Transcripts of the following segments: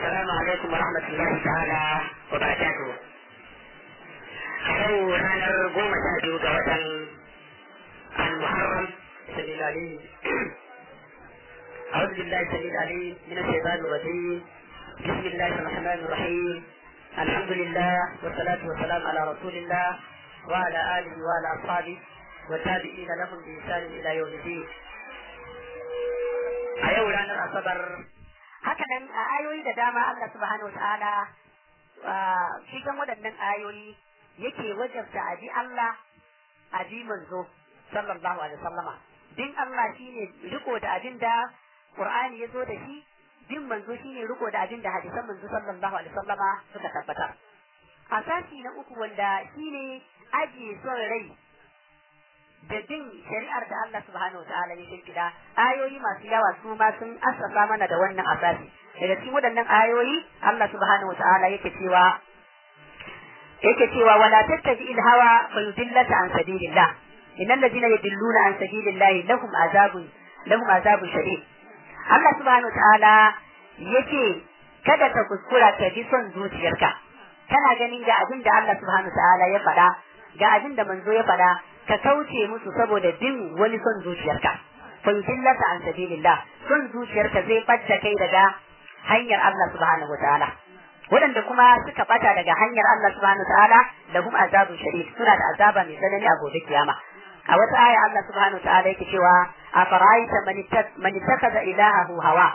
السلام عليكم ورحمة الله تعالى وبركاته. أيوه أنا قوم أشهد جوة المحرم سبيل العليم أعوذ بالله سبيل العليم من الشيطان الرجيم بسم الله الرحمن الرحيم الحمد لله والصلاة والسلام على رسول الله وعلى آله وعلى أصحابه والتابعين لهم بإحسان إلى يوم الدين أيوه أنا أصبر haka nan a ayoyi da dama Allah subhanahu wataala cikin waɗannan ayoyi yake wajabta a ji Allah a ji manzo sallallahu alaihi wasallama bin Allah shine riko da abin da Qur'ani ya zo da shi bin manzo shine riko da abin da hadisan manzo sallallahu alaihi wasallama suka tabbatar asasi na uku wanda shine ajiye son rai da bin shari'ar da Allah subhanahu wa ta'ala ya shirkida ayoyi masu yawa su ma sun assasa mana da wannan asasi daga cikin waɗannan ayoyi Allah subhanahu wa ta'ala yake cewa yake cewa wala tattabi il hawa fa yudillaka an sabilillah innal ladina yudilluna an sabilillah lahum azabun lahum azabun shadid Allah subhanahu wa ta'ala yake kada ka kuskura ka bi son zuciyarka kana ganin ga abin da Allah subhanahu wa ta'ala ya faɗa ga abin da manzo ya faɗa ka kauce musu saboda bin wani son zuciyarka fa yudillaka an sabilillah son zuciyarka zai bacce kai daga hanyar Allah subhanahu wataala waɗanda kuma suka bata daga hanyar Allah subhanahu wataala lahum azabun shadid suna da azaba mai tsanani a gobe kiyama a wata aya Allah subhanahu wataala yake cewa afara'aita man ittakhadha ilahahu hawa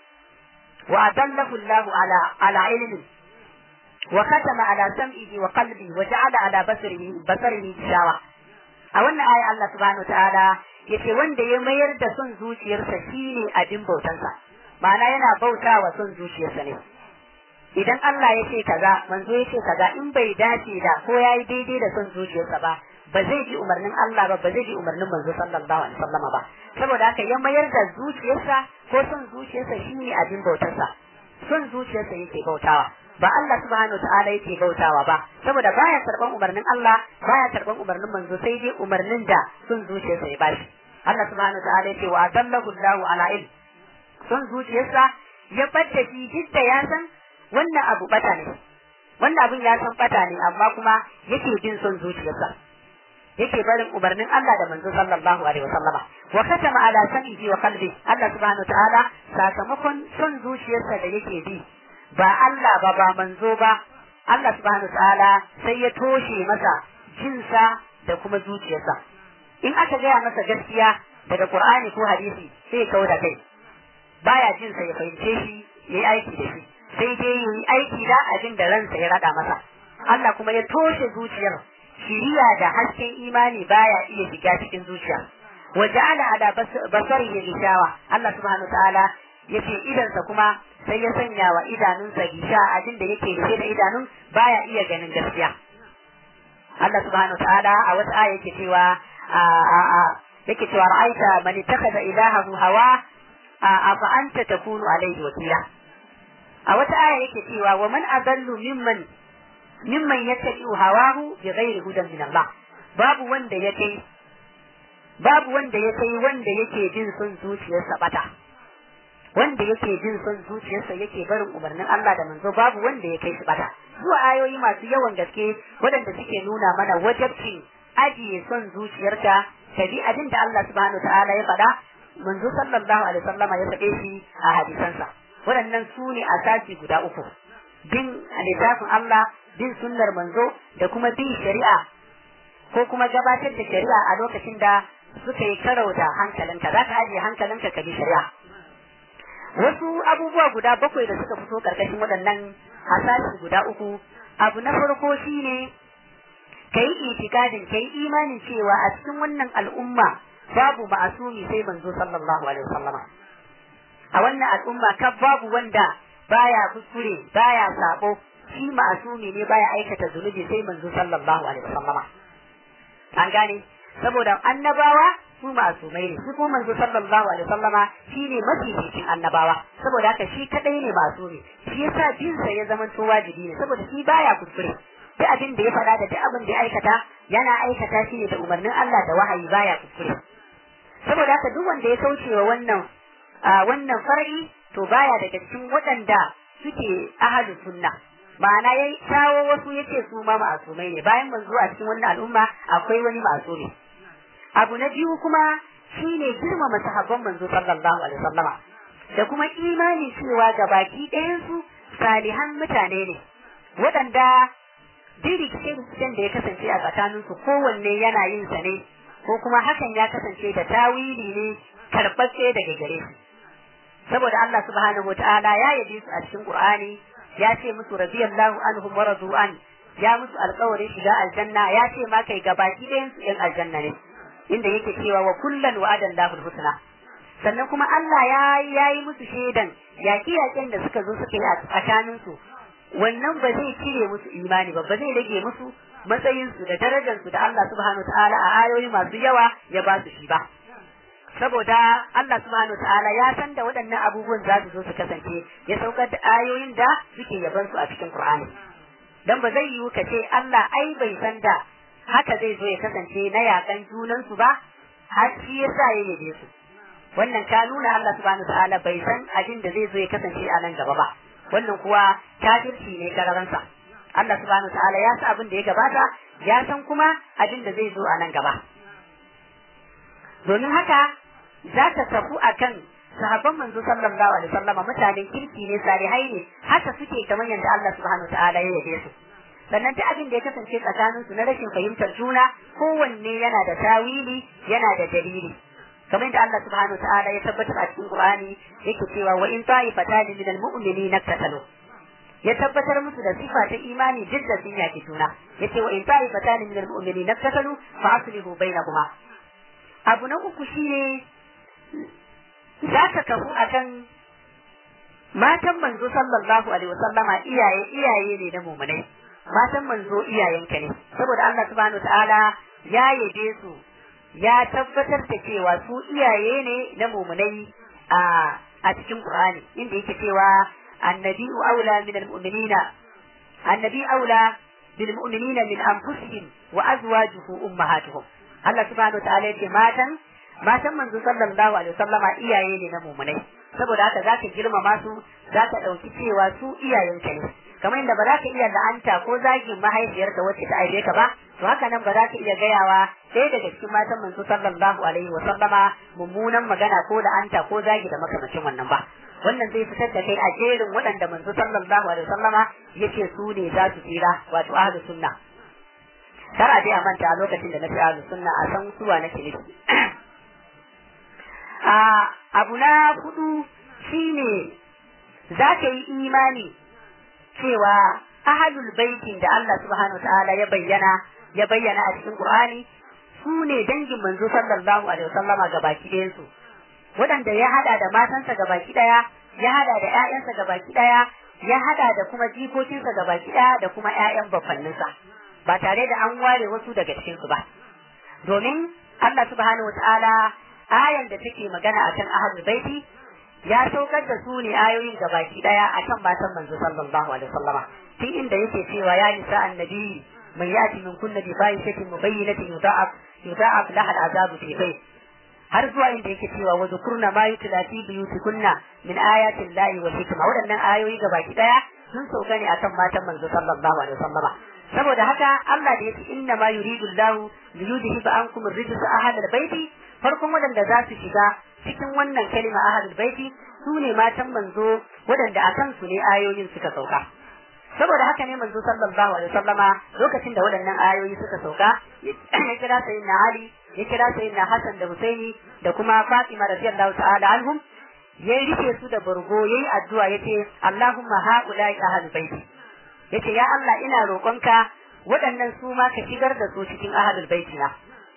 wa adallahu Allah ala ala ilmin وختم على سمعه وقلبه وجعل على بصره بصره غشاوة a wannan aya Allah subhanahu ta'ala yace wanda ya mayar da son zuciyarsa shine abin bautansa ma'ana yana bauta wa son zuciyarsa ne idan Allah ya ce kaza manzo ya ce kaza in bai dace da ko yayi daidai da son zuciyarsa ba ba zai ji umarnin Allah ba ba zai ji umarnin manzo sallallahu alaihi wasallam ba saboda haka ya mayar da zuciyarsa ko son zuciyarsa shine abin bautarsa son zuciyarsa yake bautawa ba Allah subhanahu wa ta'ala yake bautawa ba saboda baya karban umarnin Allah baya karban umarnin manzo sai dai umarnin da sun zuciyarsa ya bashi Allah subhanahu wa ta'ala yake wa adallahu Allahu ala ilm sun zuciyarsa ya bada shi duk ya san wannan abu bata ne wannan abun ya san bata ne amma kuma yake bin son zuciyarsa yake barin umarnin Allah da manzo sallallahu alaihi wasallama wa katama ala samihi wa qalbi Allah subhanahu wa ta'ala sakamakon son zuciyarsa da yake bi ba Allah ba ba manzo ba Allah subhanahu ta'ala sai ya toshe masa jinsa da kuma zuciyarsa in aka gaya masa gaskiya daga Qur'ani ko hadisi sai ya da kai baya jin sa ya fahimce shi yayi aiki da shi sai dai yi aiki da abin da ransa ya rada masa Allah kuma ya toshe zuciyar shiriya da hasken imani baya iya shiga cikin zuciya wa ja'ala ala basarihi gishawa Allah subhanahu ta'ala yace idansa kuma sai ya sanya wa idanunsa gisha abin da yake rufe da idanun baya iya ganin gaskiya Allah subhanahu wa ta'ala a wata aya yake cewa yake cewa ra'aita man ittakhadha ilahahu hawa afa anta takunu alayhi wakila a wata aya yake cewa wa man adallu mimman mimman yattabi'u hawahu bighairi hudan min Allah babu wanda yake babu wanda yake wanda yake bin son zuciyarsa bata wanda yake jin son zuciyarsa yake barin umarnin Allah da manzo babu wanda ya kai shi bata zuwa ayoyi masu yawan gaske waɗanda suke nuna mana wajabcin ajiye son zuciyarka ka bi abin da Allah subhanahu ta'ala ya faɗa manzo sallallahu alaihi wasallama ya faɗe shi a hadisansa waɗannan su ne asasi guda uku bin littafin Allah bin sunnar manzo da kuma bin shari'a ko kuma gabatar da shari'a a lokacin da suka yi karau da hankalinka za ka ajiye hankalinka ka bi shari'a wasu abubuwa guda bakwai da suka fito karkashin waɗannan hasasi guda uku abu na farko shine ka yi itikadin ka yi imanin cewa a cikin wannan al'umma babu ma'asumi sai manzo sallallahu alaihi wasallama a wannan al'umma kan babu wanda baya kuskure baya sabo shi ma'asumi ne baya aikata zunubi sai manzo sallallahu alaihi wasallama an gane saboda annabawa su masumai ne su kuma manzo sallallahu alaihi wasallama shine mafificin annabawa saboda haka shi kadai ne masumi shi yasa bin sa ya zama to wajibi ne saboda shi baya kuskure duk abin da ya faɗa da duk abin da ya aikata yana aikata shi ne da umarnin Allah da wahayi baya kuskure saboda haka duk wanda ya kauce wa wannan wannan far'i to baya daga cikin waɗanda suke ahlus sunna ma'ana ya kawo wasu yace su ma ma'asumai ne bayan manzo a cikin wannan al'umma akwai wani ma'asumi abu na biyu kuma shine girmama sahabban manzo sallallahu alaihi wasallama da kuma imani cewa ga baki ɗayan su salihan mutane ne waɗanda dirikcin da ya kasance a tsakanin su kowanne yana yin sa ne ko kuma hakan ya kasance da tawili ne karɓaɓɓe daga gare su saboda Allah subhanahu wataala ya yabe su a cikin Qur'ani ya ce musu radiyallahu anhum wa radu an ya musu alƙawarin shiga aljanna ya ce ma kai gabaki ɗayan su ɗin aljanna ne inda yake cewa wa kullan wa'adan lahul husna sannan kuma Allah ya yi musu shaidan yaƙi yaƙen da suka zo suka yi a tsakanin su wannan ba zai cire musu imani ba ba zai rage musu matsayin su da darajar su da Allah subhanahu ta'ala a ayoyi masu yawa ya ba su shi ba saboda Allah subhanahu ta'ala ya san da waɗannan abubuwan za su zo su kasance ya saukar da ayoyin da suke yaban su a cikin Qur'ani dan ba zai yiwu ka ce Allah ai bai san da haka zai zo ya kasance na yakan junan su ba har shi yasa ya yabe su wannan ka nuna Allah subhanahu ta'ala bai san abin da zai zo ya kasance a nan gaba ba wannan kuwa kafirci ne kararansa Allah subhanahu ta'ala ya san abin da ya gabata ya san kuma abin da zai zo a nan gaba domin haka za ka tafu akan sahabban manzo sallallahu alaihi wasallam mutanen kirki ne salihai ne haka suke kamar yadda Allah subhanahu ta'ala ya yabe su sannan ta abin da ya kasance tsakanin su na rashin fahimtar juna kowanne yana da tawili yana da dalili kamar yadda Allah subhanahu wa ta'ala ya tabbatar a cikin Qur'ani yake cewa wa in ta'ifatan min al-mu'minina qatalu ya tabbatar musu da sifa ta imani duk da sun yaki juna yace wa in ta'ifatan min al-mu'minina qatalu fa aslihu bainahuma abu na uku shine za ka kafu akan matan manzo sallallahu alaihi wasallama iyaye iyaye ne na mu'minai matan manzo iyayenka ne saboda Allah subhanahu wa ta'ala ya yabe su ya tabbatar da cewa su iyaye ne na mumunai a a cikin Qur'ani inda yake cewa annabi aula min almu'minina annabi aula bil mu'minina min anfusihim wa azwajuhu ummahatuhum Allah subhanahu wa ta'ala yake matan matan manzo sallallahu alaihi wasallama iyaye ne na mumunai saboda haka zaka girmama su zaka dauki cewa su iyayenka ne kamar yadda ba za ka iya la'anta ko zagin mahaifiyarka wacce ta aibe ka ba to haka nan ba za ka iya gayawa ɗaya daga cikin matan manzo sallallahu alaihi wa sallama mummunan magana ko la'anta ko zagi da makamacin wannan ba wannan zai fitar da kai a jerin waɗanda manzo sallallahu alaihi wa sallama yake su ne za su tsira wato ahlus sunna kar a je a manta a lokacin da na fi ahlus sunna a san suwa nake nufi a abu na hudu shine za ka yi imani cewa ahalul baitin da Allah subhanahu wa ta'ala ya bayyana ya bayyana a cikin Qur'ani su ne dangin manzo sallallahu alaihi wasallama gabaki ɗayan su waɗanda ya hada da matansa gabaki ɗaya ya hada da ƴaƴansa gabaki ɗaya ya hada da kuma jikokinsa gabaki ɗaya da kuma ƴaƴan bafanninsa ba tare da an ware wasu daga cikin su ba domin Allah subhanahu wa ta'ala ayan da take magana akan ahalul baiti ya saukar da su ne ayoyin da baki daya akan matan manzo sallallahu alaihi wasallama tun inda yake cewa ya nisa annabi man yati min kunna bi fahishatin mubayyinatin yuda'af yuda'af laha al'azabu fi bayt har zuwa inda yake cewa wa zukurna ma yutla fi buyutikunna min ayatin lahi wal hikma waɗannan ayoyi ga baki daya sun sauka ne akan matan manzo sallallahu alaihi wasallama saboda haka Allah da yake inna ma yuridu Allah li yudhiba ankum ar-rijsa ahlal baiti farkon waɗanda za su shiga cikin wannan kalima ahlul baiti su ne matan manzo waɗanda a kansu ne ayoyin suka sauka saboda haka ne manzo sallallahu alaihi wasallama lokacin da waɗannan ayoyi suka sauka ya kira sayyidina Ali ya kira sayyidina Hassan da Husaini da kuma Fatima radiyallahu ta'ala anhum ya rike su da burgo yayi addu'a yace Allahumma haula'i ahlul baiti yace ya Allah ina roƙonka waɗannan su ma ka shigar da su cikin ahlul baiti na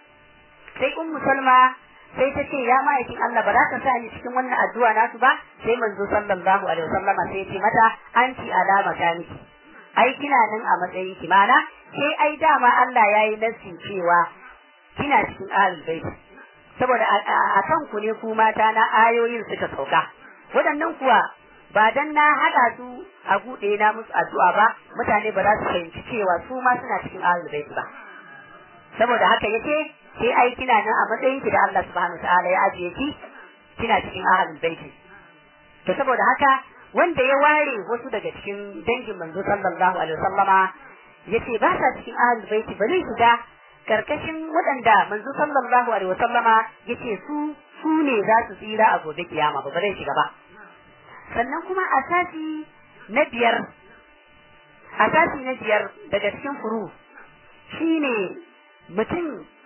sai ummu salma sai ta ce ya ma'aikin Allah ba za ka sa ni cikin wannan addu'a nasu ba sai manzo sallallahu alaihi wasallam sai ya ce mata anti alama ta miki ai kina nan a matsayin ki mana sai ai dama Allah yayi nasi cewa kina cikin ahlul bait saboda a kan ku ne ku mata na ayoyin suka sauka waɗannan kuwa ba dan na hada su a gude na musu addu'a ba mutane ba za su fahimci cewa su ma suna cikin ahlul bait ba saboda haka yace sai ai kina nan a matsayin ki da Allah subhanahu wataala ya ajiye ki kina cikin ahlul baiti to saboda haka wanda ya ware wasu daga cikin dangin manzo sallallahu alaihi wasallama yace ba sa cikin ahlul baiti ba zai shiga karkashin waɗanda manzo sallallahu alaihi wasallama yace su su ne za su tsira a gobe kiyama ba ba zai shiga ba sannan kuma asasi na biyar asasi na biyar daga cikin furu shine mutum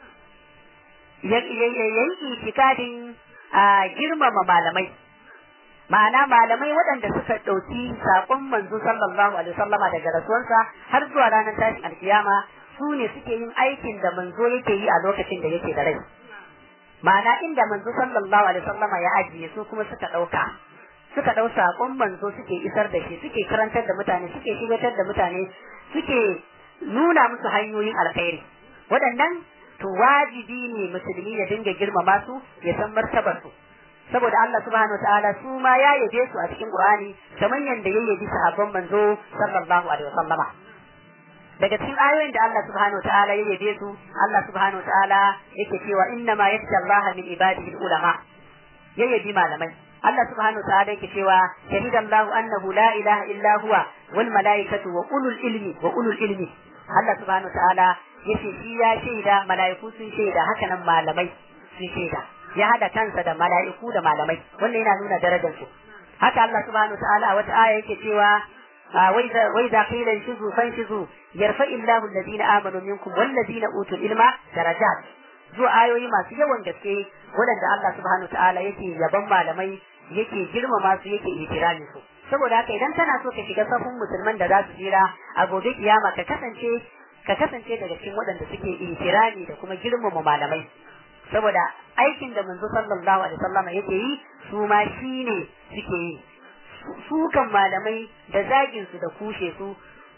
ya yi itikadin a girmama malamai ma'ana malamai waɗanda suka ɗauki saƙon manzo sallallahu alaihi wasallama daga rasuwarsa har zuwa ranar tashin alkiyama su ne suke yin aikin da manzo yake yi a lokacin da yake da rai ma'ana inda manzo sallallahu alaihi wasallama ya ajiye su kuma suka ɗauka suka ɗau saƙon manzo suke isar da shi suke karantar da mutane suke shigatar da mutane suke nuna musu hanyoyin alkhairi waɗannan to wajibi ne musulmi ya dinga girmama su ya san martabar su saboda Allah subhanahu wataala su ma ya yabe su a cikin Qur'ani kamar yanda ya yabi sahabban manzo sallallahu alaihi wasallama daga cikin ayoyin da Allah subhanahu wataala ya yabe su Allah subhanahu wataala yake cewa inna ma yakhsha Allah min ibadihi ulama ya yabi malamai Allah subhanahu wa ta'ala yake cewa shahidallahu annahu la ilaha illa huwa wal malaikatu wa ulul ilmi wa ulul ilmi Allah subhanahu wa ta'ala yace shi ya shaida malaiku sun shaida haka nan malamai sun shaida ya hada kansa da malaiku da malamai wannan yana nuna darajar su haka Allah subhanahu wa ta'ala wata aya yake cewa wai za qila inshizu fanshizu yarfa illahu alladhina amanu minkum wal ladina utul ilma darajat zuwa ayoyi masu yawan gaske waɗanda Allah subhanahu ta'ala yake yaban malamai yake girmama su yake itirami su saboda haka idan kana so ka shiga safin musulman da za su jira a gobe kiyama ka kasance ka kasance daga cikin waɗanda suke itirami da kuma girmama malamai saboda aikin da manzo sallallahu alaihi wasallam yake yi su ma shine suke yi sukan malamai da zagin su da kushe su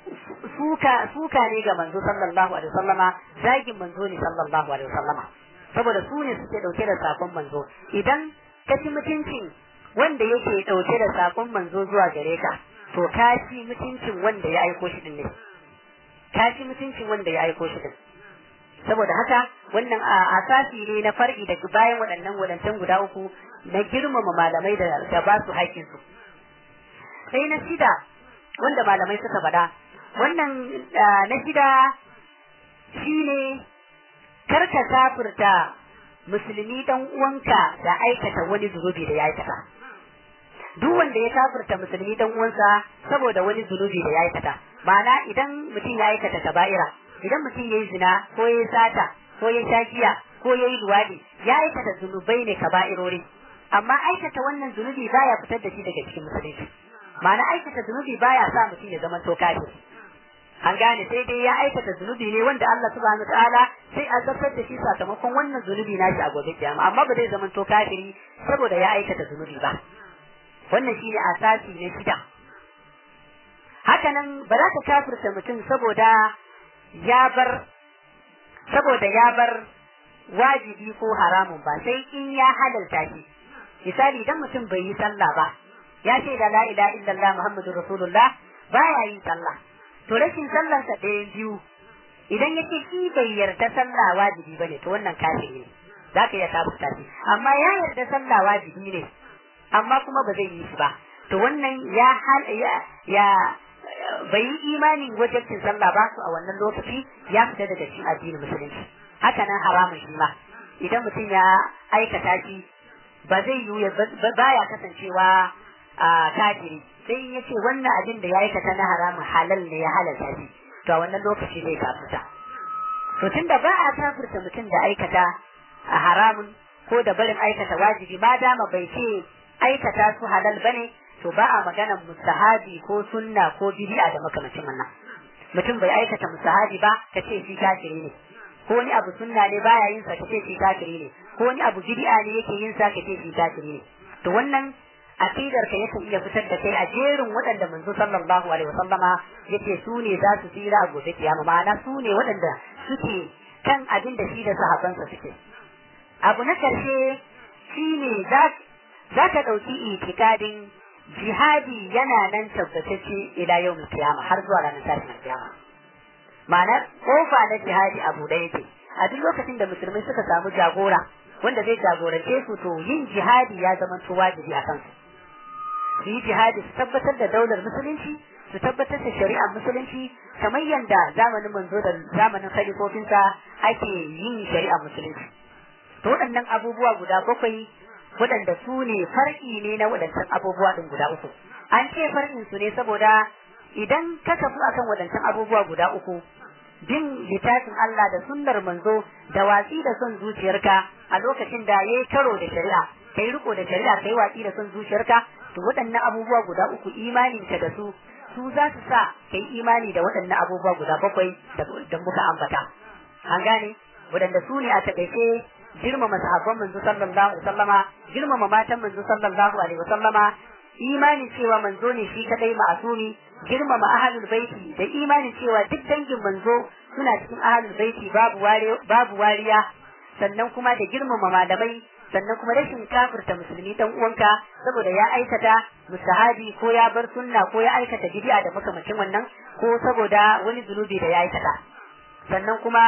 suka suka ne ga manzo sallallahu alaihi wasallama zagin manzo ne sallallahu alaihi wasallama saboda su ne suke dauke da sakon manzo idan ka ci mutuncin wanda yake dauke da sakon manzo zuwa gare ka to ka ci mutuncin wanda ya aiko shi din ne ka ci mutuncin wanda ya aiko shi din saboda haka wannan asasi ne na far'i da bayan waɗannan wadancan guda uku na girmama malamai da ba su haƙƙinsu sai na shida wanda malamai suka faɗa wannan na shida shine karka kafirta musulmi dan uwanka da aikata wani zunubi da ya aikata duk wanda ya kafirta musulmi dan uwansa saboda wani zunubi da ya aikata ma'ana idan mutum ya aikata kaba'ira idan mutum ya yi zina ko ya yi sata ko ya sha giya ko ya yi luwadi ya aikata zunubai ne kaba'irori amma aikata wannan zunubi baya fitar da shi daga cikin musulunci ma'ana aikata zunubi baya sa mutum ya zama to kafiri an gane sai dai ya aikata zunubi ne wanda Allah subhanahu wataala sai a zartar da shi sakamakon wannan zunubi na shi a gobe kiyama amma ba zai zama to kafiri saboda ya aikata zunubi ba wannan shine asasi na shida haka nan ba za ka kafirta mutum saboda ya bar saboda ya bar wajibi ko haramun ba sai in ya halalta shi misali idan mutum bai yi sallah ba ya ce da la ilaha illallah muhammadur rasulullah baya yin sallah to rashin sallarsa ɗaya biyu idan yake shi bai yarda sallah wajibi bane to wannan kafiri ne za ka iya kafirta shi amma ya yarda sallah wajibi ne amma kuma ba zai yi shi ba to wannan ya hal ya, ya bai yi imanin wajibcin sallah ba su a wannan lokaci ya fita daga cikin addinin musulunci haka nan haramun shi ma idan mutum ya aikata shi ba zai yi baya kasancewa a kafiri sai ya ce wannan abin da ya aikata na haramun halal ne ya halalta shi to a wannan lokaci zai kafirta to tunda ba a kafirta mutum da aikata a haramun ko da barin aikata wajibi ma dama bai ce aikata su halal bane to ba a maganar mustahabi ko sunna ko bid'a da makamacin wannan mutum bai aikata mustahabi ba ka ce shi kafiri ne ko wani abu sunna ne baya yin sa ka ce shi kafiri ne ko wani abu bid'a ne yake yin sa ka ce shi kafiri ne to wannan aqidar ka yakan iya fitar da kai a jerin waɗanda manzo sallallahu alaihi wasallama yace su ne za su tsira a gobe kiyama ma'ana su ne waɗanda suke kan abin da shi da sahabbansa suke abu na karshe shine za za ka ɗauki itikadin jihadi yana nan tabbatacce ila yau kiyama har zuwa ranar tashin kiyama ma'ana kofa na jihadi abu da yake a duk lokacin da musulmai suka samu jagora wanda zai jagorance su to yin jihadi ya zama wajibi a kansu su yi jihadi su tabbatar da daular musulunci su tabbatar da shari'ar musulunci kamar yadda zamanin manzo da zamanin khalifofinsa ake yin shari'ar musulunci to waɗannan abubuwa guda bakwai waɗanda su ne far'i ne na waɗancan abubuwa ɗin guda uku an ce far'in su ne saboda idan ka tafi akan waɗancan abubuwa guda uku bin littafin Allah da sunnar manzo da watsi da son zuciyarka a lokacin da yayi karo da shari'a kai riko da shari'a kai watsi da son zuciyarka to waɗannan abubuwa guda uku imanin ka da su su za su sa kai imani da waɗannan abubuwa guda bakwai da muka ambata an gane waɗanda su ne a taƙaice girmama sahabban manzo sallallahu alaihi wasallama girmama matan manzo sallallahu alaihi wasallama imanin cewa manzo ne shi kadai ma'asumi girmama ahlul baiti da imanin cewa duk dangin manzo suna cikin ahlul baiti babu babu wariya sannan kuma da girmama malamai sannan kuma rashin kafirta musulmi dan uwanka saboda ya aikata mustahabi ko ya bar sunna ko ya aikata bid'a da makamacin wannan ko saboda wani zunubi da ya aikata sannan kuma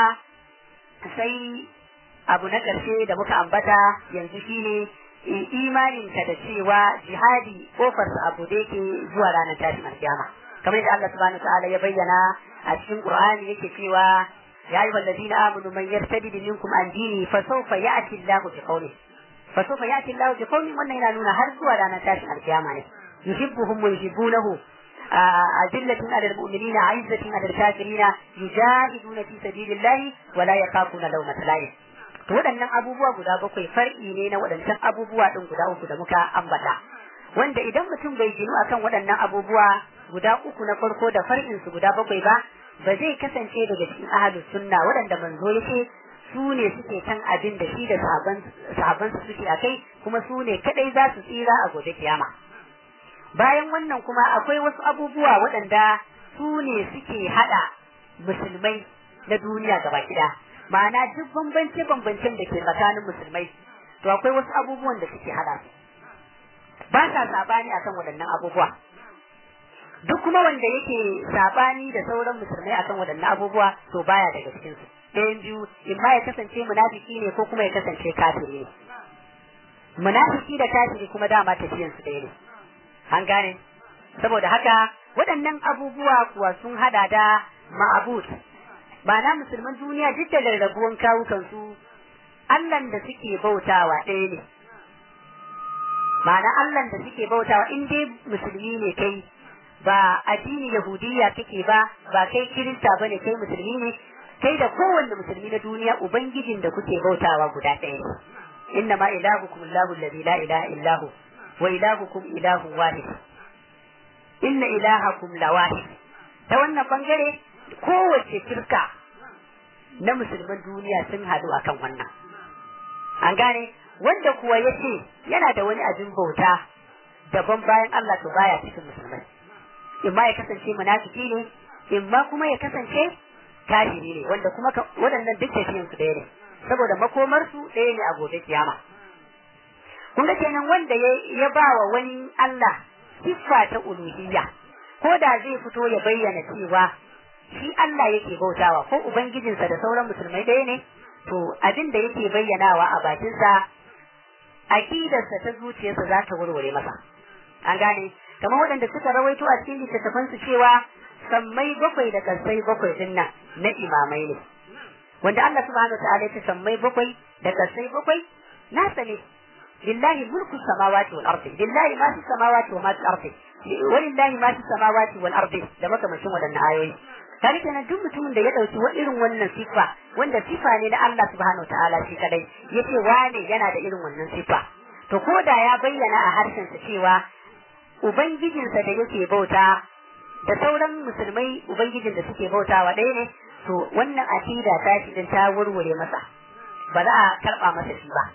sai abu na ƙarshe da muka ambata yanzu shine imaninka da cewa jihadi kofarsa abu da yake zuwa ranar tashin alkiyama kamar yadda Allah subhanahu wa ta'ala ya bayyana a cikin Qur'ani yake cewa ya ayyuhal ladina amanu man yartadid minkum an dini fa sawfa ya'ti Allahu bi qawli fa sawfa ya'ti Allahu bi qawli wannan yana nuna har zuwa ranar tashin alkiyama ne yuhibbuhum wa yuhibbunahu أذلة على المؤمنين عزة على الكافرين يجاهدون في سبيل الله ولا يخافون لومة لائم to waɗannan abubuwa guda bakwai far'i ne na waɗancan abubuwa ɗin guda uku da muka ambata wanda idan mutum bai ginu akan waɗannan abubuwa guda uku na farko da far'in su guda bakwai ba ba zai kasance daga cikin ahlus sunna waɗanda manzo yake su ne suke kan abin da shi da sahabban su suke akai kuma su ne kadai za su tsira a gobe kiyama bayan wannan kuma akwai wasu abubuwa waɗanda su ne suke haɗa musulmai na duniya gaba ɗaya ma'ana duk bambance-bambancen da ke tsakanin musulmai to akwai wasu abubuwan da suke hada su ba sa sabani akan waɗannan abubuwa duk kuma wanda yake sabani da sauran musulmai akan waɗannan abubuwa to baya daga cikin su ɗayan biyu in ma ya kasance munafiki ne ko kuma ya kasance kafiri ne munafiki da kafiri kuma dama tafiyan su ɗaya ne an gane saboda haka waɗannan abubuwa kuwa sun hada da ma'abud Ma'ana musulman duniya duk da rarrabuwan kawukansu Allahn da suke bautawa ɗaya ne. Ma'ana Allahn da suke bautawa in dai musulmi ne kai ba addini Yahudiyya kake ba ba kai Kirista bane kai musulmi ne kai da kowanne musulmi na duniya ubangijin da kuke bautawa guda ɗaya ne. Inna ma ilahukum Allahu alladhi la ilaha illa hu wa ilahukum ilahun wahid. Inna ilahakum lawahid. Ta wannan bangare kowace kirka na musulman duniya sun haɗu akan wannan. An gane wanda kuwa ya ce yana da wani abin bauta daban bayan Allah to baya cikin musulmai. In ma ya kasance munafiki ne, in ma kuma ya kasance kafiri ne wanda kuma waɗannan duk tafiyan su ɗaya ne. Saboda makomar su ɗaya ne a gobe kiyama. Kun ga kenan wanda ya ba wa wani Allah siffa ta uluhiyya ko da zai fito ya bayyana cewa shi Allah yake bautawa ko ubangijinsa da sauran musulmai ɗaya ne to abin da yake bayyanawa a bakinsa aqidarsa ta zuciyarsa za ta warware masa an gane kamar waɗanda suka rawaito a cikin littattafan su cewa sammai bakwai da kansai bakwai din nan na imamai ne wanda Allah subhanahu wa ta'ala ya sammai bakwai da kansai bakwai nasa ne lillahi mulku samawati wal ardi lillahi ma fi samawati wa ma fi ardi walillahi ma fi samawati wal ardi da makamashin waɗannan ayoyi kaga kenan duk mutumin da ya dauki wa irin wannan sifa wanda sifa ne na Allah subhanahu ta'ala shi kadai yace wane yana da irin wannan sifa to ko da ya bayyana a harshen sa cewa ubangijinsa da yake bauta da sauran musulmai ubangijin da suke bautawa ɗaya ne to wannan akida ta shi din ta wurwure masa ba za a karba masa shi ba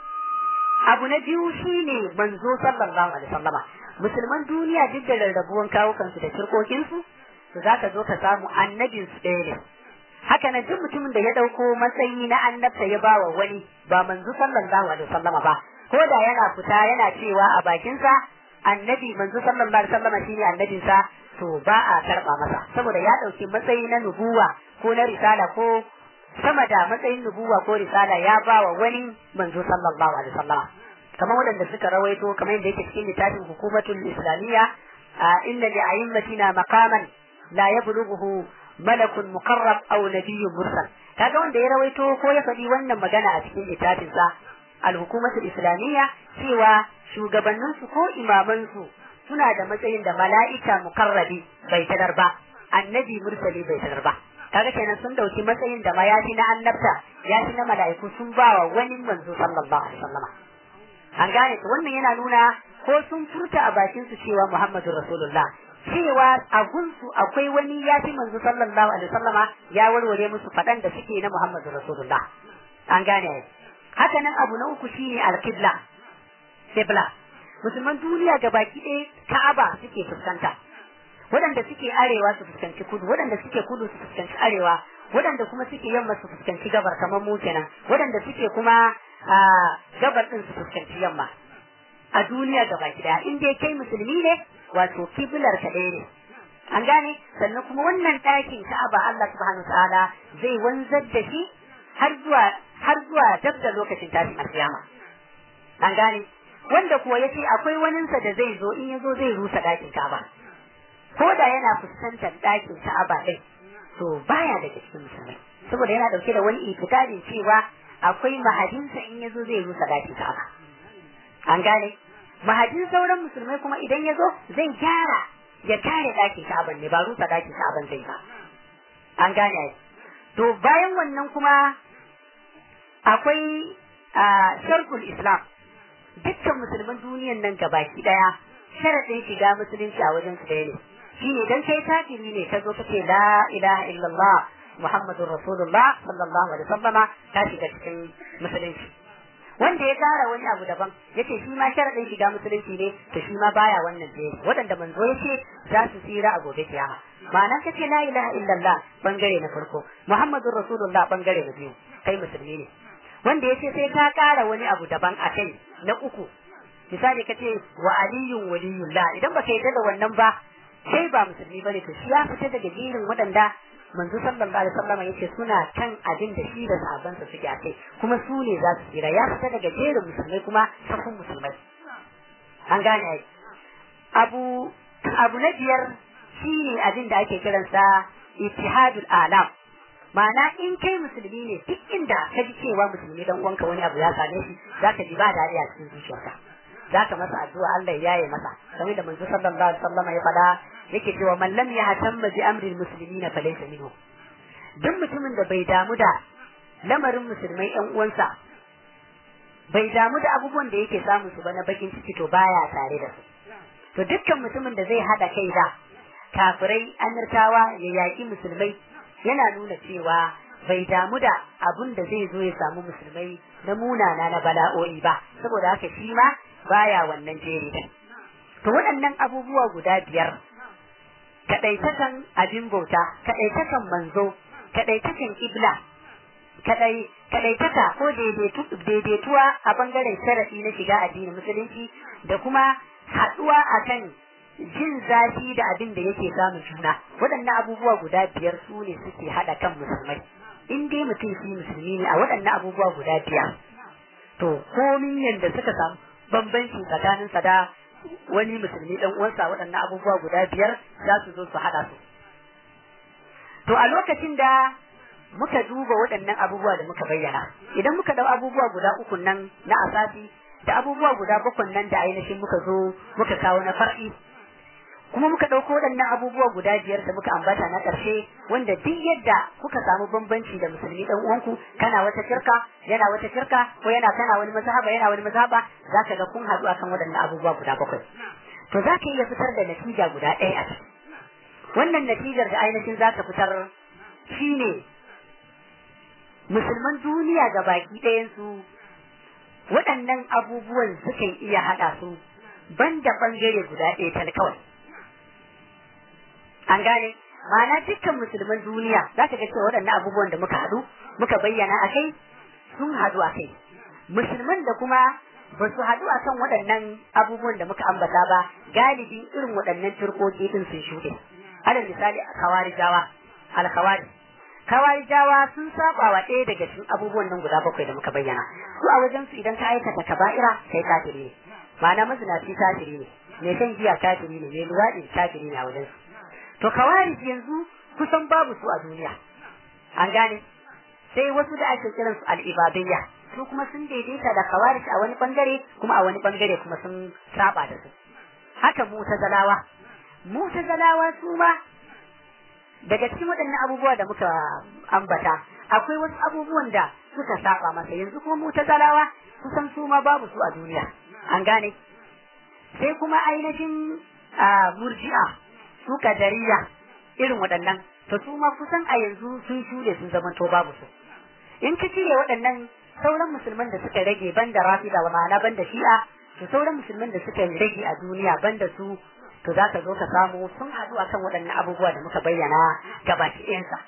abu na biyu shine manzo sallallahu alaihi wasallama musulman duniya duk da rarrabuwan kawukansu da turkokinsu to za ka zo ka samu annabin su ɗaya ne haka nan duk mutumin da ya ɗauko matsayi na annabta ya ba wa wani ba manzo sallallahu alaihi wasallama ba ko da yana fita yana cewa a bakinsa annabi manzo sallallahu alaihi wasallama shine annabinsa to ba a karɓa masa saboda ya ɗauki matsayi na nubuwa ko na risala ko sama da matsayin nubuwa ko risala ya ba wa wani manzo sallallahu alaihi wasallama kamar waɗanda suka rawaito kamar yadda yake cikin littafin hukumatul islamiyya inna li a'immatina maqaman la yablughu malakun muqarrab aw nabiyyun mursal kaga wanda ya rawaito ko ya faɗi wannan magana a cikin littafin sa al-hukumatul islamiyya cewa shugabannin su ko imaman su suna da matsayin da mala'ika mukarrabi bai tadar ba annabi mursali bai tadar ba kaga kenan sun dauki matsayin da ma ya fi na annabta ya fi na mala'iku sun bawa wani manzo sallallahu alaihi wasallam an gane to wannan yana nuna ko sun furta a bakin su cewa Muhammadu Rasulullah cewa a gunsu akwai wani ya fi manzo sallallahu alaihi wasallama ya warware musu fadan da suke na Muhammadu Rasulullah an gane haka nan abu na uku shine al-qibla qibla musulman duniya gabaki ɗaya Ka'aba suke fuskanta waɗanda suke arewa su fuskanci kudu waɗanda suke kudu su fuskanci arewa waɗanda kuma suke yamma su fuskanci gabar kamar mu kenan waɗanda suke kuma gabar ɗin su fuskanci yamma a duniya gaba gida in dai kai musulmi ne wato kiblar ka ɗaya ne an gane sannan kuma wannan ɗakin ka'aba Allah subhanahu ta'ala zai wanzar da shi har zuwa har zuwa dab da lokacin tashin alkiyama an gane wanda kuwa yace akwai waninsa da zai zo in ya zo zai rusa ɗakin ka'aba ko da yana fuskantar ɗakin ka'aba ɗin to baya daga cikin musulmai saboda yana ɗauke da wani itikadin cewa akwai mahadinsa in ya zo zai rusa ɗakin ka'aba an gane mahadin sauran musulmai kuma idan ya zo zai gyara ya kare ɗakin ka'aban ne ba rusa ɗakin ka'aban zai ba an gane to bayan wannan kuma akwai sharkul islam dukkan musulman duniyan nan gabaki ɗaya sharaɗin shiga musulunci a wajen su ɗaya ne shine dan kai kafiri ne ka zo kace la ilaha illallah muhammadur rasulullah sallallahu alaihi wasallama ka shiga cikin musulunci wanda ya kara wani abu daban yace shi ma sharadin shiga musulunci ne to shi ma baya wannan je wadanda manzo yace za su tsira a gobe kiyama ma'ana kace la ilaha illallah bangare na farko muhammadur rasulullah bangare na biyu kai musulmi ne wanda yace sai ka kara wani abu daban a kai na uku misali kace wa aliyun waliyullah idan baka yarda da wannan ba sai ba musulmi bane to shi ya fita daga jerin waɗanda manzo sallallahu alaihi wasallam yace suna kan abin da shi da sahabbansa suke a kai kuma su ne za su tsira ya fita daga jerin musulmai kuma safin musulmai an gane ai abu abu na biyar shi ne abin da ake kiransa ittihadul alam ma'ana in kai musulmi ne duk inda ka ji cewa musulmi dan uwanka wani abu ya same shi zaka ji ba dariya cikin zuciyarka zaka masa addu'a Allah ya yaye masa kamar da manzo sallallahu alaihi wasallam ya faɗa yake cewa man lam yahtamma bi amri almuslimina falaysa minhu duk mutumin da bai damu da lamarin musulmai ɗan uwansa bai damu da abubuwan da yake samu su ba na bakin ciki to baya tare da su to dukkan mutumin da zai hada kai da kafirai amirtawa ya yaƙi musulmai yana nuna cewa bai damu da abun da zai zo ya samu musulmai na munana na bala'o'i ba saboda haka shi ma baya wannan jeri din to waɗannan abubuwa guda biyar kaɗaitakan abin bauta kaɗaitakan manzo kaɗaitakan ibla kaɗaitaka ko daidaituwa a bangaren sharaɗi na shiga addinin musulunci da kuma haɗuwa akan jin zafi da abin da yake samun juna waɗannan abubuwa guda biyar su ne suke haɗa kan musulmai in dai mutum shi musulmi ne a waɗannan abubuwa guda biyar to komin yadda suka samu bambanci tsakanin sa da wani musulmi dan uwansa waɗannan abubuwa guda biyar za su zo su haɗa su to a lokacin da muka duba waɗannan abubuwa da muka bayyana idan muka dau abubuwa guda uku nan na asasi da abubuwa guda bakwai nan da ainihin muka zo muka kawo na far'i kuma muka ɗauko waɗannan abubuwa guda biyar da muka ambata na ƙarshe wanda duk yadda kuka samu bambanci da musulmi ɗan uwanku kana wata shirka yana wata shirka ko yana kana wani mazhaba yana wani mazhaba za ka ga kun haɗu akan waɗannan abubuwa guda bakwai to za ka iya fitar da natija guda ɗaya a ciki wannan natijar da ainihin za ka fitar shine musulman duniya ga baki ɗayansu waɗannan abubuwan sukan iya haɗa su banda ɓangare guda ɗaya tal kawai an gane ma'ana dukkan musulman duniya za ka ga cewa waɗannan abubuwan da muka haɗu muka bayyana a kai sun haɗu a kai musulman da kuma ba su haɗu a kan waɗannan abubuwan da muka ambata ba galibin irin waɗannan turkoki ɗin sun shuɗe alal misali a kawarijawa alkawari kawarijawa sun saba wa ɗaya daga cikin abubuwan nan guda bakwai da muka bayyana su a wajen su idan ka aikata kaba'ira kai kafiri ne ma'ana mazinaci kafiri ne mai shan giya kafiri ne mai luwaɗi kafiri ne a wajen su to kawarij yanzu kusan babu su a duniya an gane sai wasu da ake kiran su al'ibadiyya su kuma sun daidaita da kawarij a wani bangare kuma a wani bangare kuma sun saba da su haka mutazalawa mutazalawa su ma daga cikin waɗannan abubuwa da muka ambata akwai wasu abubuwan da suka saba masa yanzu kuma mutazalawa kusan su ma babu su a duniya an gane sai kuma ainihin murji'a su kadariya irin waɗannan to su ma kusan a yanzu sun shuɗe sun zama to babu su in ka cire waɗannan sauran musulman da suka rage banda rafida wa ma'ana banda shi'a to sauran musulman da suka rage a duniya banda su to za ka zo ka samu sun haɗu akan waɗannan abubuwa da muka bayyana gabaki ɗayansa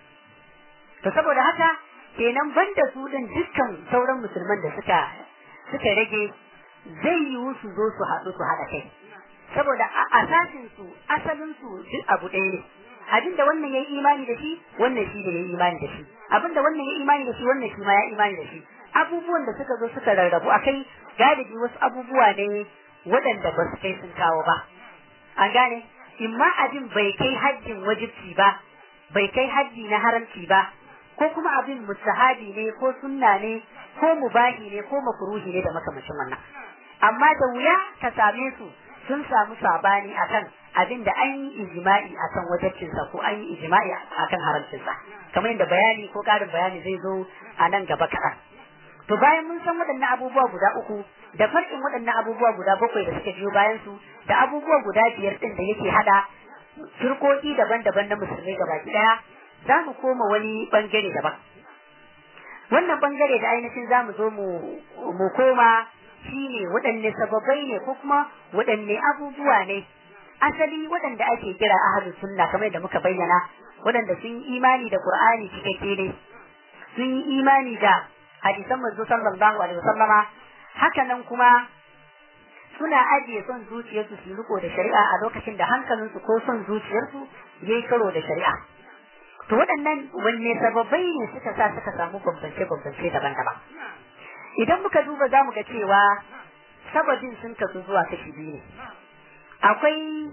to saboda haka kenan banda su din dukkan sauran musulman da suka suka rage zai yiwu su zo su haɗu su haɗa kai saboda a asasin su asalin su duk abu ɗaya ne abin da wannan ya yi imani da shi wannan shi ne ya yi imani da shi abin da wannan ya yi imani da shi wannan shi ma ya imani da shi abubuwan da suka zo suka rarrabu akai galibi wasu abubuwa ne waɗanda ba su kai sun kawo ba an gane imma abin bai kai hajjin wajibci ba bai kai hajji na haramci ba ko kuma abin mustahabi ne ko sunna ne ko mubahi ne ko makruhi ne da makamacin wannan amma da wuya ka same su sun samu sabani akan abin da an yi ijma'i akan wajibcinsa ko an yi ijma'i akan haramcinsa kamar yadda bayani ko ƙarin bayani zai zo a nan gaba kaɗan to bayan mun san waɗannan abubuwa guda uku da farkin waɗannan abubuwa guda bakwai da suka biyo bayan su da abubuwa guda biyar ɗin da yake hada turkoki daban-daban na musulmai gabaki ɗaya za mu koma wani bangare daban wannan bangare da ainihin za mu zo mu koma shine waɗanne sababai ne ko kuma waɗanne abubuwa ne asali waɗanda ake kira ahlus sunna kamar da muka bayyana waɗanda sun yi imani da qur'ani cikakke ne sun yi imani da hadisan manzo sallallahu alaihi wasallama haka nan kuma suna ajiye son zuciyarsu su riko da shari'a a lokacin da hankalinsu ko son zuciyarsu yayi karo da shari'a to waɗannan wanne sababai ne suka sa suka samu bambance-bambance daban-daban idan muka duba za mu ga cewa sababin sun kasu zuwa kashi biyu ne akwai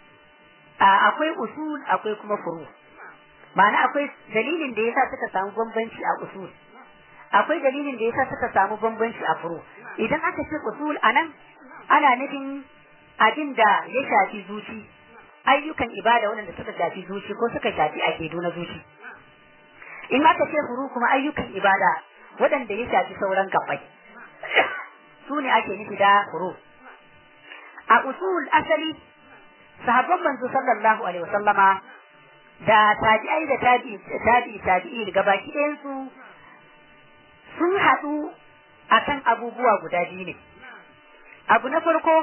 akwai usul akwai kuma furu ma'ana akwai dalilin da yasa suka samu bambanci a usul akwai dalilin da yasa suka samu bambanci a furu idan aka ce usul anan ana nufin abin da ya shafi zuci ayyukan ibada waɗanda suka shafi zuci ko suka shafi akidu na zuci in aka ce furu kuma ayyukan ibada waɗanda ya shafi sauran gabbai su ne ake nufi da furu a usul asali sahabban manzo sallallahu alaihi wasallama da tabi'ai da tabi'i tabi'i tabi'i gabaki ɗayan su sun haɗu akan abubuwa guda biyu ne abu na farko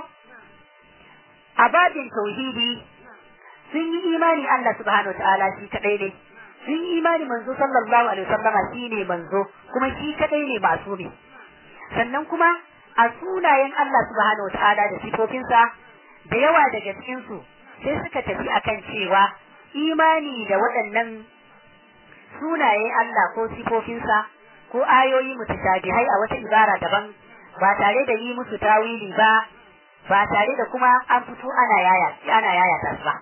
a babin tauhidi sun yi imani Allah subhanahu ta'ala shi kadai ne sun yi imani manzo sallallahu alaihi wasallama shi ne manzo kuma shi kadai ne masu ne sannan kuma a sunayen Allah subhanahu ta'ala da sifofinsa da yawa daga cikin su sai suka tafi akan cewa imani da waɗannan sunaye Allah ko sifofinsa ko ayoyi mutashabihai a wata ibara daban ba tare da yi musu tawili ba ba tare da kuma an fito ana yaya ana yaya ta ba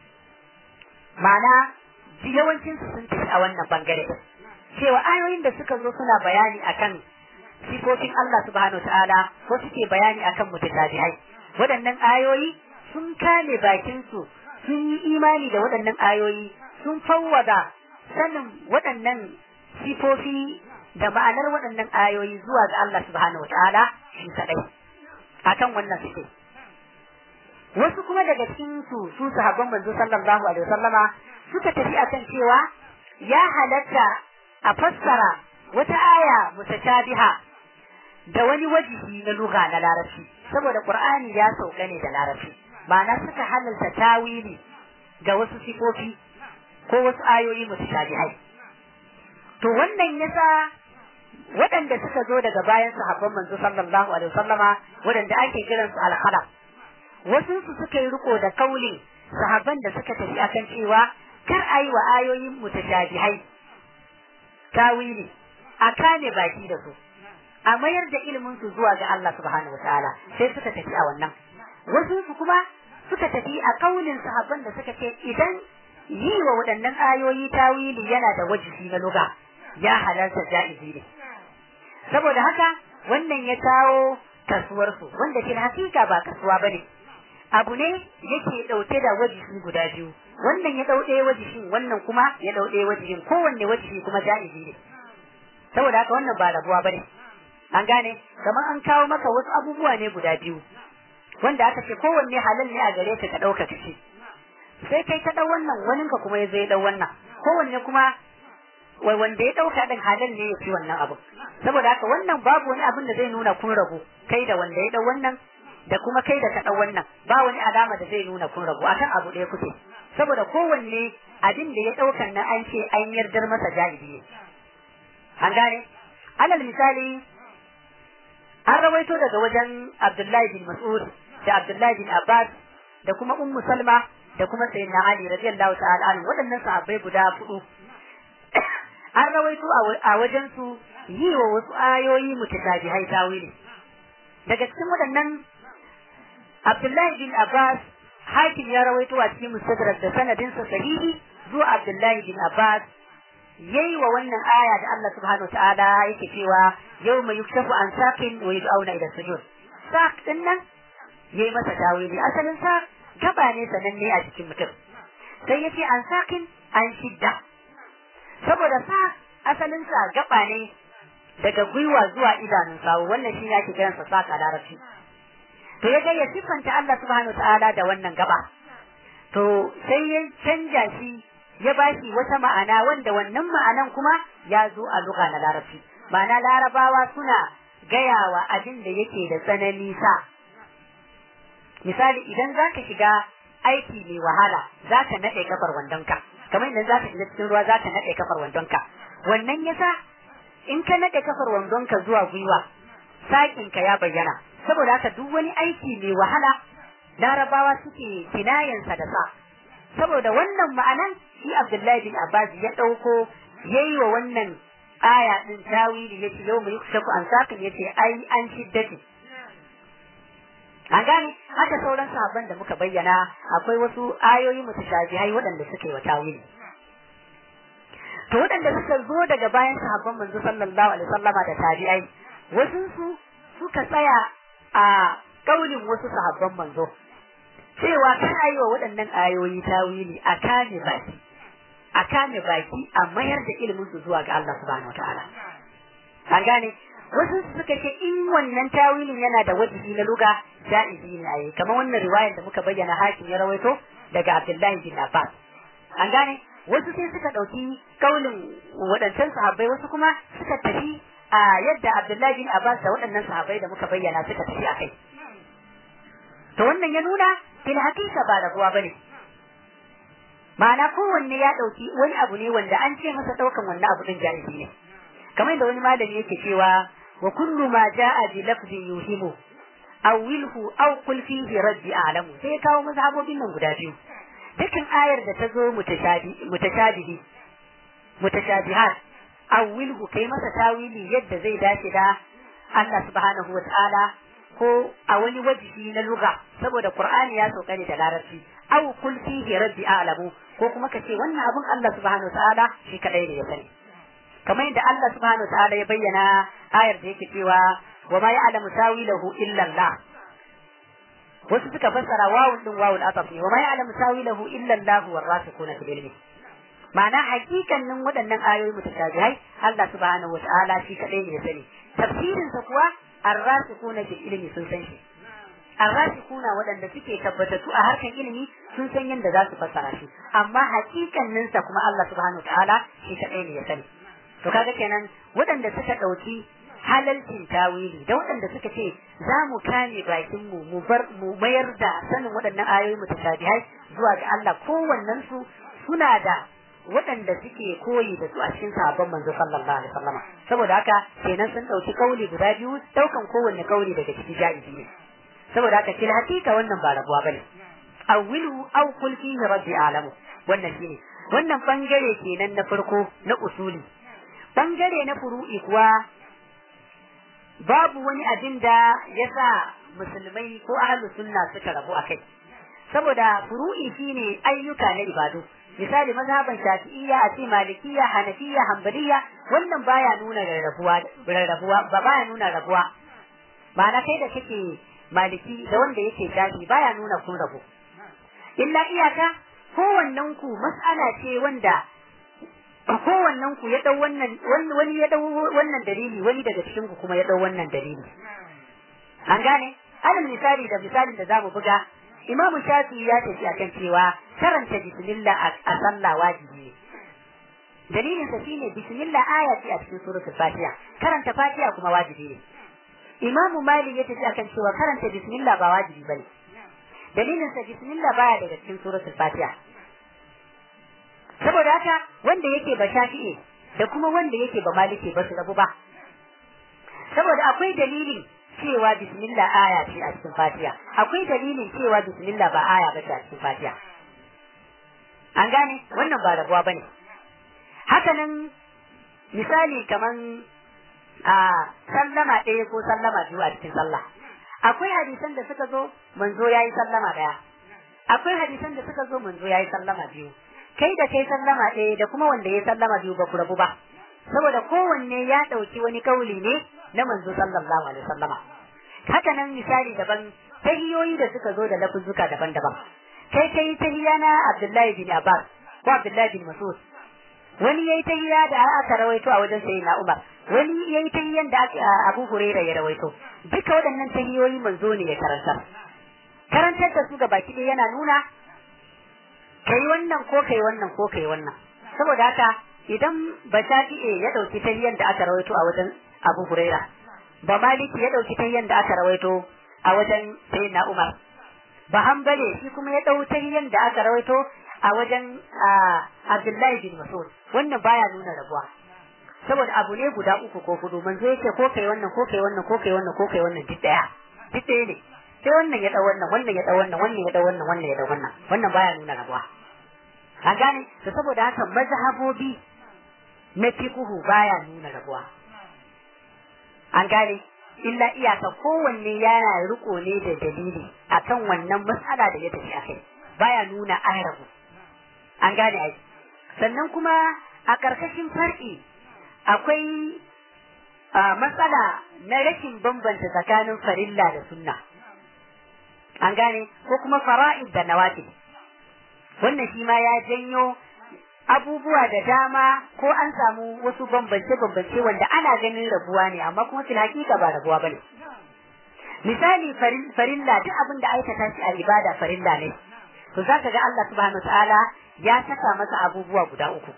ma'ana yawancin su sun tafi a wannan bangare cewa ayoyin da suka zo suna bayani akan sifofin Allah subhanahu ta'ala ko suke bayani akan mutashabihai waɗannan ayoyi sun kame bakin su sun yi imani da waɗannan ayoyi sun fawwada sanin waɗannan sifofi da ma'anar waɗannan ayoyi zuwa ga Allah subhanahu ta'ala shi kadai akan wannan suke wasu kuma daga cikin su su sahabban manzo sallallahu alaihi wasallama suka tafi akan cewa ya halatta a fassara wata aya mutashabiha da wani wajihi na lugha na larabci saboda qur'ani ya sauka ne da larabci ma'ana suka halalta tawili ga wasu sifofi ko wasu ayoyi mutashabihai to wannan yasa waɗanda suka zo daga bayan sahabban manzo sallallahu alaihi wasallama waɗanda ake kiransu al-khalaf wasu su suka yi riko da kaulin sahabban da suka tafi akan cewa kar a yi wa ayoyin mutashabihai tawili a kame baki da su a mayar da ilimin su zuwa ga Allah subhanahu wataala sai suka tafi a wannan wasu su kuma suka tafi a kaulin sahabban da suka ce idan yi wa waɗannan ayoyi tawili yana da wajibi na luga ya halarta ja'izi ne saboda haka wannan ya kawo kasuwar su wanda fil hakika ba kasuwa bane abu ne yake dauke da wajibi guda biyu wannan ya dauke wajibin wannan kuma ya dauke wajibin kowanne wajibi kuma ja'izi ne saboda haka wannan ba rabuwa bane an gane kamar an kawo maka wasu abubuwa ne guda biyu wanda aka ce kowanne halal ne a gare ka ka dauka kace sai kai ka dau wannan wanin ka kuma ya zai dau wannan kowanne kuma wai wanda ya dauka din halal ne ya ci wannan abu saboda haka wannan babu wani abin da zai nuna kun rabu kai da wanda ya dau wannan da kuma kai da ka dau wannan ba wani alama da zai nuna kun rabu akan abu ɗaya kuke saboda kowanne abin da ya daukan nan an ce an yardar masa jahili ne an gane alal misali an rawaito daga wajen Abdullahi bin Mas'ud da Abdullahi bin Abbas da kuma Ummu Salma da kuma Sayyidina Ali radiyallahu ta'ala anhu waɗannan sahabbai guda hudu an rawaito a wajen su yi wa wasu ayoyi mutashabihai tawili daga cikin waɗannan Abdullahi bin Abbas hakim ya rawaito a cikin mustadrak da sanadinsa sahihi zuwa Abdullahi bin Abbas yayi wa wannan aya da Allah subhanahu wa ta'ala yake cewa yawma yukshafu an saqin wa yud'auna ila sujud saq din nan yayi masa tawili asalin sa gaba ne sananne a cikin mutum sai yace an saqin an shidda saboda sa asalin sa gaba ne daga gwiwa zuwa idanun sawu wannan shi yake kiransa saq a larabci to yaga ya sifanta Allah subhanahu wa ta'ala da wannan gaba to sai ya canja shi ya ba shi wata ma'ana wanda wannan ma'anan kuma ya zo a luga na larabci ma'ana larabawa suna gayawa abin da yake da tsanani sa misali idan za ka shiga aiki mai wahala za ka naɗe kafar wandonka kamar idan za ka shiga cikin ruwa za ka naɗe kafar wandonka wannan yasa in ka naɗe kafar wandonka zuwa gwiwa saƙinka ya bayyana saboda haka duk wani aiki mai wahala larabawa suke kinayensa da sa saboda wannan ma'anan shi Abdullahi bin Abbas ya ɗauko yayi wa wannan aya din tawili yace yau mai yukshaku an sakin yace ai an shiddati an gane haka sauran sahabban da muka bayyana akwai wasu ayoyi mutashabihai waɗanda suke wa tawili to waɗanda suka zo daga bayan sahabban manzo sallallahu alaihi wasallama da tabi'ai wasu su suka tsaya a kaulin wasu sahabban manzo cewa kan ayi wa waɗannan ayoyi tawili a kame baki a kame baki a mayar da ilimin su zuwa ga Allah subhanahu wataala an gane wasu suka ce in wannan tawilin yana da wajibi na luga ja'izi ne ayi kamar wannan riwayar da muka bayyana hakim ya rawaito daga Abdullahi bin Abbas an gane wasu sai suka ɗauki kaulin waɗancan sahabbai wasu kuma suka tafi a yadda Abdullahi bin Abbas da waɗannan sahabbai da muka bayyana suka tafi a kai to wannan ya nuna fil hakika ba rabuwa bane ma'ana kowanne ya dauki wani abu ne wanda an ce masa daukan wannan abu din jahili ne kamar da wani malami yake cewa wa kullu ma jaa bi lafzin yuhimu aw wilhu aw qul fihi raddi a'lamu sai ya kawo mazhabobin nan guda biyu dukkan ayar da ta zo mutashabi mutashabihi mutashabihat aw wilhu kai masa tawili yadda zai dace da Allah subhanahu wa ta'ala ko a wani wajihi na lugha saboda Qur'ani ya sauka ne da larabci aw kul fihi rabbi a'lamu ko kuma ka ce wannan abun Allah subhanahu ta'ala shi kadai ne ya sani kamar yadda Allah subhanahu ta'ala ya bayyana ayar da yake cewa wa ma ya'lamu tawilahu illa Allah wasu suka fassara wawun din wawul ataf ne wa ma ya'lamu tawilahu illa Allah wa rasikuna fil ilmi ma'ana hakikanin waɗannan ayoyi mutashabihai Allah subhanahu ta'ala shi kadai ne ya sani tafsirinsa kuwa arrasikuna fil ilmi sun san shi arrasikuna waɗanda suke tabbatattu a harkan ilimi sun san yadda za su fassara shi amma hakikanin sa kuma Allah subhanahu ta'ala shi kadai ne ya sani to kaga kenan waɗanda suka ɗauki halalcin tawili da waɗanda suka ce za mu kame bakin mu mu bar mu mayar da sanin waɗannan ayoyi mutashabihai zuwa ga Allah kowannen su suna da waɗanda suke koyi da su a cikin sahabban manzo sallallahu alaihi wasallam saboda haka kenan sun dauki kauli guda biyu daukan kowanne kauli daga cikin jaizi ne saboda haka fil hakika wannan ba rabuwa bane awwilu aw kul fihi rabbi alamu wannan shine wannan bangare kenan na farko na usuli bangare na furu'i kuwa babu wani abin da ya sa musulmai ko ahlu sunna suka rabu a kai saboda furu'i shine ayyuka na ibadu misali mazhaban shafi'iyya a ce malikiyya hanafiyya hanbaliya wannan baya nuna rarrabuwa rarrabuwa ba baya nuna rabuwa ma'ana kai da kake maliki da wanda yake shafi baya nuna kun rabu illa iyaka kowannen ku mas'ala ce wanda kowannen ku ya dau wannan wani ya dau wannan dalili wani daga cikin ku kuma ya dau wannan dalili an gane alal misali da misalin da zamu buga imamu shafi ya tafi akan cewa karanta bismillah a sallah wajibi ne dalilin sa shine bismillah aya ce a cikin suratul fatiha karanta fatiha kuma wajibi ne imamu malik ya tafi akan cewa karanta bismillah ba wajibi bane dalilin sa bismillah baya daga cikin suratul fatiha saboda haka wanda yake ba shafi'i da kuma wanda yake ba maliki ba su rabu ba saboda akwai dalilin cewa bismillah aya ce a cikin fatiha akwai dalilin cewa bismillah ba aya ba ce a cikin fatiha an gane wannan ba rabuwa bane haka nan misali kaman a sallama ɗaya ko sallama biyu a cikin sallah akwai hadisan da suka zo manzo yayi sallama ɗaya akwai hadisan da suka zo manzo yayi sallama biyu kai da kai sallama ɗaya da kuma wanda ya sallama biyu ba ku rabu ba saboda kowanne ya ɗauki wani kauli ne na manzo sallallahu alaihi wasallama haka nan misali daban tahiyoyi da suka zo da lafuzzuka daban-daban kai kai tahiya na Abdullahi bin Abbas ko Abdullahi bin Mas'ud wani yayi tahiya da aka rawaito a wajen sayyidina Umar wani yayi tahiyan da Abu Hurairah ya rawaito duka waɗannan tahiyoyi manzo ne ya karantar karantar da su ga baki ɗaya yana nuna kai wannan ko kai wannan ko kai wannan saboda haka idan ba shafi'e ya dauki tahiyan da aka rawaito a wajen Abu Huraira ba Maliki ya dauki tahiyan da aka rawaito a wajen Sayyidina Umar ba Hanbali shi kuma ya dau tahiyan da aka rawaito a wajen Abdullahi bin Mas'ud wannan baya nuna rabuwa saboda abu ne guda uku ko hudu manzo yake ko kai wannan ko kai wannan ko kai wannan ko kai wannan duk daya duk daya ne sai wannan ya dau wannan wannan ya dau wannan wannan ya dau wannan wannan ya dau wannan wannan baya nuna rabuwa an gane to saboda haka mazhabobi na fiqhu baya nuna rabuwa an gane illa iyaka kowanne yana riko ne da dalili akan wannan matsala da ya tafi akai baya nuna an rabu an gane ai sannan kuma a ƙarƙashin far'i akwai matsala na rashin bambanta tsakanin farilla da sunna an gane ko kuma fara'id da nawafil wannan shi ma ya janyo abubuwa da dama ko an samu wasu bambance-bambance wanda ana ganin rabuwa ne amma kuma fil hakika ba rabuwa bane misali farilla duk abin da aikata shi a ibada farilla ne to zaka ga Allah subhanahu ta'ala ya saka masa abubuwa guda uku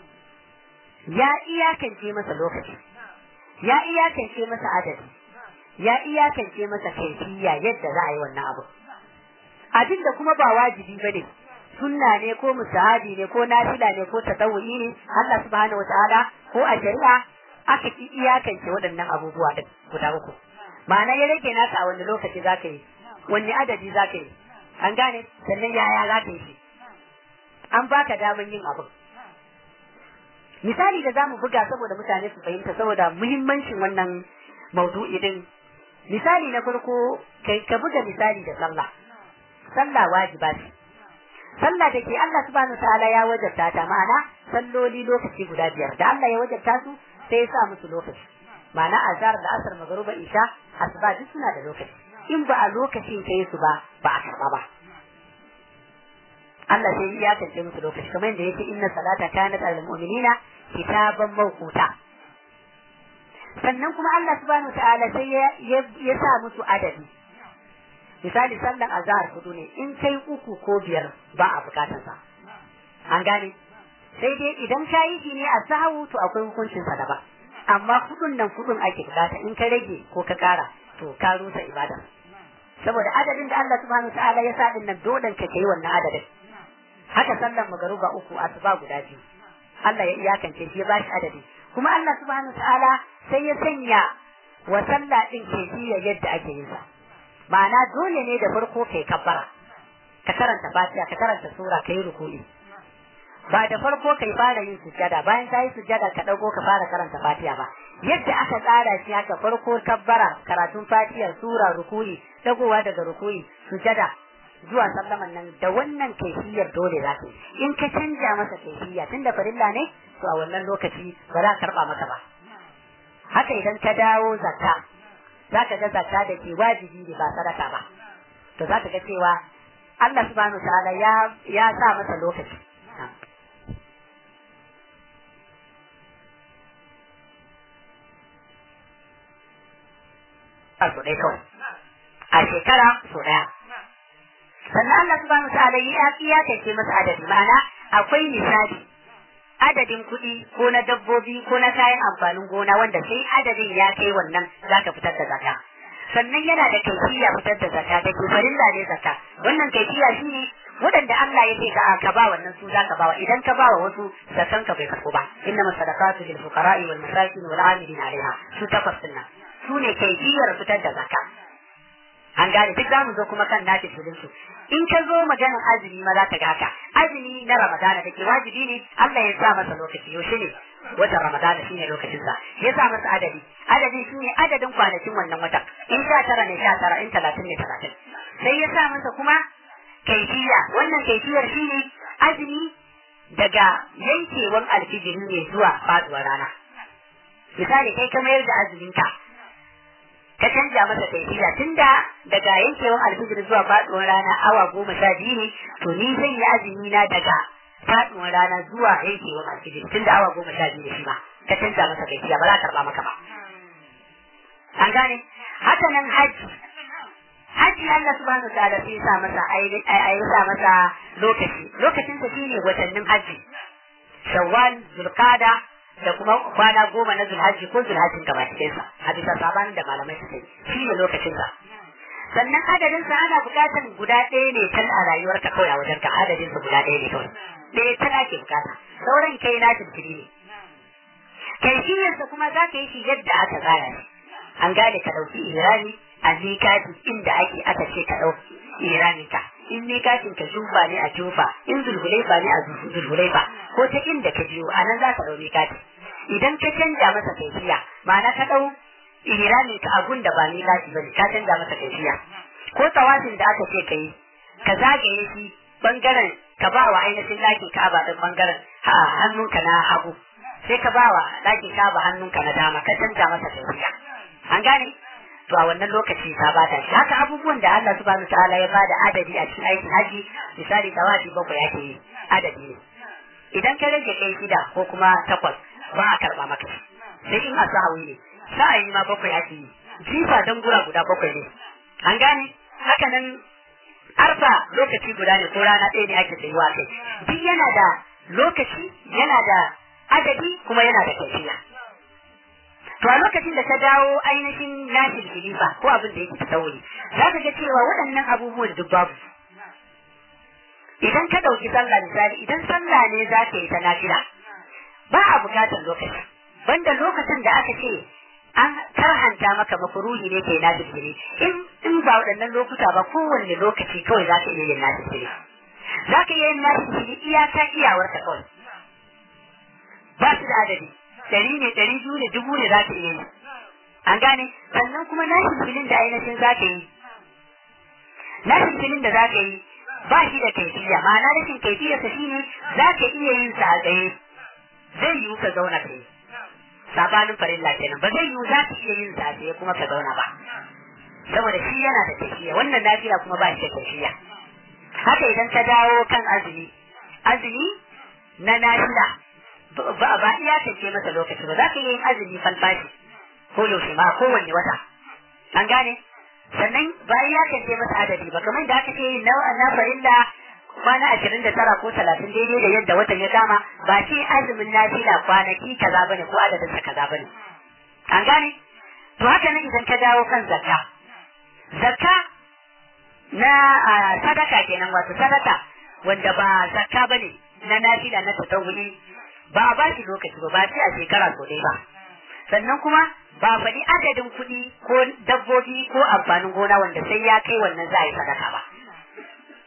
ya iyakance masa lokaci ya iyakance masa adadi ya iyakance masa kaifiya yadda za a yi wannan abu abin da kuma ba wajibi bane sunna ne ko musahabi ne ko nafila ne ko tatawuyi ne Allah subhanahu wataala ko a shari'a aka ki iyakance waɗannan abubuwa din guda uku ma'ana ya rage naka a wani lokaci zaka yi wani adadi zaka yi an gane sannan yaya zaka yi shi an baka daman yin abu misali da zamu buga saboda mutane su fahimta saboda muhimmancin wannan maudu'i din misali na farko kai ka buga misali da sallah sallah wajiba ce sallah da ke Allah subhanahu ta'ala ya wajabta ta ma'ana salloli lokaci guda biyar da Allah ya wajabta su sai ya sa musu lokaci ma'ana azhar da asar magruba isha asuba duk suna da lokaci in ba a lokacin kai su ba ba a karba ba Allah sai ya tantance musu lokaci kamar yadda yake inna salata kanat al mu'minina kitaban mawquta sannan kuma Allah subhanahu ta'ala sai ya sa musu adadi misali sallan azhar hudu ne in kai uku ko biyar ba a bukatar sa an gane sai dai idan ka yi shi ne a sahu to akwai hukuncin sa daban amma hudun nan hudun ake bukata in ka rage ko ka kara to ka rusa ibada saboda adadin da Allah subhanahu ta'ala ya sa din nan dole ka kai wannan adadin haka sallan magaruba uku asuba guda biyu Allah ya iyakance shi ya bashi adadi kuma Allah subhanahu ta'ala sai ya sanya wa sallah din kefiya yadda ake yin sa ma'ana dole ne da farko kai kabbara ka karanta fatiha ka karanta sura kai ruku'i ba da farko kai fara yin sujjada bayan ka yi sujjada ka ɗago ka fara karanta fatiha ba yadda aka tsara shi haka farko kabbara karatun fatihar sura rukuyi dagowa daga rukuyi sujjada zuwa sallaman nan da wannan kaifiyar dole za ka yi in ka canja masa kaifiya tunda farilla ne to a wannan lokaci ba za a karɓa maka ba haka idan ka dawo zakka za ka ga zakka da ke wajibi ne ba sadaka ba to za ka ga cewa Allah subhanahu ta'ala ya ya sa masa lokaci a so ɗaya kawai a shekara so ɗaya sannan Allah subhanahu ta'ala ya iyakace masa adadi ma'ana akwai misali adadin kuɗi ko na dabbobi ko na kayan amfanin gona wanda sai adadin ya kai wannan za ka fitar da zakka sannan yana da kaifiya fitar da zakka da ke farilla ne zakka wannan kaifiya shi ne waɗanda Allah ya ce ka ka ba wannan su za ka ba idan ka ba wa wasu zakkan ka bai karɓo ba inna masadaqatu lil fuqara'i wal masakin wal 'amilin 'alayha su takwas din nan su ne kaifiyar fitar da zakka an gane duk zamu zo kuma kan nafi su in ka zo maganar azumi ma za ka ga haka azumi na ramadana da ke wajibi ne Allah ya sa masa lokaci yaushe ne watan ramadana shine lokacin sa ya sa masa adadi adadi shine adadin kwanakin wannan watan in sha tara ne sha tara in talatin ne talatin sai ya sa masa kuma kaifiya wannan kaifiyar shine azumi daga yankewan alfijiri ne zuwa faduwar rana misali kai ka mayar da azumin ka ka canja masa kaifiya tunda daga yankewan alfijir zuwa faduwar rana awa goma sha biyu ne to ni zan yi azumi na daga faduwar rana zuwa yankewan alfijir tunda awa goma sha biyu ne shi ma ka canja masa kaifiya ba za ka karba maka ba an gane haka nan haji haji Allah subhanahu ta'ala sai sa masa ai sa masa lokaci lokacin sa shine watannin haji shawwal zulqada da kuma kwana goma na zulhaji ko zulhajin gaba cikin sa a bisa sabanin da malamai suka yi shi ne lokacin sa sannan adadin sa ana bukatar guda ɗaya ne kan a rayuwar ka kawai a wajen ka adadin sa guda ɗaya ne kawai ɗaya ta ake bukata sauran kai na tuntuni ne kaifiyar sa kuma za ka yi shi yadda aka tsara shi an gane ka ɗauki irani a mikati inda ake aka ce ka ɗauki iranin ka in mikatin ka jufa ne a jufa in zulhulaifa ne a zulhulaifa ko ta inda ka biyo a nan za ka ɗau mikati idan ka canja masa kaifiya ma'ana ka ɗau iranin ka abun da ba mikati ba ne ka canja masa kaifiya ko tawafin da aka ce ka yi ka zagaye shi bangaren ka ba wa ainihin ɗakin ka'aba ɗin bangaren hannunka na hagu sai ka ba wa ɗakin ka'aba hannunka na dama ka canja masa kaifiya an gane to a wannan lokaci ta bata shi haka abubuwan da Allah subhanahu ta'ala ya bada adadi a cikin aikin haji misali tawafi bakwai ake yi adadi ne idan ka rage kai shida ko kuma takwas ba a karba maka sai in asahawi ne sa'ayi ma bakwai ake yi jifa dan gura guda bakwai ne an gane haka nan arfa lokaci guda ne ko rana ɗaya ne ake tsayuwa kai duk yana da lokaci yana da adadi kuma yana da kaifiya to a lokacin da ta dawo ainihin nashin khilifa ko abin da yake tasawuri za ka ga cewa waɗannan abubuwan duk babu idan ka ɗauki sallah misali idan sallah ne za ka yi ta nafila ba a bukatar lokaci banda lokacin da aka ce an karhanta maka mafuruhi ne kai nafil fili in in ba waɗannan lokuta ba kowanne lokaci kawai za ka iya yin nafil fili za ka iya yin nafil fili iyaka iyawarka kawai ba su da adadi ɗari ne ɗari biyu ne dubu ne za ka iya yi an gane sannan kuma nashin filin da ainihin za ka yi nashin filin da za ka yi ba shi da kaifiya ma'ana rashin kaifiyarsa shi ne za ka iya yin sa a tsaye zai yiwu ka zauna ka yi sabanin farilla kenan ba zai yiwu za ka iya yin sa a tsaye kuma ka zauna ba saboda shi yana da kaifiya wannan lafiya kuma ba shi da kaifiya haka idan ka dawo kan azumi azumi na nafila ba ba iya kace masa lokaci ba za ka yi azumi falfashi ko yaushe ma kowanne wata an gane sannan ba iya kace masa adadi ba kamar da aka ce na na farilla kwana ashirin da tara ko talatin daidai da yadda watan ya kama ba ce azumin nafila kwanaki kaza bane ko adadin sa kaza bane an gane to haka nan idan ka dawo kan zakka zakka na sadaka kenan wato sadaka wanda ba zakka bane na nafila na tatawuli ba a bashi lokaci ba ba sai a shekara so dai ba sannan kuma ba faɗi adadin kuɗi ko dabbobi ko amfanin gona wanda sai ya kai wannan za a yi sadaka ba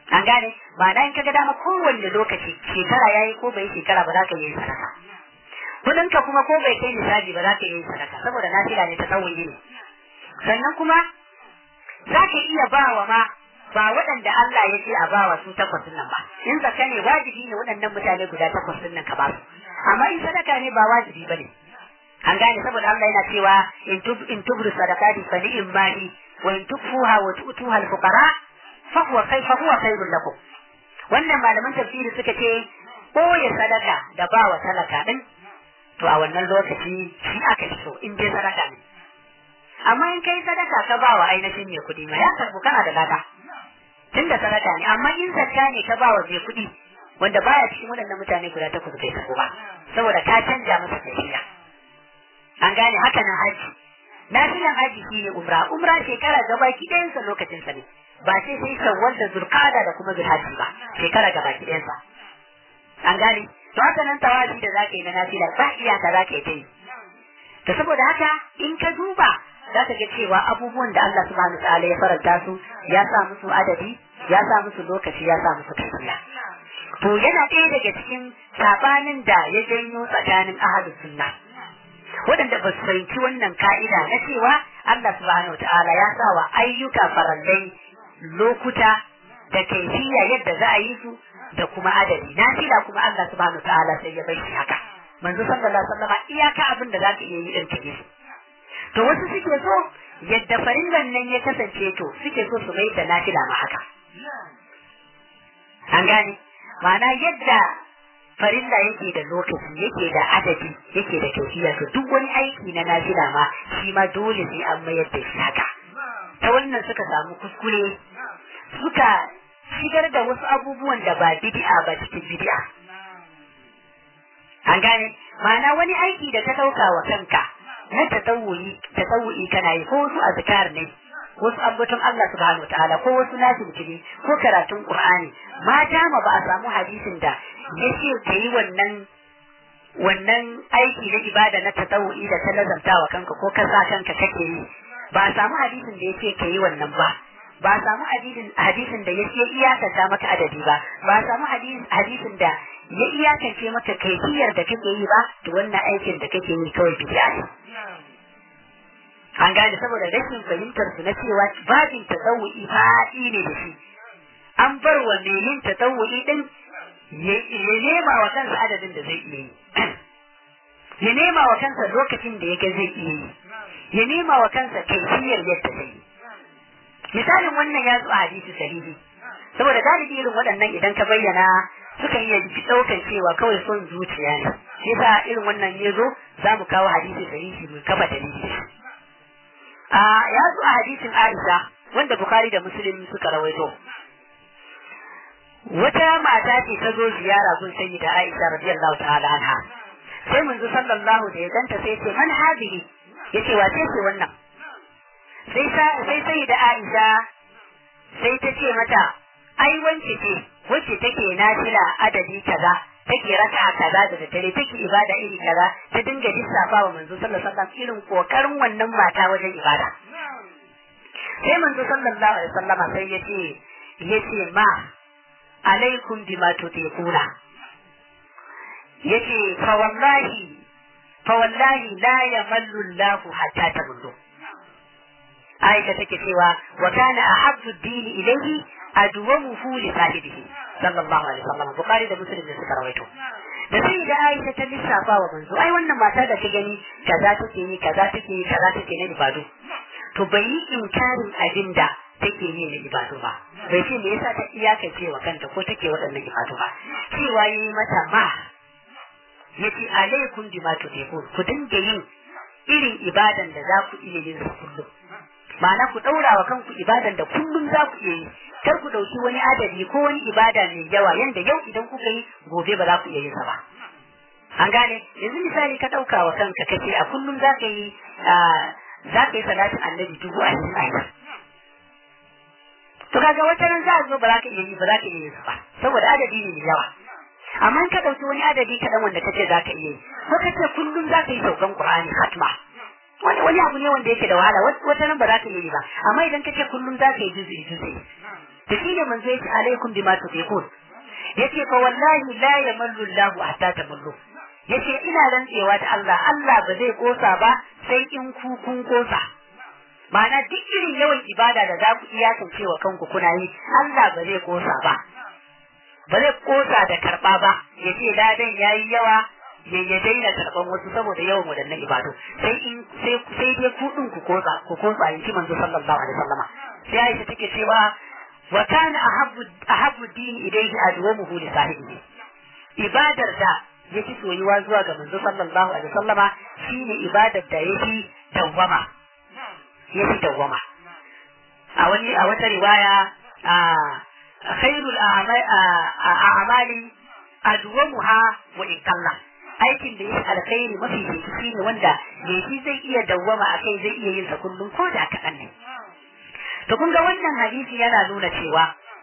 an gane ma'ana in kaga dama kowanne lokaci shekara yayi ko bai shekara ba za ka yi sadaka kudin ka kuma ko bai kai nisabi ba za ka yi sadaka saboda nafila ne ta tsawon ne sannan kuma za ka iya ba wa ma ba waɗanda Allah ya ce a ba wa su takwas nan ba in zakka ne wajibi ne waɗannan mutane guda takwas nan ka ba su amma in sadaka ne ba wajibi ba ne an gane saboda Allah yana cewa in tub in tubru sadaqati fa ni'im mahi wa in tukfuha wa tu'tuha al-fuqara fa huwa khay fa huwa khairul lakum wannan malaman tafsiri suka ce ɓoye sadaka da ba wa talaka din to a wannan lokaci shi aka fi so in dai sadaka ne amma in kai sadaka ka ba wa ainihin mai kuɗi ma ya karbu kana da lada tun da sadaka ne amma in zakka ne ka ba wa mai kuɗi wanda baya cikin waɗannan mutane guda takwas bai karbu ba saboda ka canja masa tafiya an gane haka nan haji nafilan haji shi ne umra umra shekara gaba ki ɗayansa lokacin sa ne ba sai sai shawwal da zulqada da kuma zulhajji ba shekara gaba ki ɗayansa an gane to haka nan tawafi da zaka yi na nafila ba iyaka zaka yi ta yi to saboda haka in ka duba za ka ga cewa abubuwan da Allah subhanahu wa ta'ala ya faranta su ya sa musu adadi ya sa musu lokaci ya sa musu kaifiya to yana ɗaya daga cikin sabanin da ya janyo tsakanin ahlus sunna waɗanda ba su fahimci wannan ka'ida na cewa Allah subhanahu wa ta'ala ya sa wa ayyuka farallai lokuta da kaifiya yadda za a yi su da kuma adadi na fila kuma Allah subhanahu wa ta'ala sai ya bai shi haka manzo sallallahu alaihi wasallam iyaka abin da za ka iya yi din take to wasu suke so yadda farillan nan ya kasance to suke so su mai da nafila ma haka an gane ma'ana yadda farilla yake da lokaci yake da adadi yake da kaifiya to duk wani aiki na nafila ma shi ma dole sai an mayar da shi haka ta wannan suka samu kuskure suka shigar da wasu abubuwan da ba bid'a ba cikin bid'a an gane ma'ana wani aiki da ka dauka wa kanka na tatawuyi tatawuyi kana yi ko wasu azkar ne wasu ambaton Allah subhanahu wataala ko wasu nafilfili ko karatun Qur'ani ma dama ba a samu hadisin da yace ka yi wannan wannan aiki na ibada na tatawuyi da ta lazamta wa kanka ko ka sa kanka kake yi ba a samu hadisin da yace ka yi wannan ba ba a samu hadisin hadisin da yace iyakanta maka adadi ba ba a samu hadisin da ya iyakance maka kaifiyar da kake yi ba to wannan aikin da kake yi kawai bid'a ne an gane saboda rashin fahimtar su na cewa babin tasawu'i faɗi ne da shi an bar wa mai yin tasawu'i din ya nema wa kansa adadin da zai iya yi ya nema wa kansa lokacin da yake zai iya yi ya nema wa kansa kaifiyar yadda zai yi misalin wannan ya zo a hadisi sahihi saboda galibi irin waɗannan idan ka bayyana sukan iya ɗaukan cewa kawai son zuciya ne shi yasa irin wannan ya zo za mu kawo hadisi sahihi mu kafa dalili a ya zo a hadisin Aisha wanda Bukhari da Muslim suka rawaito wata mata ce ta zo ziyara gun sayyida Aisha radiyallahu ta'ala anha sai mun sallallahu da ya ganta sai ce man hadihi yace wace ce wannan sai sai sayyida Aisha sai ta ce mata ai wance ce wacce take nafila adadi kaza take raka kaza da dare take ibada iri kaza ta dinga lissafa wa manzo sallallahu alaihi wasallam irin kokarin wannan mata wajen ibada sai manzo sallallahu alaihi wasallama sai yace yace ma alaikum bima tutiquna yace fa wallahi fa wallahi la yamallu Allah hatta tabullu Aisha take cewa wa kana ahabbu ad-dini ilayhi adwamuhu li sahibihi sallallahu alaihi wasallam bukhari da muslim da suka rawaito da sai da aisha ta lissafa wa manzo ai wannan mata da ta gani kaza take yi kaza take yi kaza take na ibadu to bai yi inkarin abin da take yi na ibadu ba bai ce me yasa ta iyakace wa kanta ko take waɗannan ibadu ba cewa yi mata ma yace alaikum bima tudikun ku dinga yin irin ibadan da za ku iya yin su kullum ma'ana ku ɗaura wa kanku ibadan da kullum za ku iya yi kar ku ɗauki wani adadi ko wani ibada mai yawa yanda yau idan kuka yi gobe ba za ku iya yin sa ba an gane yanzu misali ka ɗauka wa kanka kace a kullum za ka yi za ka yi salatin annabi dubu a cikin to kaga wata ran za a zo ba za ka iya yi ba za ka iya yin sa ba saboda adadi ne mai yawa amma in ka ɗauki wani adadi kaɗan wanda kace za ka iya yi ko kace kullum za ka yi saukan qur'ani hatma wani wani abu ne wanda yake da wahala wata nan ba za ka yi ba amma idan ka ce kullum za ka yi juzi juzi to shine manzo yace alaikum bima tuqul yace fa wallahi la yamallu Allah hatta tamallu yace ina rantsewa da Allah Allah ba zai kosa ba sai in ku kun kosa ma'ana duk irin yawan ibada da za ku iyakance wa kanku kuna yi Allah ba zai kosa ba ba zai kosa da karba ba yace ladan yayi yawa ya ya daina karban wasu saboda yawan wadannan ibadu sai in sai sai dai ku din ku kosa ku kosa in ji manzo sallallahu alaihi wasallama sai Aisha take cewa wa kana ahabbu ahabbu din ilayhi adwamuhu li sahibihi ibadar da yake soyuwa zuwa ga manzo sallallahu alaihi wasallama shine ibadar da yake dawwama yake dawwama a wani a wata riwaya a khairul a'mali adwamuha wa in kalla aikin da yake alkhairi mafi shi ne wanda me shi zai iya dawwama akai zai iya yin sa kullum ko da kaɗan ne to kun ga wannan hadisi yana nuna cewa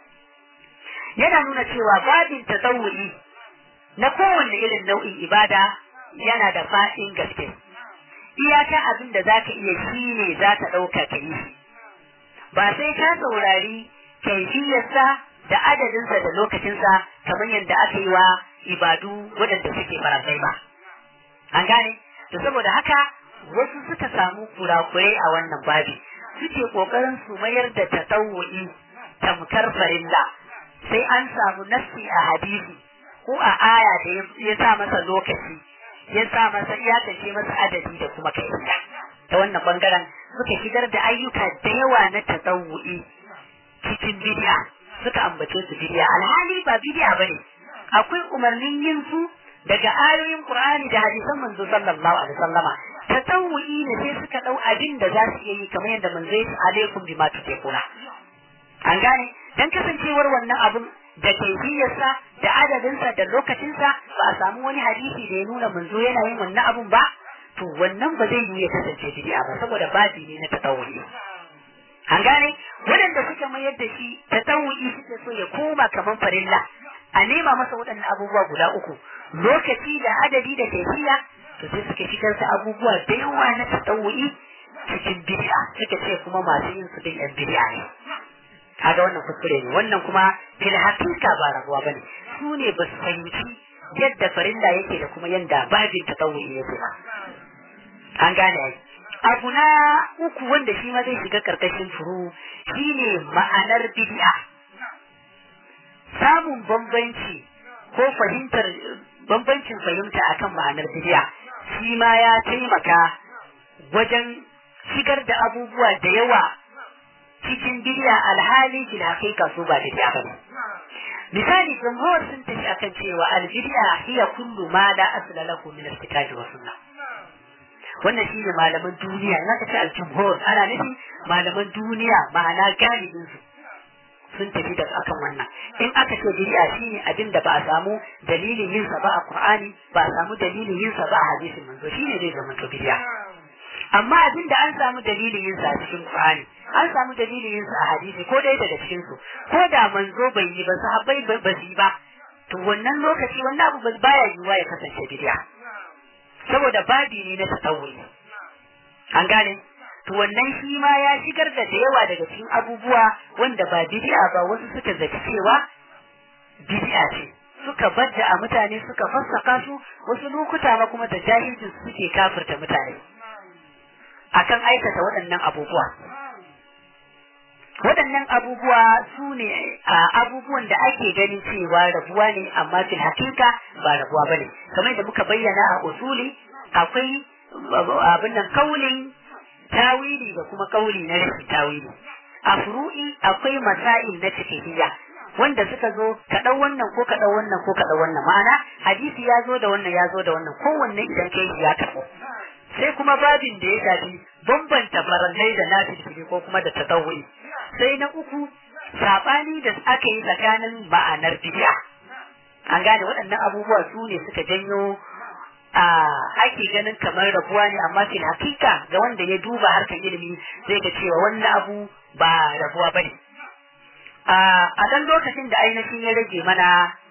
yana nuna cewa babin tasawuri na kowanne irin nau'in ibada yana da fa'in gaske iyaka abin da zaka iya shi ne za ka ɗauka ka yi ba sai ka saurari kaifiyarsa da adadinsa da lokacinsa kamar yadda aka yi wa ibadu waɗanda suke farantai ba an gane to saboda haka wasu suka samu kurakurai a wannan babi suke kokarin su mayar da tatawu'i tamkar farilla sai an samu nassi a hadisi ko a aya da ya sa masa lokaci ya sa masa iyakace masa adadi da kuma kaifiya ta wannan bangaren suka shigar da ayyuka da yawa na tatawu'i cikin bidiya suka ambace su bidiya alhali ba bidiya bane akwai umarnin yin su daga ayoyin Qur'ani da hadisan manzo sallallahu alaihi wasallama tatawu'i ne sai suka dau abin da za su iya yi kamar yadda manzo ya alaikum bima tuqula an gane dan kasancewar wannan abun da kaifiyarsa da adadinsa da lokacinsa ba a samu wani hadisi da ya nuna manzo yana yin wannan abun ba to wannan ba zai yi ya kasance bid'a ba saboda babi ne na tatawu'i an gane waɗanda suka mayar da shi tatawu'i suke so ya koma kamar farilla a nema masa waɗannan abubuwa guda uku lokaci da adadi da kaifiya to sai suka shigar da abubuwa da yawa na tatawu'i cikin bid'a suka ce kuma masu yin su din yan bid'a ne kaga wannan kuskure ne wannan kuma fil hakika ba rabuwa bane su ne ba su fahimci yadda farilla yake da kuma yadda babin tatawu'i yake ba an gane ai abu na uku wanda shi ma zai shiga karkashin furu shine ma'anar bid'a samun bambanci ko fahimtar bambancin fahimta akan ma'anar bid'a shi ma ya taimaka wajen shigar da abubuwa da yawa cikin bid'a alhali fil haqiqa su ba bid'a bane misali jumhur sun tafi akan cewa al bid'a hiya kullu ma la asla lahu min al-kitabi wa sunnah wannan shine malaman duniya in aka ce al-jumhur ana nufin malaman duniya ma'ana galibin su sun tafi da akan wannan in aka ce bid'a shine abin da ba a samu dalilin yin sa ba a Qur'ani ba a samu dalilin yin sa ba a hadisin manzo shine zai zama to bid'a amma abin da an samu dalilin yin sa a cikin Qur'ani an samu dalilin yin sa a hadisi ko dai daga cikin su ko da manzo bai yi ba sahabbai ba su yi ba to wannan lokaci wannan abu baya yiwuwa ya kasance bid'a saboda babi ne na tasawuri an gane to wannan shi ma ya shigar da da yawa daga cikin abubuwa wanda ba bid'a ba wasu suka zaci cewa bid'a ce suka badda a mutane suka fassaka su wasu lokuta ma kuma da jahilcin su suke kafirta mutane akan aikata waɗannan abubuwa waɗannan abubuwa su ne abubuwan da ake ganin cewa rabuwa ne amma fil hakika ba rabuwa ba ne kamar da muka bayyana a usuli akwai abin nan kaulin tawili da kuma kauli na rashin tawili a furu'i akwai masail na cikihiyya wanda suka zo ka ɗau wannan ko ka ɗau wannan ko ka ɗau wannan ma'ana hadisi ya zo da wannan ya zo da wannan kowanne idan kai ya karɓo sai kuma babin da ya shafi bambanta farallai da nafilfili ko kuma da tatawuri sai na uku sabani da aka yi tsakanin ma'anar bid'a an gane waɗannan abubuwa su ne suka janyo a ake ganin kamar rabuwa ne amma fil hakika ga wanda ya duba harkar ilimi zai ga cewa wannan abu ba rabuwa bane a dan lokacin da ainihin ya rage mana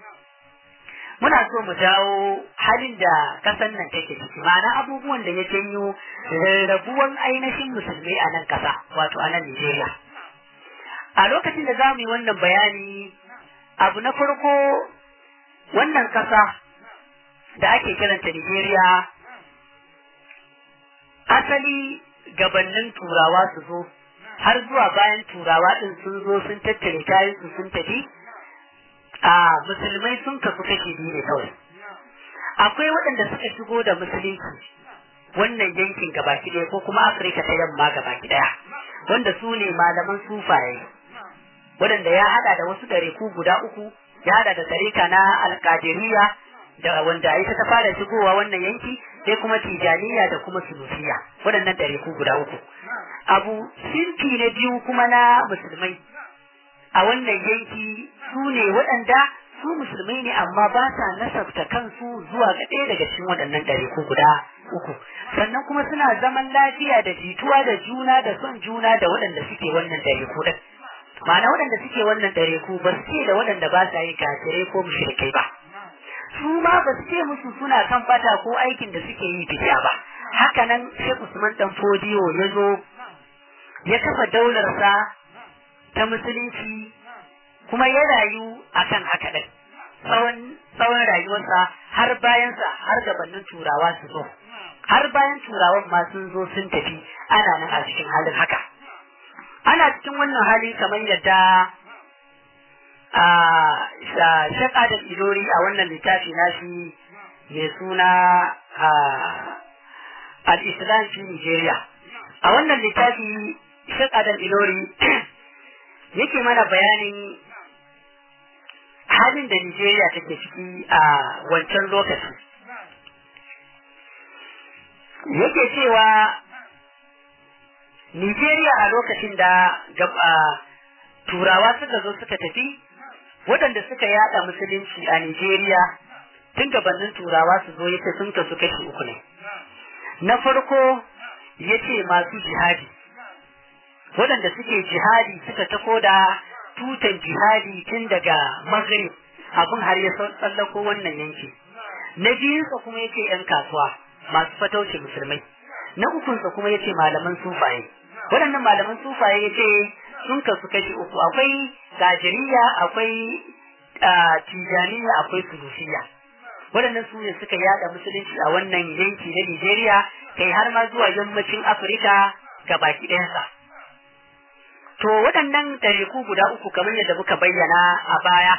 muna so mu dawo halin da kasan nan take ciki ma'ana abubuwan da ya janyo rarrabuwan ainihin musulmai a nan kasa wato a nan Nigeria a lokacin da za mu yi wannan bayani abu na farko wannan kasa da ake kiranta Nigeria asali gabannin turawa su zo har zuwa bayan turawa din sun zo sun tattare kayan su sun tafi a musulmai sun kasu kashi biyu ne kawai akwai waɗanda suka shigo da musulunci wannan yankin gabaki ɗaya ko kuma afirka ta yamma gabaki ɗaya wanda su ne malaman sufaye waɗanda ya haɗa da wasu ɗariku guda uku ya haɗa da tarika na alƙadiriya da wanda ita ta fara shigowa wannan yanki sai kuma tijaniya da kuma sunufiya waɗannan ɗariku guda uku abu sinfi na biyu kuma na musulmai a wannan yanki su ne waɗanda su musulmai ne amma ba sa nasabta kansu zuwa ga ɗaya daga cikin waɗannan ɗariku guda uku sannan kuma suna zaman lafiya da jituwa da juna da son juna da waɗanda suke wannan ɗariku ɗin ma'ana waɗanda suke wannan ɗariku ba su ce da waɗanda ba sa yi kafirai ko mushrikai ba su ma ba su ce musu suna kan fata ko aikin da suke yi bidiya ba haka nan Sheikh Usman dan Fodiyo ya zo ya kafa daularsa ta musulunci kuma ya rayu akan haka ɗin tsawon tsawon rayuwarsa har bayansa har gabanin turawa su zo har bayan turawan ma sun zo sun tafi ana nan a cikin halin haka ana cikin wannan hali kamar yadda a Shek Adam Ilori a wannan littafi nashi mai suna al-Islam fi Nigeria a wannan littafi Shek Adam Ilori yake mana bayanin halin da Nigeria take ciki a wancan lokaci yake cewa Nigeria a lokacin da turawa suka zo suka tafi waɗanda suka yada musulunci a Nigeria tun gabanin turawa su zo yace sun kasu kashi uku ne na farko yace masu jihadi waɗanda suke jihadi suka tafo da tutan jihadi tun daga maghrib abin har ya tsallako wannan yanki na biyunsa kuma yace yan kasuwa masu fatauci musulmai na ukunsa kuma yace malaman sufaye waɗannan malaman sufaye yace sun kasu kashi uku akwai gajiriya akwai tijaniya akwai sulufiya waɗannan su ne suka yada musulunci a wannan yanki na Nigeria kai har ma zuwa yammacin Afirka ga baki ɗayansa. To waɗannan ɗariku guda uku kamar yadda muka bayyana a baya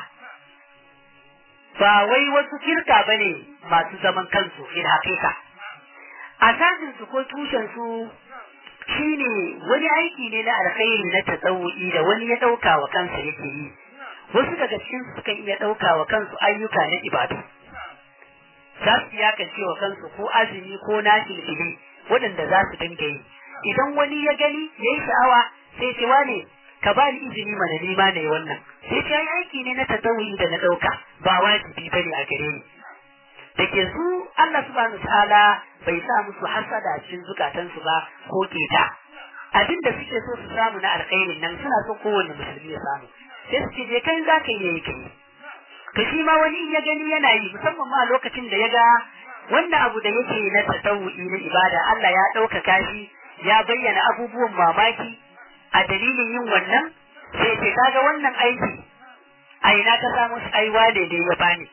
ba wai wasu kirka ba ne masu zaman kansu fil haƙiƙa. Asasinsu ko tushensu shi ne wani aiki ne na alkhairi na tasawu'i da wani ya ɗauka wa kansa yake yi. Wasu daga cikin su sukan iya ɗauka wa kansu ayyuka na ibadu. Za su iyakance wa kansu ko azumi ko nafilfili waɗanda za su dinga yi. Idan wani ya gani ya yi sha'awa sai ce wane ka ba ni izini mana nima ne wannan. Sai ce ai aiki ne na tasawu'i da na ɗauka ba wajibi bane a gare ni. da ke su Allah subhanahu ta'ala bai sa musu hasada a cikin zukatansu ba ko keta abin da suke so su samu na alkhairin nan suna so kowanne musulmi ya samu sai su ce je kai za ka yi kai to shi ma wani in ya gani yana yi musamman ma lokacin da ya ga wannan abu da yake na tasawu'i na ibada Allah ya ɗaukaka shi ya bayyana abubuwan mamaki a dalilin yin wannan sai ce kaga wannan aiki a ina ka samu ai wane da ya bani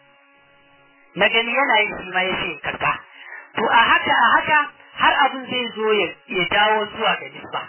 na gani yana yin shi ma ya ce karka to a haka a haka har abin zai zo ya dawo zuwa ga nisba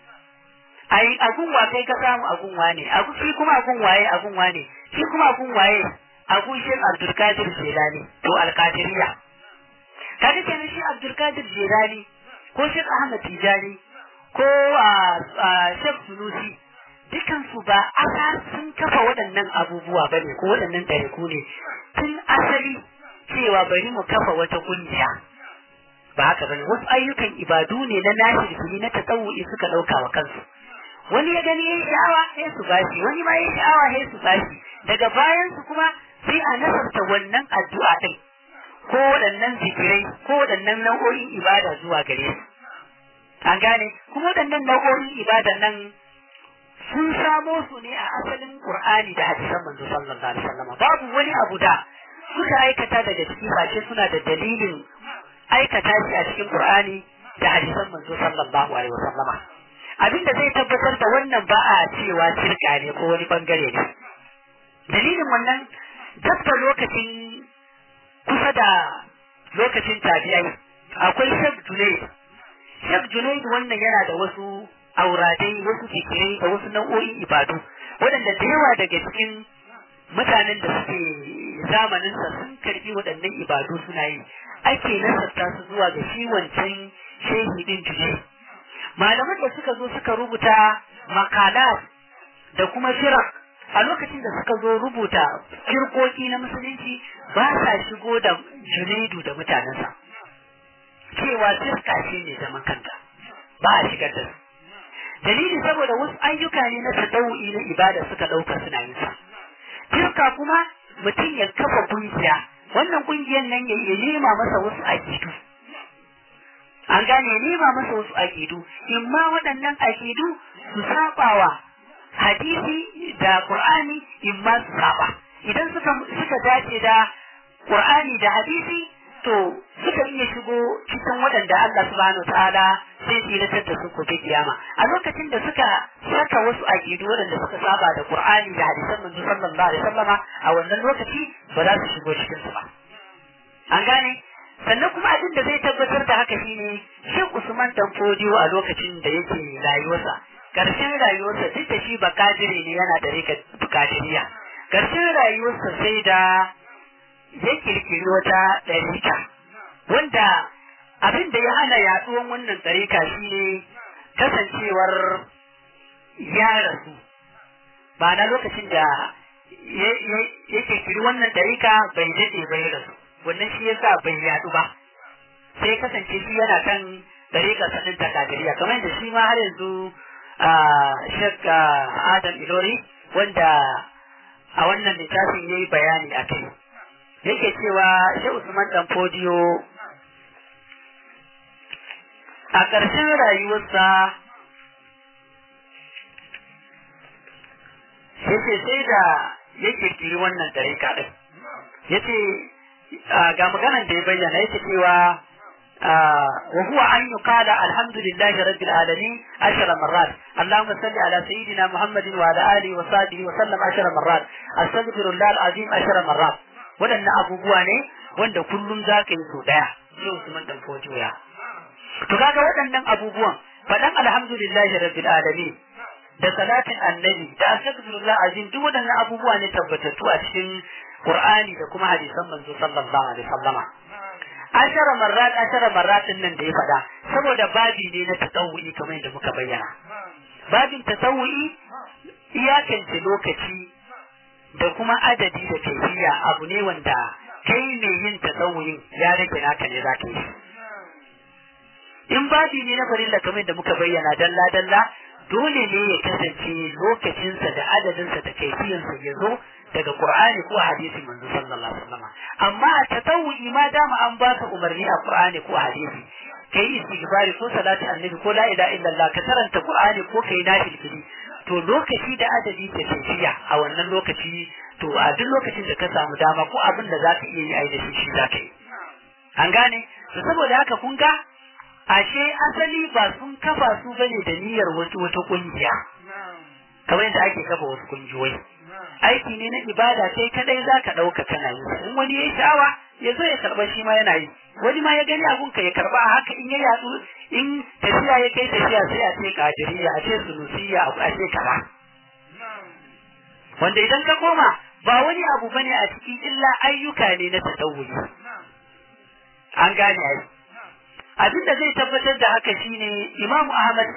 ai agun wa kai ka samu agun wane agu shi kuma agun waye agun wane shi kuma agun waye agun shi Abdulkadir Jilani to Alkadiriya kaga kenan shi Abdulkadir Jilani ko shi Ahmad Tijani ko Sheikh Sunusi dukansu ba asa sun kafa waɗannan abubuwa ba ne ko waɗannan ɗariku ne tun asali cewa bari mu kafa wata kungiya ba haka bane wasu ayyukan ibadu ne na nashi na tasawu'i suka ɗauka wa kansu wani ya gani yayi sha'awa sai su bashi wani ma yayi sha'awa sai su bashi daga bayan su kuma sai a nasarta wannan addu'a din ko waɗannan zikirai ko waɗannan nau'o'in ibada zuwa gare su an gane kuma waɗannan nau'o'in ibada nan sun samo su ne a asalin Qur'ani da hadisan manzo sallallahu alaihi wasallam babu wani abu da suka aikata daga ciki face suna da dalilin aikata shi a cikin Qur'ani da hadisan manzo sallallahu alaihi wasallama abinda zai tabbatar da wannan ba a cewa shirka ne ko wani bangare ne dalilin wannan dabba lokacin kusa da lokacin tabi'ai akwai shek junaid shek junaid wannan yana da wasu auradai wasu fikirai da wasu nau'o'in ibadu waɗanda da yawa daga cikin mutanen da suke zamaninsa sun karbi waɗannan ibadu suna yi ake nasarta su zuwa ga shi wancan shehi din junaid malaman da suka zo suka rubuta makalat da kuma firak a lokacin da suka zo rubuta firkoki na musulunci ba sa shigo da junaidu da mutanensa cewa firka shi ne zaman kanta ba a shigar da su dalili saboda wasu ayyuka ne na tadawi na ibada suka ɗauka suna yin sa firka kuma mutum ya kafa kungiya wannan kungiyar nan ya nema masa wasu akidu an gane nema masa wasu akidu imma waɗannan akidu su sabawa hadisi da Qur'ani in ma su saba idan suka suka dace da Qur'ani da hadisi to suka iya shigo cikin waɗanda Allah subhanahu ta'ala zai tsiratar da su gobe kiyama a lokacin da suka saka wasu aqidu waɗanda suka saba da Qur'ani da hadisan manzo sallallahu alaihi wasallama a wannan lokaci ba za su shigo cikin su ba an gane sannan kuma abin da zai tabbatar da haka shine Sheikh Usman Danfodiyo a lokacin da yake rayuwarsa karshen rayuwarsa duk da shi bakadire ne yana da rika bukadiriya karshen rayuwarsa sai da ya kirkiri wata ɗarika wanda abin da ya hana yaduwan wannan ɗarika shine kasancewar ya rasu ba na lokacin da ya kirkiri wannan ɗarika bai daɗe bai rasu wannan shi yasa bai yadu ba sai kasance shi yana kan ɗarika sanin takadiriya kamar da shi ma har yanzu Sheikh Adam Ilori wanda a wannan littafin ya yi bayani a kai. Yake cewa Sheikh Usman Dan Fodiyo a ƙarshen rayuwarsa yace sai da ya kirkiri wannan tarika ɗin. Yace ga maganan da ya bayyana yake cewa وهو أن يقال الحمد لله رب العالمين عشر مرات اللهم صل على سيدنا محمد وعلى آله وصحبه وسلم عشر مرات أستغفر الله العظيم عشر مرات waɗannan abubuwa ne wanda kullum za ka yi so ɗaya sai Usman dan fojiya to kaga waɗannan abubuwan faɗan alhamdulillahi rabbil alamin da salatin annabi da astaghfirullah azim duk waɗannan abubuwa ne tabbatattu a cikin Qur'ani da kuma hadisan manzo sallallahu alaihi wasallama ashara marrat ashara marrat din nan da ya faɗa saboda babi ne na tasawu'i kamar yadda muka bayyana babin tasawu'i iyakance lokaci da kuma adadi da kaifiya abu ne wanda kai ne yin tasawu'in ya rage naka ne zaka yi in babi ne na farilla kamar yadda muka bayyana dalla dalla dole ne ya kasance lokacinsa da adadinsa da kaifiyansa ya zo daga Qur'ani ko hadisi manzo sallallahu alaihi wasallam amma a tatawu'i ma dama an ba ka umarni a Qur'ani ko hadisi kai istighfari ko salati annabi ko la ilaha illallah ka karanta Qur'ani ko kai nafil fili to lokaci da adadi da tafiya a wannan lokaci to a duk lokacin da ka samu dama ko abin da zaka iya yi ai da shi shi zaka yi an gane to saboda haka kun ga ashe asali ba sun kafa su bane da niyyar wata wata kungiya kamar yadda ake kafa wasu kungiyoyi aiki ne na ibada kai kadai za ka ɗauka kana yi in wani ya yi sha'awa ya zo ya karɓa shi ma yana yi wani ma ya gani abun ka ya karɓa a haka in ya yatsu in tafiya ya kai tafiya sai a ce kadiriya a ce sunusiya a ce kaza wanda idan ka koma ba wani abu bane a cikin illa ayyuka ne na tasawuri an gane ai abin da zai tabbatar da haka shine imamu ahmad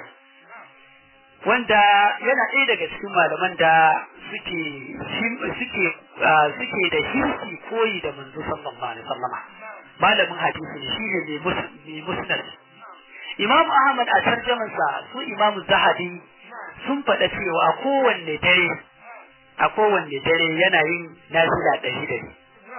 wanda yana ɗaya daga cikin malaman da suke suke suke da hirsi koyi da manzo sallallahu alaihi wasallama malamin hadisi ne shine mai musnad Imam Ahmad a tarjamansa su Imam Zahabi sun faɗa cewa a kowanne dare a kowanne dare yana yin nafila ɗari ɗari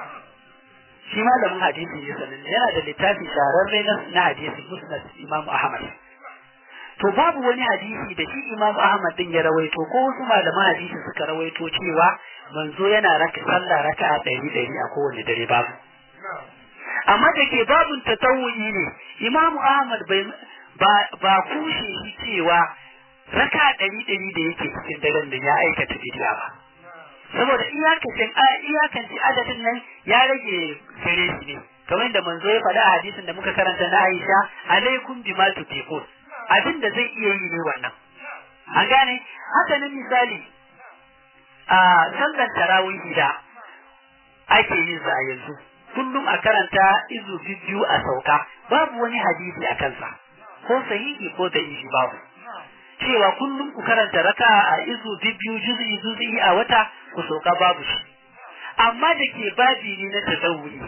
shi malamin hadisi ne sanin yana da littafi shararre na hadisi musnad Imam Ahmad to babu wani hadisi da shi Imam Ahmad din ya rawaito ko wasu malaman hadisi suka rawaito cewa manzo yana raka sallah raka'a ɗari ɗari a kowane dare babu amma da ke babun tatawuyi ne Imam Ahmad bai ba ba kushe shi cewa raka ɗari ɗari da yake cikin daren nan ya aikata bidiya ba saboda iyakacin iyakance adadin nan ya rage gare shi ne kamar da manzo ya faɗa a hadisin da muka karanta na Aisha alaikum bima tutiqun abin da zai iya yi ne wannan an gane haka nan misali a sallar tarawih da ake yin sa a yanzu kullum a karanta izu biyu a sauka babu wani hadisi a kansa ko sahihi ko da ishi babu cewa kullum ku karanta raka a izu biyu juz'i juz'i a wata ku sauka babu shi amma da ke babi ne na tazawuri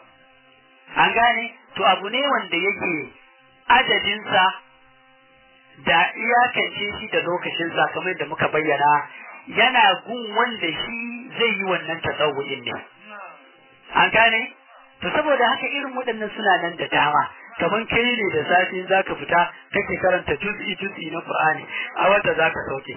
an gane to abu ne wanda yake adadinsa da iyakance shi da lokacinsa kamar da muka bayyana yana gun wanda shi zai yi wannan tasawurin ne an gane to saboda haka irin waɗannan suna nan da dama kamar kai ne da safe za ka fita kake karanta juz'i juz'i na Qur'ani a wata za ka sauke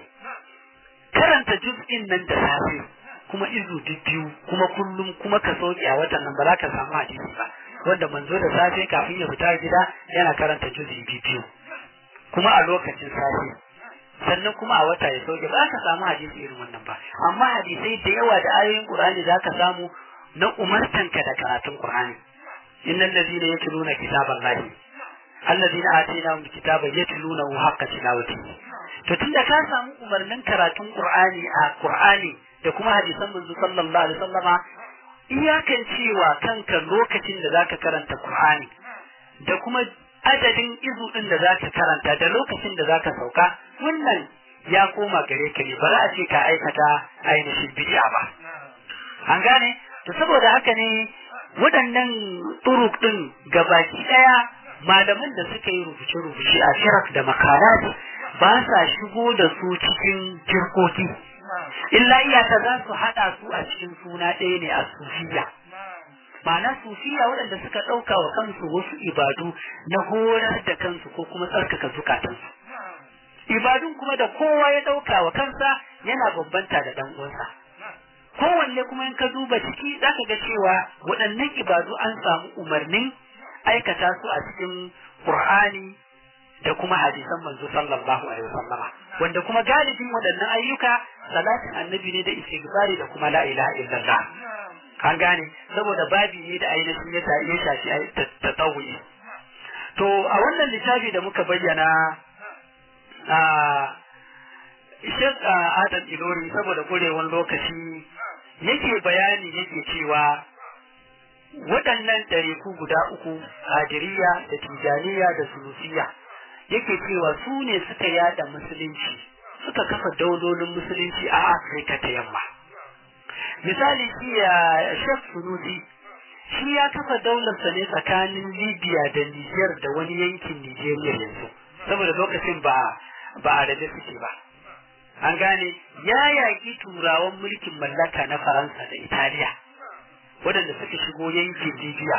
karanta juz'in nan da safe kuma izu biyu kuma kullum kuma ka sauke a watan nan ba za ka samu hadisi ba wanda manzo da safe kafin ya fita gida yana karanta juz'i biyu kuma a lokacin safe sannan kuma a wata ya sauke ba ka samu hadisi irin wannan ba amma hadisai da yawa da ayoyin Qur'ani za ka samu na umartanka da karatun Qur'ani innal ladina yatluna kitaballahi alladina atainahum kitaba yatlunahu haqqa tilawatihi to tunda ka samu umarnin karatun Qur'ani a Qur'ani da kuma hadisan manzo sallallahu alaihi wasallama iyakan cewa kanka lokacin da zaka karanta Qur'ani da kuma adadin izu din da zaka karanta da lokacin da zaka sauka wannan ya koma gare ka ne ba za a ce ka aikata ainihin bid'a ba an gane to saboda haka ne waɗannan turuk din gabaki ɗaya malaman da suka yi rubuce-rubuce a shirak da makarat ba sa shigo da su cikin jirkoki illa iyaka za su haɗa su a cikin suna ɗaya ne a sufiya ma'ana sufiya waɗanda suka ɗauka wa kansu wasu ibadu na horar da kansu ko kuma tsarkaka zukatansu ibadun kuma da kowa ya ɗauka wa kansa yana bambanta da ɗan uwansa kowanne kuma in ka duba ciki za ka ga cewa waɗannan ibadu an samu umarnin aikata su a cikin Qur'ani da kuma hadisan manzo sallallahu alaihi wasallama wanda kuma galibin waɗannan ayyuka salatin annabi ne da istighfari da kuma la ilaha illallah an gane saboda babi ne da ainihin ya ya shafi tatawuyi to a wannan littafi da muka bayyana a Sheikh Adam Ilori saboda kurewan lokaci yake bayani yake cewa waɗannan ɗariku guda uku Hadiriya da Tijaniya da Sulusiya yake cewa su ne suka yada musulunci suka kafa daulolin musulunci a Afirka ta yamma misali shi ya Sheikh Sunusi shi ya kafa daularsa ne tsakanin Libya da Niger da wani yankin Nigeria yanzu saboda lokacin ba ba a da suke ba an gane ya yaƙi turawan mulkin mallaka na Faransa da Italiya waɗanda suka shigo yankin Libya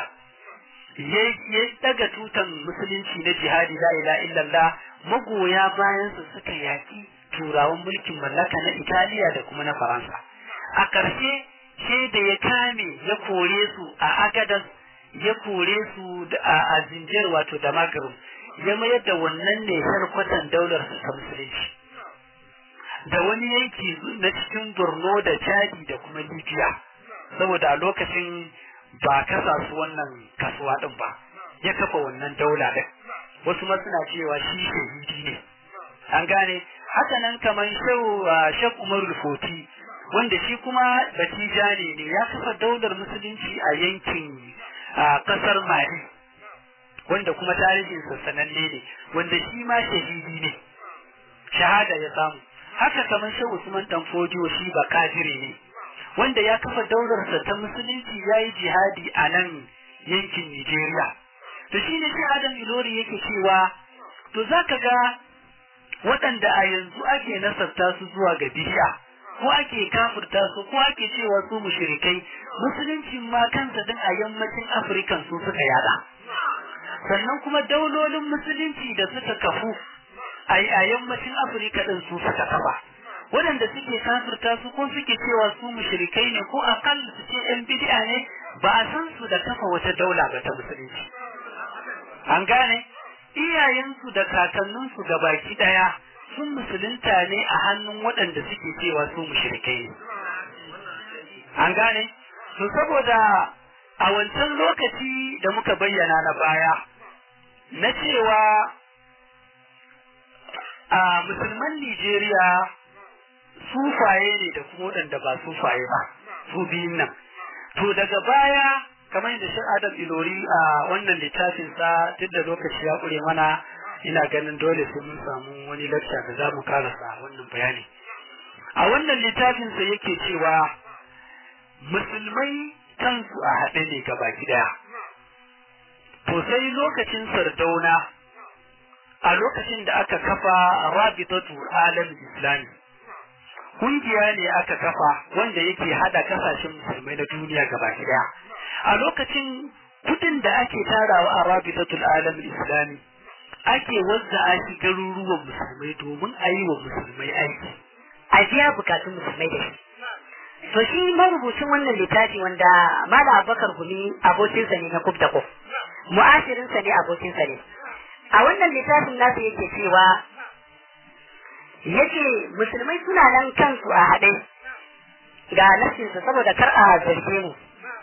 ya daga tutan musulunci na jihadi la ilaha illallah magoya bayan su suka yaƙi turawan mulkin mallaka na Italiya da kuma na Faransa a ƙarshe sai da ya kame ya kore su a Agadas ya kore su a Zinjir wato da Maghrib ya mayar da wannan ne harkwatan daular su ta musulunci da wani yanki na cikin Borno da Chadi da kuma Libya saboda a lokacin ba kasa su wannan kasuwa din ba ya kafa wannan daula din wasu ma suna cewa shi shahidi ne an gane haka nan kamar shehu Sheikh Umar Foti wanda shi kuma Batijani ne ya kafa daular musulunci a yankin kasar Mali wanda kuma tarihinsa sananne ne wanda shi ma shahidi ne shahada ya samu haka kamar shehu Usman Danfodiyo shi ba kafiri ne wanda ya kafa daularsa ta musulunci ya yi jihadi a nan yankin Nigeria. To shi ne shi Adam Ilori yake cewa, to za ka ga waɗanda a yanzu ake nasarta su zuwa ga bishiya, ko ake kafurta su, ko ake cewa su mushrikai, musulunci ma kansa din a yammacin Afirka su suka yada. Sannan kuma daulolin musulunci da suka kafu a yammacin Afirka din su suka kafa. waɗanda suke kafirta su ko suke cewa su mushrikai ne ko akal su ce yan bid'a ne ba a san su da kafa wata daula ba ta musulunci an gane iyayensu da kakanninsu ga baki ɗaya sun musulunta ne a hannun waɗanda suke cewa su mushrikai ne an gane to saboda a wancan lokaci da muka bayyana na baya na cewa a musulman Nijeriya sufaye ne da kuma waɗanda ba sufaye ba su biyun nan to daga baya kamar yadda shi Adam Ilori a wannan littafin sa duk da lokaci ya ƙure mana ina ganin dole sai mun samu wani lecture da za mu karasa wannan bayani a wannan littafin sa yake cewa musulmai kansu a haɗe ne baki ɗaya to sai lokacin sardauna a lokacin da aka kafa rabitatu alam islami kungiya ne aka kafa wanda yake hada kasashen musulmai na duniya gabaki ɗaya a lokacin kudin da ake tarawa a rabitatul alam islami ake wazza a shi garuruwan musulmai domin a yi wa musulmai aiki a biya bukatun musulmai da shi to shi marubucin wannan littafi wanda mala abubakar gumi abokinsa ne na kub da kub mu'asirinsa ne abokinsa ne a wannan littafin nasa yake cewa yake musulmai suna nan kansu a haɗe ga nasinsu saboda kar a zarge mu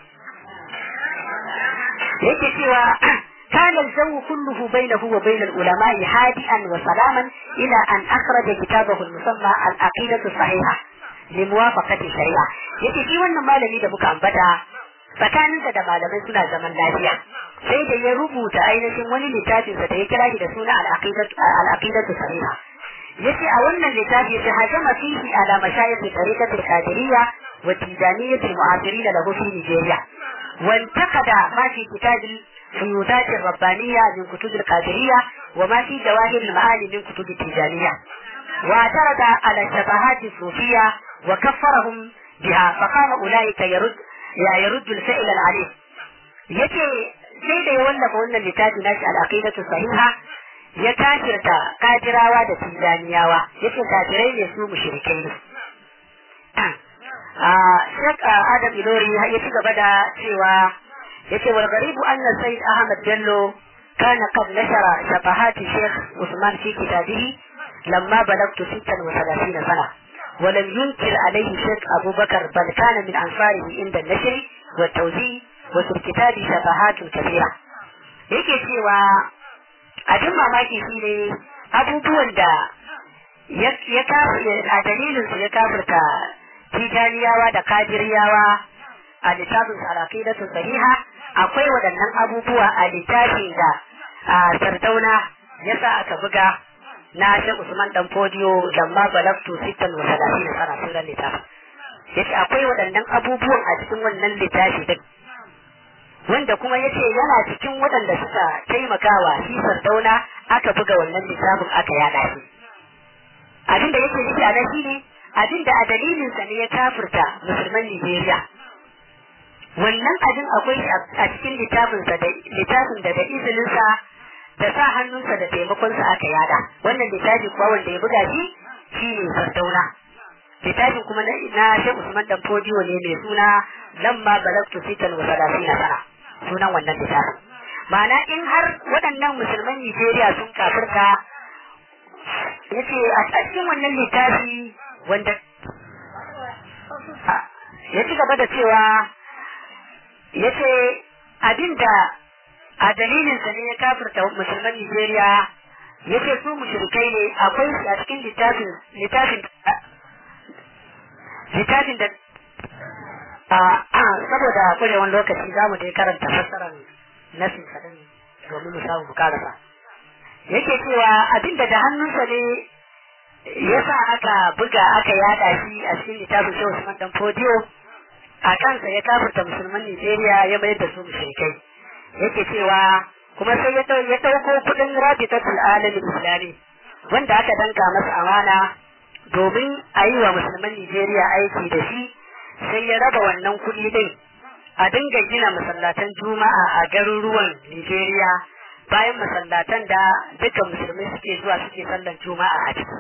yake cewa كان الجو كله بينه وبين العلماء هادئا وسلاما إلى أن أخرج كتابه المسمى العقيدة الصحيحة لموافقة الشريعة yake shi wannan malami da muka ambata tsakaninsa da malamai suna zaman lafiya sai da ya rubuta ainihin wani littafinsa da ya kira shi da suna al-aqidatu sahiha yace a wannan littafi yace hajama fihi ala mashayikh tariqatil qadiriyya wa tijaniyyah al-mu'asirin lahu fi Nigeria وانتقد ما في كتاب الفيوزات الربانية من كتب القادرية وما في جواهر المعاني من كتب التيجانية واعترض على الشبهات الصوفية وكفرهم بها فقال أولئك يرد يا يرد الفعل العليم yace sai da ya wallafa wannan littafi nashi al-aqidatu sahiha ya kafirta kadirawa da tijaniyawa yace kafirai ne su mushrikai ne Sheikh Adam Ilori ya ci gaba da cewa yace wal garibu anna Sayyid Ahmad Bello kana qad nashara shafahat Sheikh Usman fi kitabihi lamma balagtu 36 sana ولم ينكر عليه شيخ أبو بكر بل كان من أنصاره عند النشر والتوزيع وفي الكتاب شفاهات كثيرة yake cewa abin mamaki shi ne abubuwan da ya a dalilinsu ya kafirta tijaniyawa da kajiriyawa a littafin alaƙidatu sahiha akwai waɗannan abubuwa a littafin da a sardauna ya sa aka buga na shi usman dan fodiyo lamma balagtu sittan wa salatin sana sunan littafin yace akwai waɗannan abubuwan a cikin wannan littafi din wanda kuma yace yana cikin waɗanda suka taimakawa shi sardauna aka buga wannan littafin aka yada shi abin da yake nufi a nan shine abin da a dalilinsa ne ya kafirta musulman Nigeria. Wannan abin akwai a cikin littafinsa da littafin da da izininsa da sa hannunsa da taimakonsa aka yada. Wannan littafi kuwa wanda ya buga shi shi ne Sardauna. Littafin kuma na Sheikh Usman Dan Fodiyo ne mai suna Lamma Balagtu Sitan wa Salasina Sana. Sunan wannan littafin. Ma'ana in har waɗannan musulman Nigeria sun kafirta yace a cikin wannan littafi wanda ya ci gaba da cewa ya ce abinda a dalilinsa ne ya kafirta musulman Nigeria ya ce su mushrikai ne akwai shi a cikin littafin littafin littafin da saboda kurewan lokaci za mu dai karanta fassarar nasin sadin domin mu samu mu karasa yake cewa abinda da hannunsa ne yasa aka buga aka yada shi a cikin littafin Shehu Usman dan Fodiyo a kansa ya kafirta musulman Nigeria ya mayar da su mushrikai yake cewa kuma sai ya ya dauko kudin Rabitatul Alam Islami wanda aka danka masa amana domin a yi wa musulman Nigeria aiki da shi sai ya raba wannan kuɗi din a dinga gina masallatan juma'a a garuruwan Nigeria bayan masallatan da dukkan musulmai suke zuwa suke sallan juma'a a ciki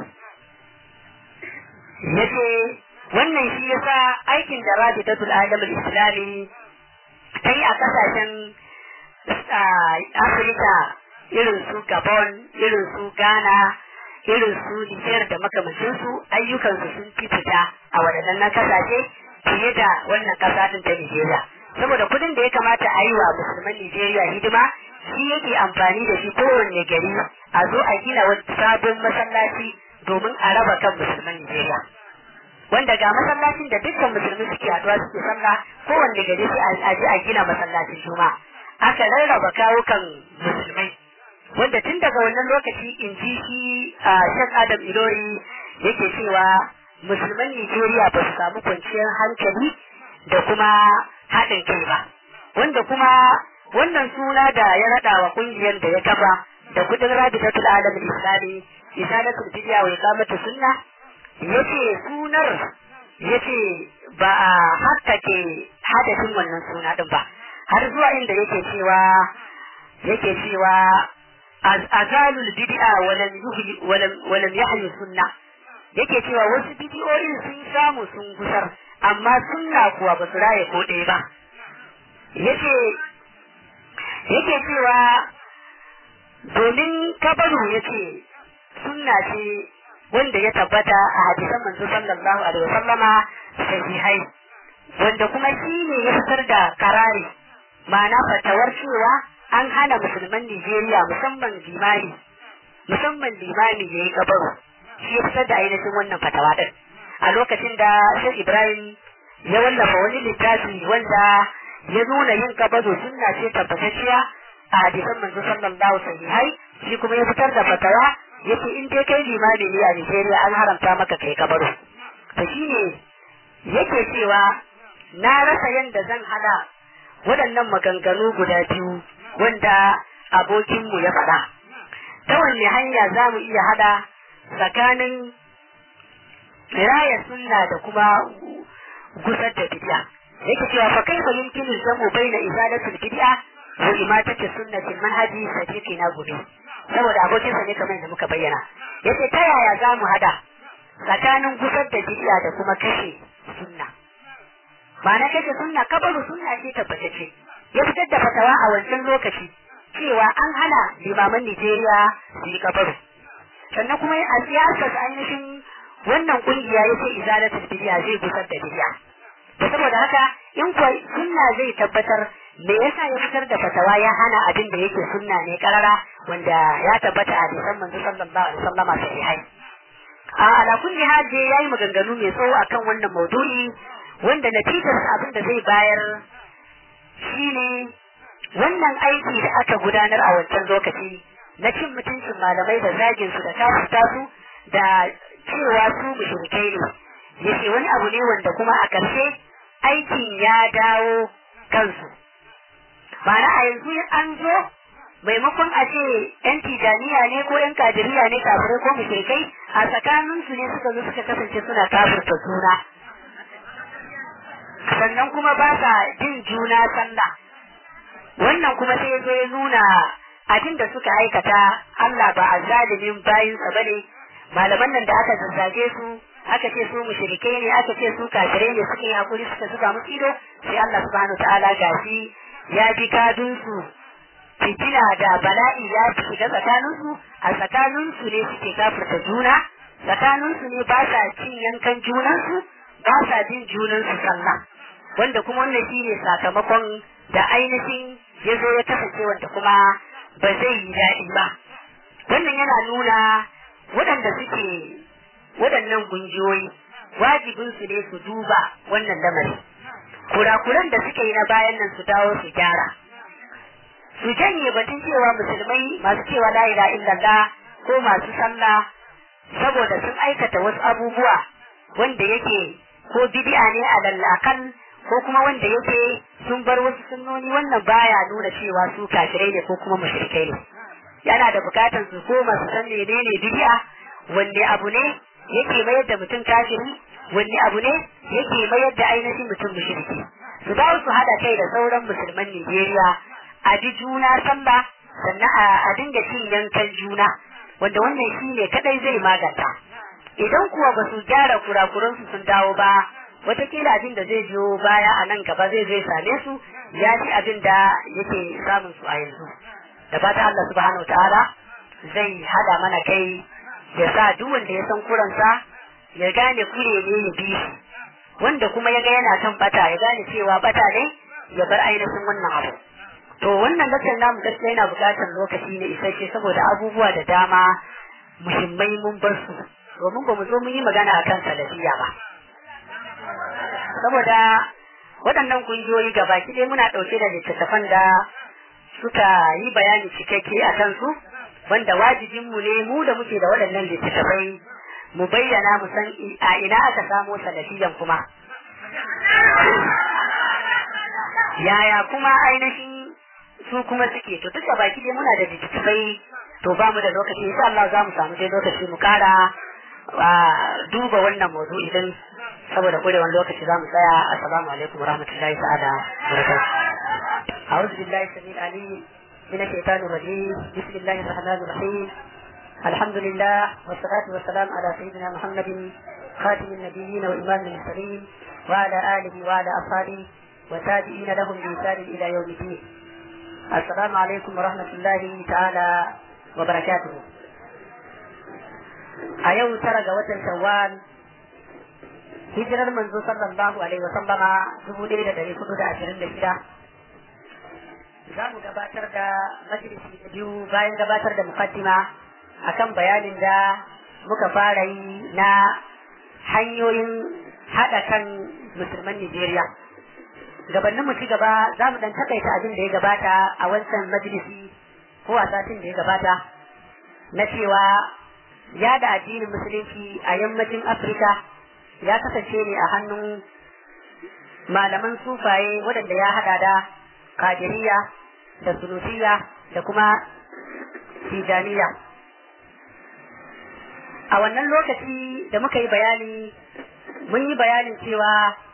yace wannan shi yasa aikin da Rabitatul Alam Islami ta yi a kasashen Afirka irin su Gabon irin su Ghana irin su Nijar da makamancinsu ayyukansu sun fi fita a waɗannan kasashe fiye da wannan ƙasa din ta Nijeriya. Saboda kuɗin da ya kamata a yi wa musulman Nijeriya hidima shi yake amfani da shi kowanne gari a zo a gina wani sabon masallaci domin a raba kan musulman Nijeriya. Wanda ga masallacin da dukkan musulmi suke haɗuwa suke sallah kowanne gari sai a je a gina masallacin juma'a. Aka rarraba kawukan musulmai wanda tun daga wannan lokaci in ji shi a Sheikh Adam Ilori yake cewa musulman Nijeriya ba su samu kwanciyar hankali da kuma haɗin kai ba. Wanda kuma wannan suna da ya raɗa wa ƙungiyar da ya kafa da kudin rabitatul alam islami isalatul bid'a wa iqamatu sunna yace sunar yace ba a hakkake hadafin wannan suna din ba har zuwa inda yake cewa yake cewa azalul bid'a walam yuhyi walam walam yahyi sunna yake cewa wasu bid'o'in sun samu sun gusar amma sunna kuwa ba su raye ko ɗaya ba yace yake cewa domin kabaru yace sunna ce wanda ya tabbata a hadisan manzo sallallahu alaihi wasallama sahihai wanda kuma shi ne ya fitar da karari ma'ana fatawar cewa an hana musulman Nijeriya musamman limani musamman limami ya yi kabaru shi ya fitar da ainihin wannan fatawa din a lokacin da Sheikh Ibrahim ya wallafa wani littafi wanda ya nuna yin kabaru sunna ce tabbatacciya a hadisan manzo sallallahu sahihai shi kuma ya fitar da fatawa yace in dai kai limami ne a Nigeria an haramta maka kai kabaru to shine yake cewa na rasa yanda zan hada waɗannan maganganu guda biyu wanda abokinmu ya faɗa ta wanne hanya za mu iya hada tsakanin raya sunna da kuma gusar da bid'a yake cewa fa kaifa yumkinu jamu baina izalatul bid'a wa imatati sunnatil manhaji sadiqi na gobe saboda abokinsa ne kamar da muka bayyana yace ta yaya za mu hada tsakanin gusar da bid'a da kuma kashe sunna ma'ana kashe sunna kabaru sunna ce tabbatacce ya fitar da fatawa a wancan lokaci cewa an hana limaman Nijeriya su yi kabaru sannan kuma a siyasar ainihin wannan kungiya yace izalatul bid'a zai gusar da bid'a da saboda haka in kuwa sunna zai tabbatar me yasa ya fitar da fatawa ya hana abin da yake sunna ne karara wanda ya tabbata a hadisan manzo sallallahu alaihi wasallam sahihai a ala kulli hal dai yayi maganganu mai tsawo akan wannan maudu'i wanda natijar abin da zai bayar shine wannan aiki da aka gudanar a wancan lokaci na cin mutuncin malamai da zagin su da kafirta su da cewa su mushrikai ne yace wani abu ne wanda kuma a ƙarshe aikin ya dawo kansu Ma'ana a yanzu an zo maimakon a ce ‘yan tijaniya ne ko ‘yan kadiriya ne kafirai ko mushrikai a tsakaninsu ne suka zo suka kasance suna kafirta juna. Sannan kuma ba sa jin juna sallah. Wannan kuma sai zo ya nuna abin da suka aikata Allah ba a zalimin bayinsa ba ne, malaman nan da aka zazzage su aka ce su mushrikai ne aka ce su kafirai ne suka yi hakuri suka zuga musu ido sai Allah subhanahu ta'ala gashi ya bi kadunsu fitina da bala'i ya shiga tsakaninsu a tsakaninsu ne suke kafirta juna tsakaninsu ne ba sa cin yankan junansu ba sa bin junansu sallah wanda kuma wannan shi ne sakamakon da ainihin ya zo ya kasance wanda kuma ba zai yi daɗi ba wannan yana nuna waɗanda suke waɗannan kungiyoyi wajibinsu ne su duba wannan lamari kurakuran da suke yi na bayan nan su dawo su gyara su janye batun cewa musulmai masu cewa la ilaha illallah ko masu sallah saboda sun aikata wasu abubuwa wanda yake ko bid'a ne a lallakan ko kuma wanda yake sun bar wasu sunnoni wannan baya nuna cewa su kafirai ne ko kuma mushrikai ne yana da bukatan su koma su san menene bid'a wanne abu ne yake mayar da mutum kafiri wanne abu ne yake mayar da ainihin mutum mushriki su dawo su hada kai da sauran musulman Nijeriya a bi juna sallah sannan a dinga cin yankan juna wanda wannan shi ne kadai zai maganta idan kuwa ba su gyara kurakuransu sun dawo ba watakila abin da zai biyo baya a nan gaba zai zai same su ya ci abin da yake samun su a yanzu da fata Allah subhanahu wa ta'ala zai hada mana kai ya sa duk wanda ya san kuransa ya gane kure ne ya bi shi wanda kuma ya ga yana kan bata ya gane cewa bata ne ya bar ainihin wannan abu to wannan gasar namu gaskiya yana buƙatar lokaci ne isasshe saboda abubuwa da dama muhimmai mun bar su domin ba mu zo mun yi magana akan salafiya ba saboda waɗannan kungiyoyi gaba ɗaya muna ɗauke da littattafan da suka yi bayani cikakke a kansu wanda wajibinmu ne mu da muke da waɗannan littattafai mu bayyana mu san a ina aka samo salafiyan kuma yaya kuma ainihin su kuma suke to duk da baki dai muna da littattafai to ba mu da lokaci insha Allah za mu samu dai lokaci mu kara duba wannan mawdu idan saboda kurewan lokaci za mu tsaya assalamu alaikum warahmatullahi ta'ala barakatuh أعوذ بالله السميع العليم من الشيطان الرجيم بسم الله الرحمن الرحيم الحمد لله والصلاة والسلام على سيدنا محمد خاتم النبيين وإمام المرسلين وعلى آله وعلى أصحابه وتابعين لهم بإحسان إلى يوم الدين السلام عليكم ورحمة الله تعالى وبركاته أيو ترى وتر شوال hijirar manzo sallallahu alaihi wa sallama dubu ɗaya da ɗari hudu da ashirin da shida za mu gabatar da majalisi da biyu bayan gabatar da mukaddima akan bayanin da muka fara yi na hanyoyin haɗa kan musulman Nijeriya. Gabanin mu ci gaba za mu ɗan takaita abin da ya gabata a wancan majalisi ko a satin da ya gabata na cewa ya da addinin musulunci a yammacin Afirka ya kasance ne a hannun malaman sufaye waɗanda ya haɗa da kadiriya da sunusiya da kuma tijaniya a wannan lokaci da muka yi bayani mun yi bayanin cewa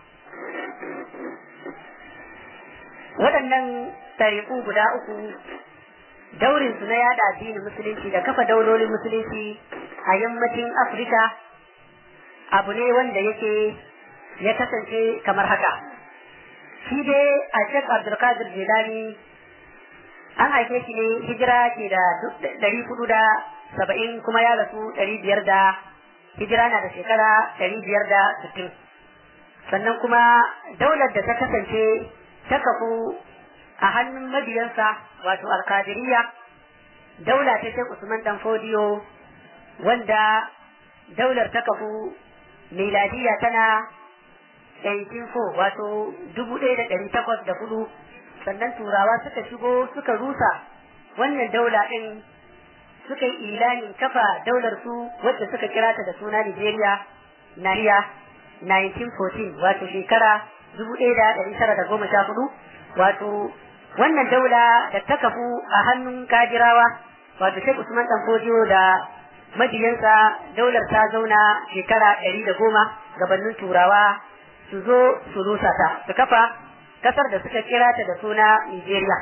waɗannan tariku guda uku daurin su na yada addinin musulunci da kafa daulolin musulunci a yammacin afirka abu ne wanda yake ya kasance kamar haka shi dai a shek abdulkadir jilani an haife shi ne hijira ke da ɗari hudu da saba'in kuma ya rasu ɗari biyar da hijira na da shekara ɗari biyar da sittin sannan kuma daular da ta kasance ta kafu a hannun mabiyansa wato alkadiriya daula ta shek usman dan fodiyo wanda daular ta kafu miladiya tana 1804 wato dubu ɗaya da ɗari takwas da hudu sannan turawa suka shigo suka rusa wannan daula ɗin suka yi ilanin kafa daular su wacce suka kira ta da suna Nigeria Nariya 1914 wato shekara dubu ɗaya da ɗari tara da goma sha hudu wato wannan daula da ta kafu a hannun kajirawa wato Sheikh Usman Dan Fodiyo da majiyansa daular ta zauna shekara ɗari da goma gabanin turawa su zo su rusa ta su kafa kasar da suka kira ta da suna Nigeria.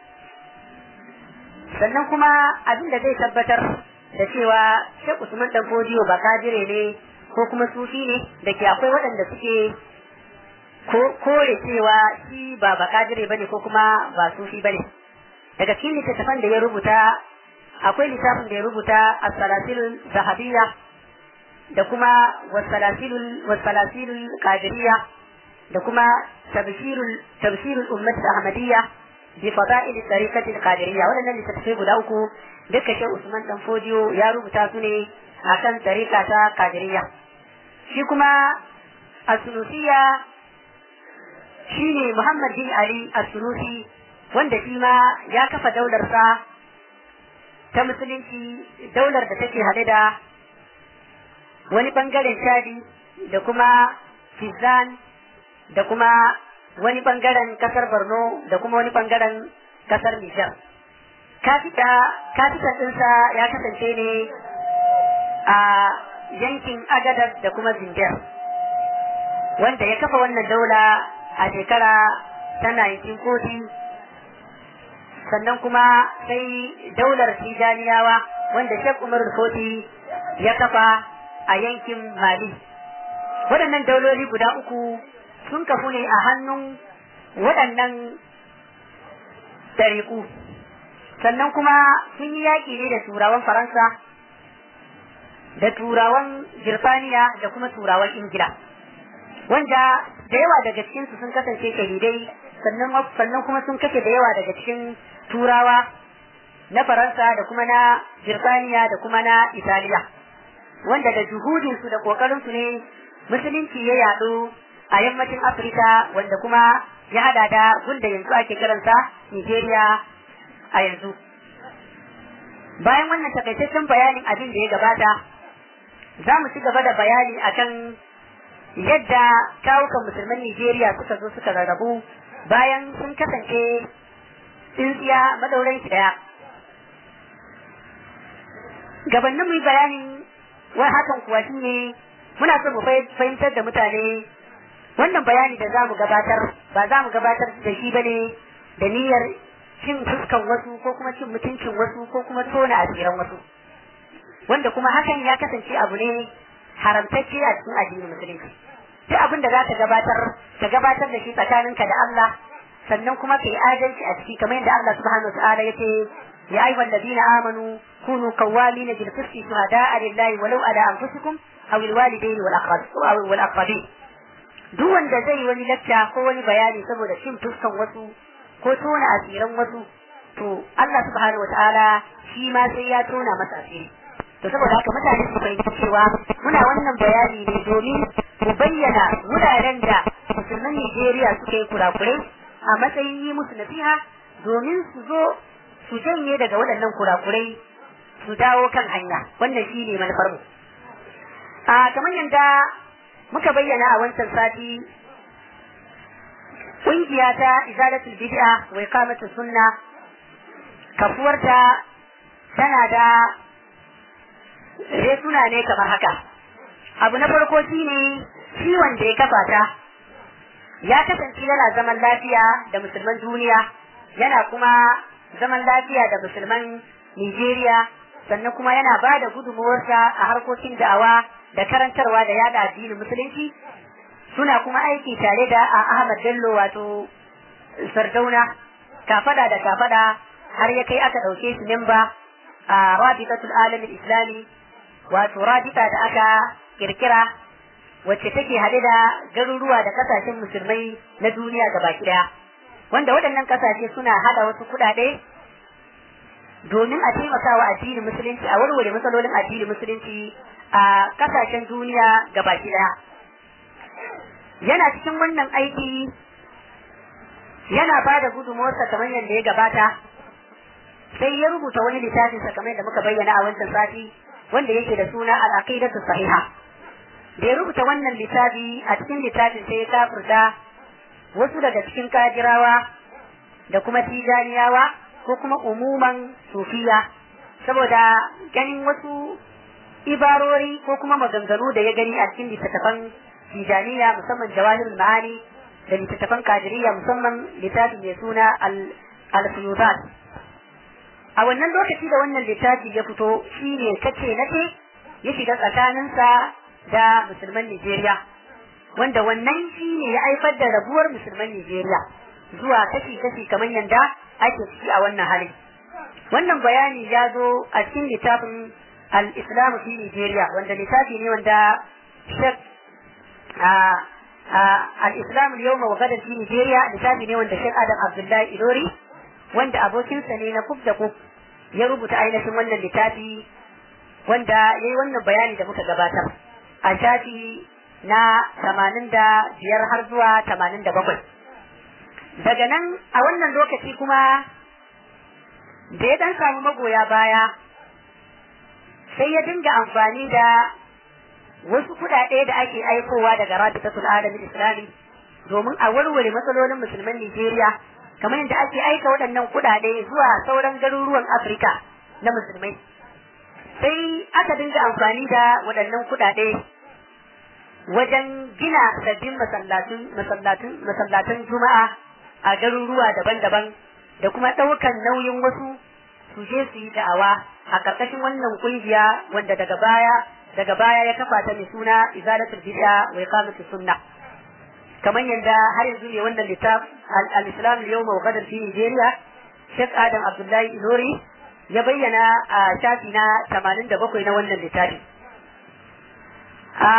Sannan kuma abin da zai tabbatar da cewa Sheikh Usman Dan Fodiyo ba kajire ne ko kuma sufi ne da ke akwai waɗanda suke kore cewa shi ba ba kajire bane ko kuma ba sufi bane. Daga cikin littattafan da ya rubuta akwai littafin da ya rubuta as-salasilul zahabiyya da kuma wasalasilul wasalasilul qadiriyya da kuma tabshirul tabshirul ummat ahmadiyya bi fada'il tariqati al-qadiriyya wadannan littattafai guda uku duka shi Usman dan Fodiyo ya rubuta su ne akan tariqa ta qadiriyya shi kuma as-sunusiyya shine Muhammad bin Ali as-Sunusi wanda shi ma ya kafa daular sa ta musulunci daular da take hade da wani bangaren shadi da kuma fizan da kuma wani bangaren kasar borno da kuma wani bangaren kasar nijar kafita kafita ɗinsa ya kasance ne a yankin agadar da kuma zinjar wanda ya kafa wannan daula a shekara ta 1940 sannan kuma sai daular tijaniyawa wanda shek umar foti ya kafa a yankin Mali. Waɗannan dauloli guda uku sun kafu ne a hannun waɗannan tariku. Sannan kuma sun yi yaƙi ne da turawan Faransa da turawan Birtaniya da kuma turawan Ingila wanda da yawa daga cikin su sun kasance shahidai sannan sannan kuma sun kashe da yawa daga cikin turawa na Faransa da kuma na Birtaniya da kuma na Italiya wanda da juhudin su da kokarin su ne musulunci ya yadu a yammacin Afirka wanda kuma ya hada da gunda yanzu ake kiransa Nigeria a yanzu bayan wannan takaitaccen bayanin abin da ya gabata za mu ci gaba da bayani akan yadda kawukan musulman Nigeria suka zo suka rarrabu bayan sun kasance tsintsiya madauran ki daya gabanin mu yi bayanin wai hakan kuwa shi ne muna so mu fahimtar da mutane wannan bayani da za mu gabatar ba za mu gabatar da shi bane da niyyar cin fuskan wasu ko kuma cin mutuncin wasu ko kuma tona asiran wasu wanda kuma hakan ya kasance abu ne haramtacce a cikin addinin musulunci duk abin da za ka gabatar ka gabatar da shi tsakaninka da Allah sannan kuma ka yi adalci a ciki kamar yadda Allah subhanahu wa ta'ala yace ya ayyuhal ladina amanu kunu qawwamin bil qisti shuhada'a lillahi walau ala anfusikum aw al walidayni wal aqrab wal aqrabin duk wanda zai yi wani lacca ko wani bayani saboda cin fuskan wasu ko tona asiran wasu to Allah subhanahu wa ta'ala shi ma sai ya tona masa asiri to saboda haka mutane su fahimci cewa muna wannan bayani ne domin mu bayyana wuraren da musulman Najeriya suka yi kurakurai a matsayin yi musu nasiha domin su zo su janye daga waɗannan kurakurai su dawo kan hanya wannan shi ne manufar mu a kamar yadda muka bayyana a wancan sati ƙungiya ta izalatul bid'a wa iqamatus sunna kafuwarta tana da suna ne kamar haka abu na farko shine shi wanda ya kafa ta ya kasance yana zaman lafiya da musulman duniya yana kuma zaman lafiya da musulman Nigeria sannan kuma yana ba da gudunmuwarsa a harkokin da'awa da karantarwa da yada addinin musulunci suna kuma aiki tare da Ahmad Bello wato Sardauna kafada da kafada har ya kai aka ɗauke su memba a Rabitatul Alamin Islami wato rabita da aka kirkira wacce take haɗe da garuruwa da kasashen musulmai na duniya gaba ɗaya wanda waɗannan kasashe suna hada wasu kuɗaɗe domin a taimakawa addinin musulunci a warware matsalolin addinin musulunci a kasashen duniya gaba ɗaya yana cikin wannan aiki yana ba da gudunmuwarsa kamar yadda ya gabata sai ya rubuta wani littafinsa kamar yadda muka bayyana a wancan sati wanda yake da suna al-aqidatu sahiha da ya rubuta wannan littafi a cikin littafin sai ya kafurta wasu daga cikin kajirawa da kuma tijaniyawa ko kuma umuman sufiya saboda ganin wasu ibarori ko kuma maganganu da ya gani a cikin littattafan tijaniya musamman jawahirul ma'ani da littattafan kadiriya musamman littafi mai suna al-fuyudat a wannan lokaci da wannan littafi ya fito shi ne kace nace ya shiga tsakaninsa da musulman Nigeria wanda wannan shi ne ya haifar da rabuwar musulman Nigeria zuwa kashi-kashi kamar yadda ake ciki a wannan hali wannan bayani ya zo a cikin littafin al-Islam fi Nigeria wanda littafi ne wanda Sheikh al-Islam al-yawma wa gadan fi Nigeria littafi ne wanda Sheikh Adam Abdullahi Ilori wanda abokinsa ne na kuf da kuf ya rubuta ainihin wannan littafi wanda ya yi wannan bayani da muka gabatar a shafi na tamanin da biyar har zuwa tamanin da bakwai daga nan a wannan lokaci kuma da ya dan samu magoya baya sai ya dinga amfani da wasu kuɗaɗe da ake aikowa daga rabitatul alamin islami domin a warware matsalolin musulman Nijeriya kamar yadda ake aika waɗannan kuɗaɗe zuwa sauran garuruwan Afirka na musulmai. Sai aka dinga amfani da waɗannan kuɗaɗe wajen gina sabbin masallatan juma'a a garuruwa daban-daban da kuma ɗaukan nauyin wasu su je su yi da'awa a ƙarƙashin wannan ƙungiya wanda daga baya daga baya ya kafa ta mai suna izalatul bid'a wa iqamatus sunnah kamar yadda har yanzu ne wannan littaf al-islam al-yawm wa gadar fi Nigeria Sheikh Adam Abdullahi Ilori ya bayyana a shafi na 87 na wannan littafi a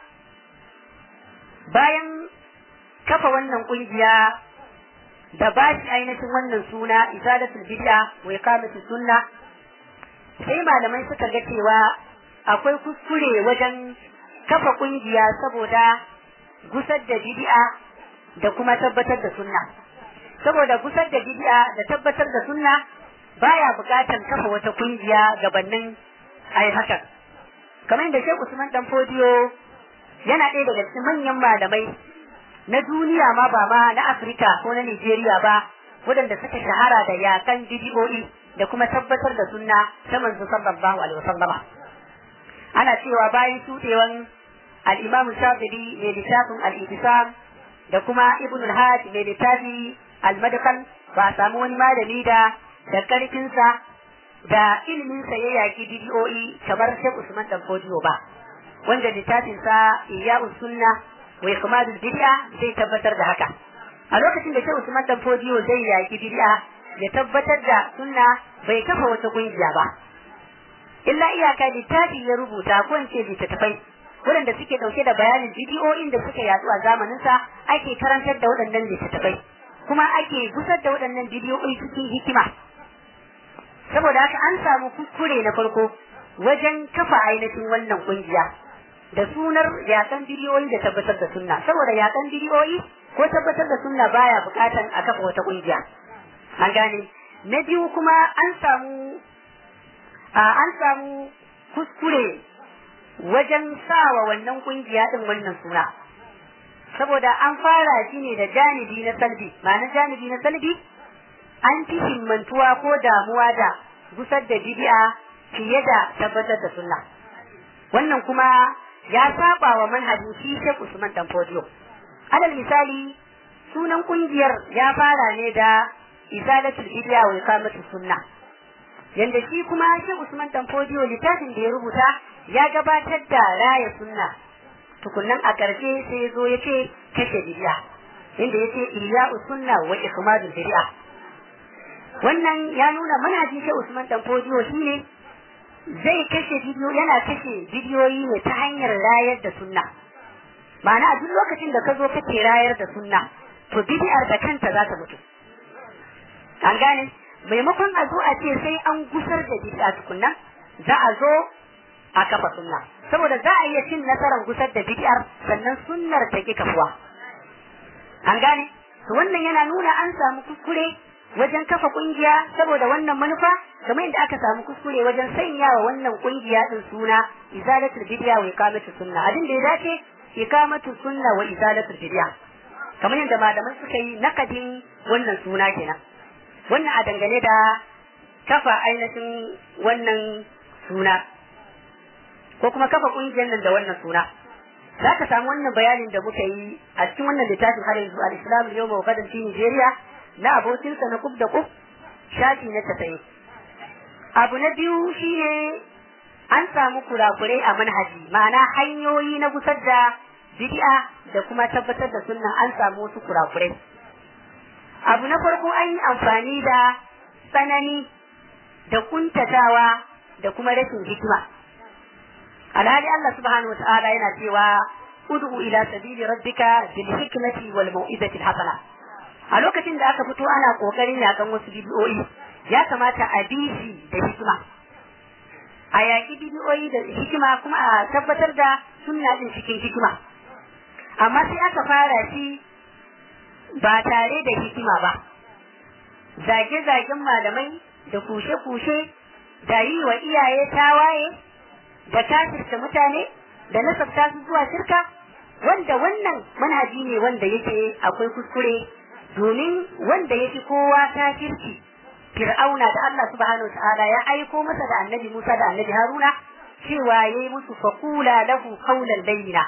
bayan kafa wannan kungiya da ba shi ainihin wannan suna izalatul bid'a wa iqamatus sunna sai malamai suka ga cewa akwai kuskure wajen kafa kungiya saboda gusar da bid'a da kuma tabbatar da sunna saboda gusar da bid'a da tabbatar da sunna baya bukatan kafa wata kungiya gabanin ai hakan kamar da Sheikh Usman dan Fodiyo yana ɗaya daga cikin manyan malamai na duniya ma ba ma na Afirka ko na Nigeria ba waɗanda suka shahara da yakan bidiyoyi da kuma tabbatar da sunna ta manzo sallallahu alaihi wasallam ana cewa bayan shudewan al-Imam Shafi'i mai littafin al-Ittisam da kuma Ibn al-Hajj mai littafi al-Madkhal ba a samu wani malami da da karfinsa da iliminsa ya yaki bidiyoyi kamar Sheikh Usman dan Fodiyo ba wanda littafinsa Iyya'us Sunna wa Ikmadul Bid'a zai tabbatar da haka a lokacin da Sheikh Usman dan Fodiyo zai yaki bid'a ya tabbatar da sunna bai kafa wata kungiya ba illa iyaka littafi ya rubuta ko in ce littattafai waɗanda suke ɗauke da bayanin bidiyoyin da suka yatsu a zamaninsa ake karantar da waɗannan littattafai kuma ake gusar da waɗannan bidiyoyi cikin hikima saboda haka an samu kuskure na farko wajen kafa ainihin wannan kungiya da sunar yakan bidiyoyi da tabbatar da sunna saboda yakan bidiyoyi ko tabbatar da sunna baya bukatan a kafa wata kungiya an gane na biyu kuma an samu an samu kuskure wajen sawa wannan kungiya din wannan suna saboda an fara shi ne da janibi na salbi ma'ana janibi na salbi an fi himmantuwa ko damuwa da gusar da bid'a fiye da tabbatar da sunna wannan kuma ya saba wa manhajin shi Sheikh Usman Dan Fodio alal misali sunan kungiyar ya fara ne da izalatul bid'a wa iqamatus sunna yanda shi kuma Sheikh Usman Dan Fodio littafin da ya rubuta ya gabatar da raya sunna tukunnan a ƙarshe sai ya zo ya ce kashe bid'a inda ya ce iyya'us sunna wa ikmadul bid'a wannan ya nuna manhajin Sheikh Usman Dan Fodio shine zai kashe bidiyo yana kashe bidiyoyi ne ta hanyar rayar da sunna ma'ana a duk lokacin da ka zo kake rayar da sunna to bidiyar da kanta za ta mutu an gane maimakon a zo a ce sai an gusar da bid'a tukunna za a zo a kafa sunna saboda za a iya cin nasarar gusar da bid'ar sannan sunnar ta ki kafuwa an gane to wannan yana nuna an samu kuskure wajen kafa kungiya saboda wannan manufa kamar yadda aka samu kuskure wajen sanya wa wannan kungiya din suna izalatul bid'a wa iqamatus sunna abin da ya dace iqamatus sunna wa izalatul bid'a kamar yadda malaman suka yi nakadin wannan suna kenan wannan a dangane da kafa ainihin wannan suna ko kuma kafa kungiyar nan da wannan suna za ka samu wannan bayanin da muka yi a cikin wannan littafin har yanzu al-islam yau ma gadan fi Nigeria na abokinsa na kub da kub shafi na tasayi abu na biyu shine an samu kurakurai a manhaji ma'ana hanyoyi na gusar da bid'a da kuma tabbatar da sunna an samu wasu kurakurai abu na farko an yi amfani da tsanani da kuntatawa da kuma rashin hikima alhali Allah subhanahu wa ta'ala yana cewa ud'u ila sabili rabbika bil hikmati wal mau'izati al hasana a lokacin da aka fito ana kokarin yakan wasu bidiyoyi ya kamata a bi shi da hikima a yaƙi bidiyoyi da hikima kuma a tabbatar da sunna din cikin hikima amma sai aka fara shi ba tare da hikima ba zage-zagen malamai da kushe-kushe da yi wa iyaye tawaye da kafirta mutane da nasabta su zuwa shirka wanda wannan manhaji ne wanda yake akwai kuskure domin wanda yake kowa kafirci fir'auna da Allah subhanahu ta'ala ya aiko masa da annabi Musa da annabi Haruna cewa yayi musu faqula lahu qawlan layyina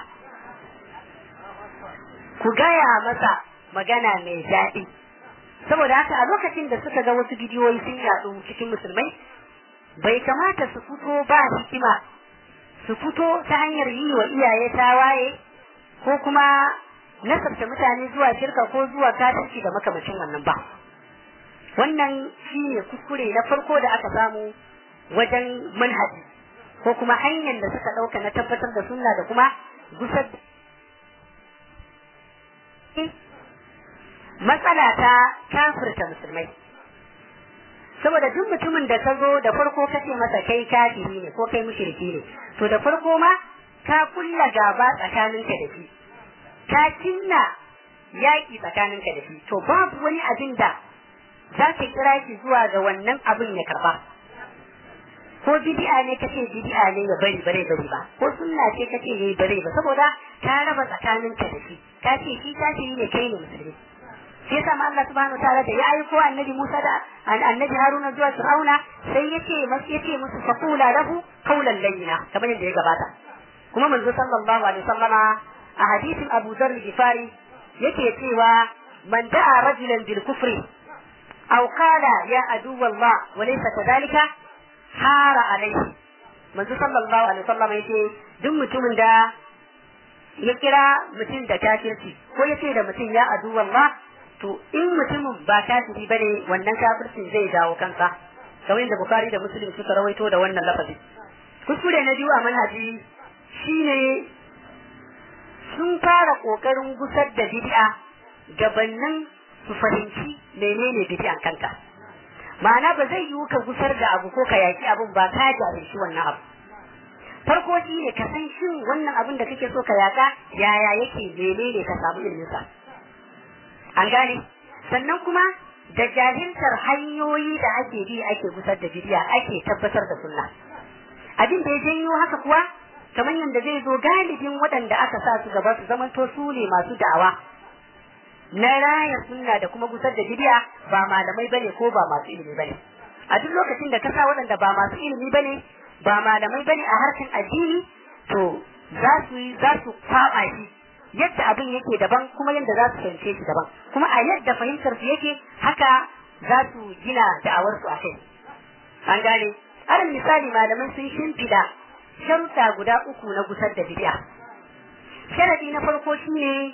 ku gaya masa magana mai daɗi saboda haka a lokacin da suka ga wasu bidiyoyi sun yaɗu cikin musulmai bai kamata su fito ba hikima su fito ta hanyar yi wa iyaye tawaye ko kuma nasabta mutane zuwa shirka ko zuwa kafirci da makamacin wannan ba wannan shi ne kuskure na farko da aka samu wajen manhaji ko kuma hanyar da suka ɗauka na tabbatar da sunna da kuma gusar matsala ta kafirta musulmai saboda duk mutumin da ka zo da farko ka ce masa kai kafiri ne ko kai mushriki ne to da farko ma ka kulla gaba tsakaninka da shi ka cinna yaƙi tsakaninka da shi to babu wani abin da za ka kira shi zuwa ga wannan abin ya karba ko bid'a ne kace bid'a ne ya bari bare bari ba ko sunna ce kace yayi bare ba saboda ka raba tsakaninka da shi ka ce shi kafiri ne kai ne musulmi shi yasa ma Allah subhanahu wataala da ya aiko annabi Musa da annabi Haruna zuwa Fir'auna sai yace masu yace musu faqula lahu qawlan layyina kamar yadda ya gabata kuma manzo sallallahu alaihi wasallama a hadisin Abu Dharr al-Ghifari yake cewa man da'a rajulan bil kufri aw qala ya adu Allah wa laysa kadhalika hara alaihi manzo sallallahu alaihi wasallama yake duk mutumin da ya kira mutum da kafirci ko yace da mutum ya adu Allah to in mutumin ba kafiri bane wannan kafircin zai dawo kansa kamar yadda Bukhari da Muslim suka rawaito da wannan lafazi kuskure na biyu a manhaji shine sun fara kokarin gusar da bid'a gabannin su fahimci menene bid'an kanta ma'ana ba zai yiwu ka gusar da abu ko ka yaki abun ba ka jahilci wannan abu farko shi ne ka san shin wannan abin da kake so ka yaka yaya yake menene ka samu ilminsa an gane sannan kuma da jahiltar hanyoyi da ake bi ake gusar da bidiya ake tabbatar da sunna abin da ya janyo haka kuwa kamar yadda zai zo galibin waɗanda aka sa su gaba su zamanto su ne masu da'awa na raya sunna da kuma gusar da bidiya ba malamai bane ko ba masu ilimi bane a duk lokacin da ka sa waɗanda ba masu ilimi bane ba malamai bane a harkan addini to za su yi za su kwaba shi yadda abin yake daban kuma yadda za su fahimce shi daban kuma a yadda fahimtar su yake haka za su gina da'awar su a kai an gane alal misali malamai sun shimfida sharuɗa guda uku na gusar da bid'a sharadi na farko shine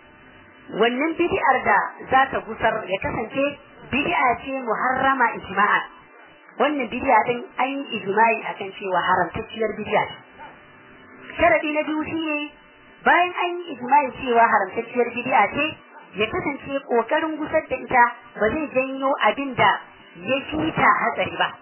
wannan bid'ar da za ta gusar ya kasance bid'a ce muharrama ijma'a wannan bid'a din an yi ijma'i akan cewa haramtacciyar bid'a ce sharadi na biyu shine bayan an yi ijma'i cewa haramtacciyar bid'a ce ya kasance kokarin gusar da ita ba zai janyo abin da ya fi ta hatsari ba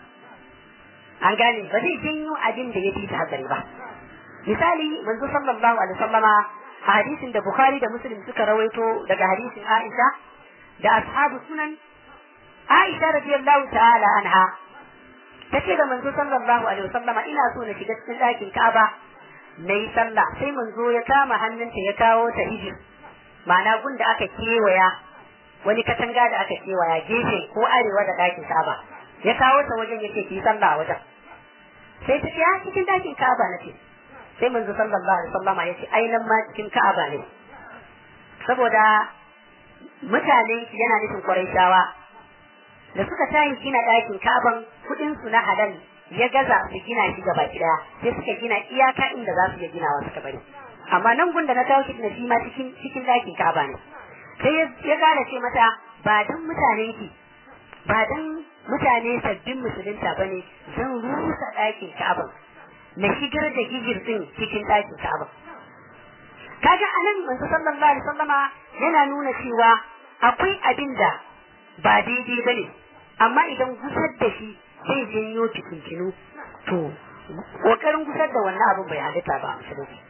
an gane ba zai janyo abin da ya fi ta hatsari ba misali manzo sallallahu alaihi wasallama a hadisin da bukhari da muslim suka rawaito daga hadisin aisha da ashabu sunan aisha radiyallahu ta'ala anha tace da manzo sallallahu alaihi wasallama ina so na shiga cikin ɗakin ka'aba na yi sallah sai manzo ya kama hannunta ya kawo ta hijir ma'ana gun da aka kewaya wani katanga da aka kewaya gefe ko arewa da ɗakin ka'aba ya kawo ta wajen yake ki sallah a wajen sai ta ce a cikin ɗakin ka'aba na ce sai manzo sallallahu alaihi wasallama ya ce ai nan ma cikin ka'aba ne saboda mutanen shi yana nufin Qurayshawa da suka tayi gina ɗakin Ka'aban kuɗin su na halal ya gaza su gina shi gaba ɗaya sai suka gina iyaka inda za su iya ginawa suka bari amma nan gun da na kawo shi na shi ma cikin cikin ɗakin Ka'aba ne sai ya gane ce mata ba dan mutanen ki ba dan mutane sabbin musulunta bane zan rusa ɗakin Ka'aba na shigar da hijir din cikin ɗakin Ka'aba kaga anan manzo sallallahu alaihi wasallama yana nuna cewa akwai abin da ba daidai bane amma idan gusar da shi zai janyo fitintinu to kokarin gusar da wannan abin bai halitta ba musulunci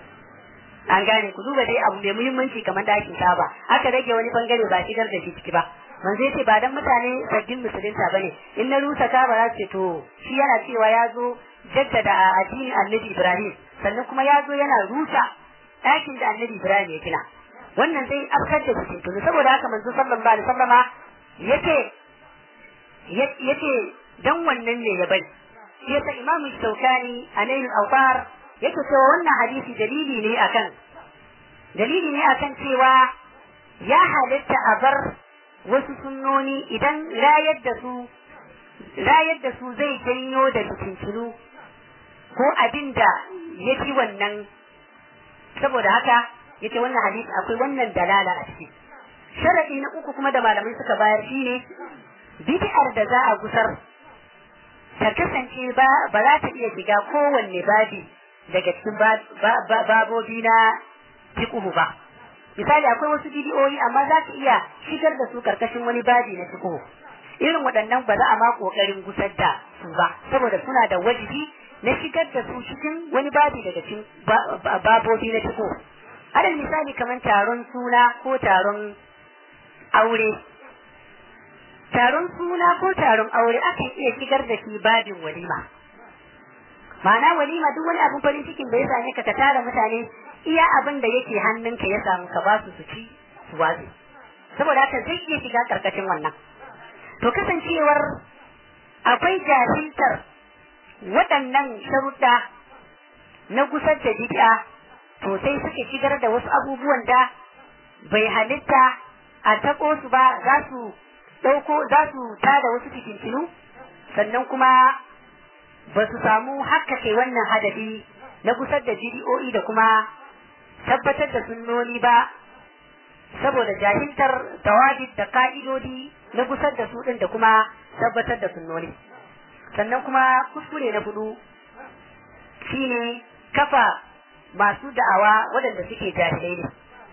an gane ku duba dai abu mai muhimmanci kamar dakin kaba aka rage wani bangare ba shigar da shi ciki ba manzo yace ba dan mutane sabbin musulunta bane in na rusa kaba za ce to shi yana cewa ya zo jaddada addinin annabi ibrahim sannan kuma ya zo yana rusa ɗakin da annabi ibrahim ya gina wannan zai afkar da fitintunu saboda haka manzo sallallahu alaihi wasallama yace yace dan wannan ne ya bai yasa imam shaukani a nailul awtar yake cewa wannan hadisi dalili ne akan dalili ne akan cewa ya halitta a bar wasu sunnoni idan rayar da su rayar da su zai janyo da fitintunu ko abin da ya fi wannan saboda haka yace wannan hadisi akwai wannan dalala a ciki sharadi na uku kuma da malamai suka bayar shine bid'ar da za a gusar ta kasance ba ba za ta iya shiga kowanne babi daga cikin babobi na fiqhu ba misali akwai wasu bidiyoyi amma za ka iya shigar da su karkashin wani babi na fiqhu irin waɗannan ba za a ma kokarin gusar da su ba saboda suna da wajibi na shigar da su cikin wani babi daga cikin babobi na fiqhu alal misali kamar taron suna ko taron aure taron suna ko taron aure akan iya shigar da shi babin walima ma'ana walima duk wani abin farin cikin da ya same ka ka tara mutane iya abin da yake hannunka ya samu ka ba su su ci su watsi saboda haka zai iya shiga karkashin wannan to kasancewar akwai jahiltar waɗannan sharuɗa na gusar da bid'a to sai suka shigar da wasu abubuwan da bai halitta a tako su ba za su ɗauko za su tada wasu fitintinu sannan kuma ba su samu hakkake wannan hadafi na gusar da bidiyoyi da kuma tabbatar da sunnoni ba saboda jahiltar tawabit da ka'idodi na gusar da su ɗin da kuma tabbatar da sunnoni sannan kuma kuskure na hudu shine kafa masu da'awa waɗanda suke jahilai ne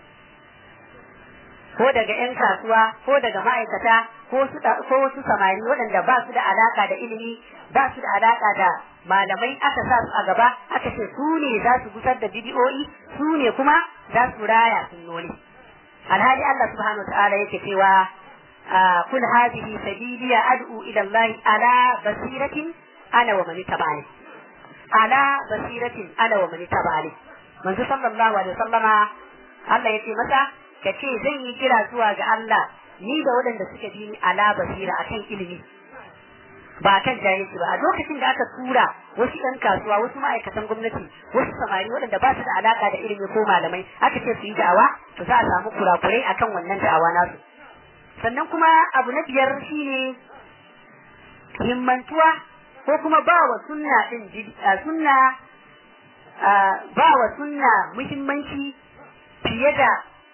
ko daga 'yan kasuwa ko daga ma'aikata ko wasu samari waɗanda ba su da alaka da ilimi ba su da alaka da malamai aka sa su a gaba aka ce su ne za su gusar da bidiyoyi su ne kuma za su raya sunnoni alhali Allah subhanahu wa ta'ala yake cewa kul hadhihi sabili ad'u ila Allah ala basiratin ana wa man tabani ala basiratin ana wa man tabani manzo sallallahu alaihi wasallama Allah yace masa kace zan yi kira zuwa ga Allah ni da waɗanda suka bi ni ala basira akan ilimi ba kan jahilci ba a lokacin da aka tura wasu ɗan kasuwa wasu ma'aikatan gwamnati wasu samari waɗanda ba su da alaka da ilimi ko malamai aka ce su yi da'awa to za a samu kurakurai akan wannan da'awa nasu sannan kuma abu na biyar shine himmantuwa ko kuma ba wa sunna din sunna ba wa sunna muhimmanci fiye da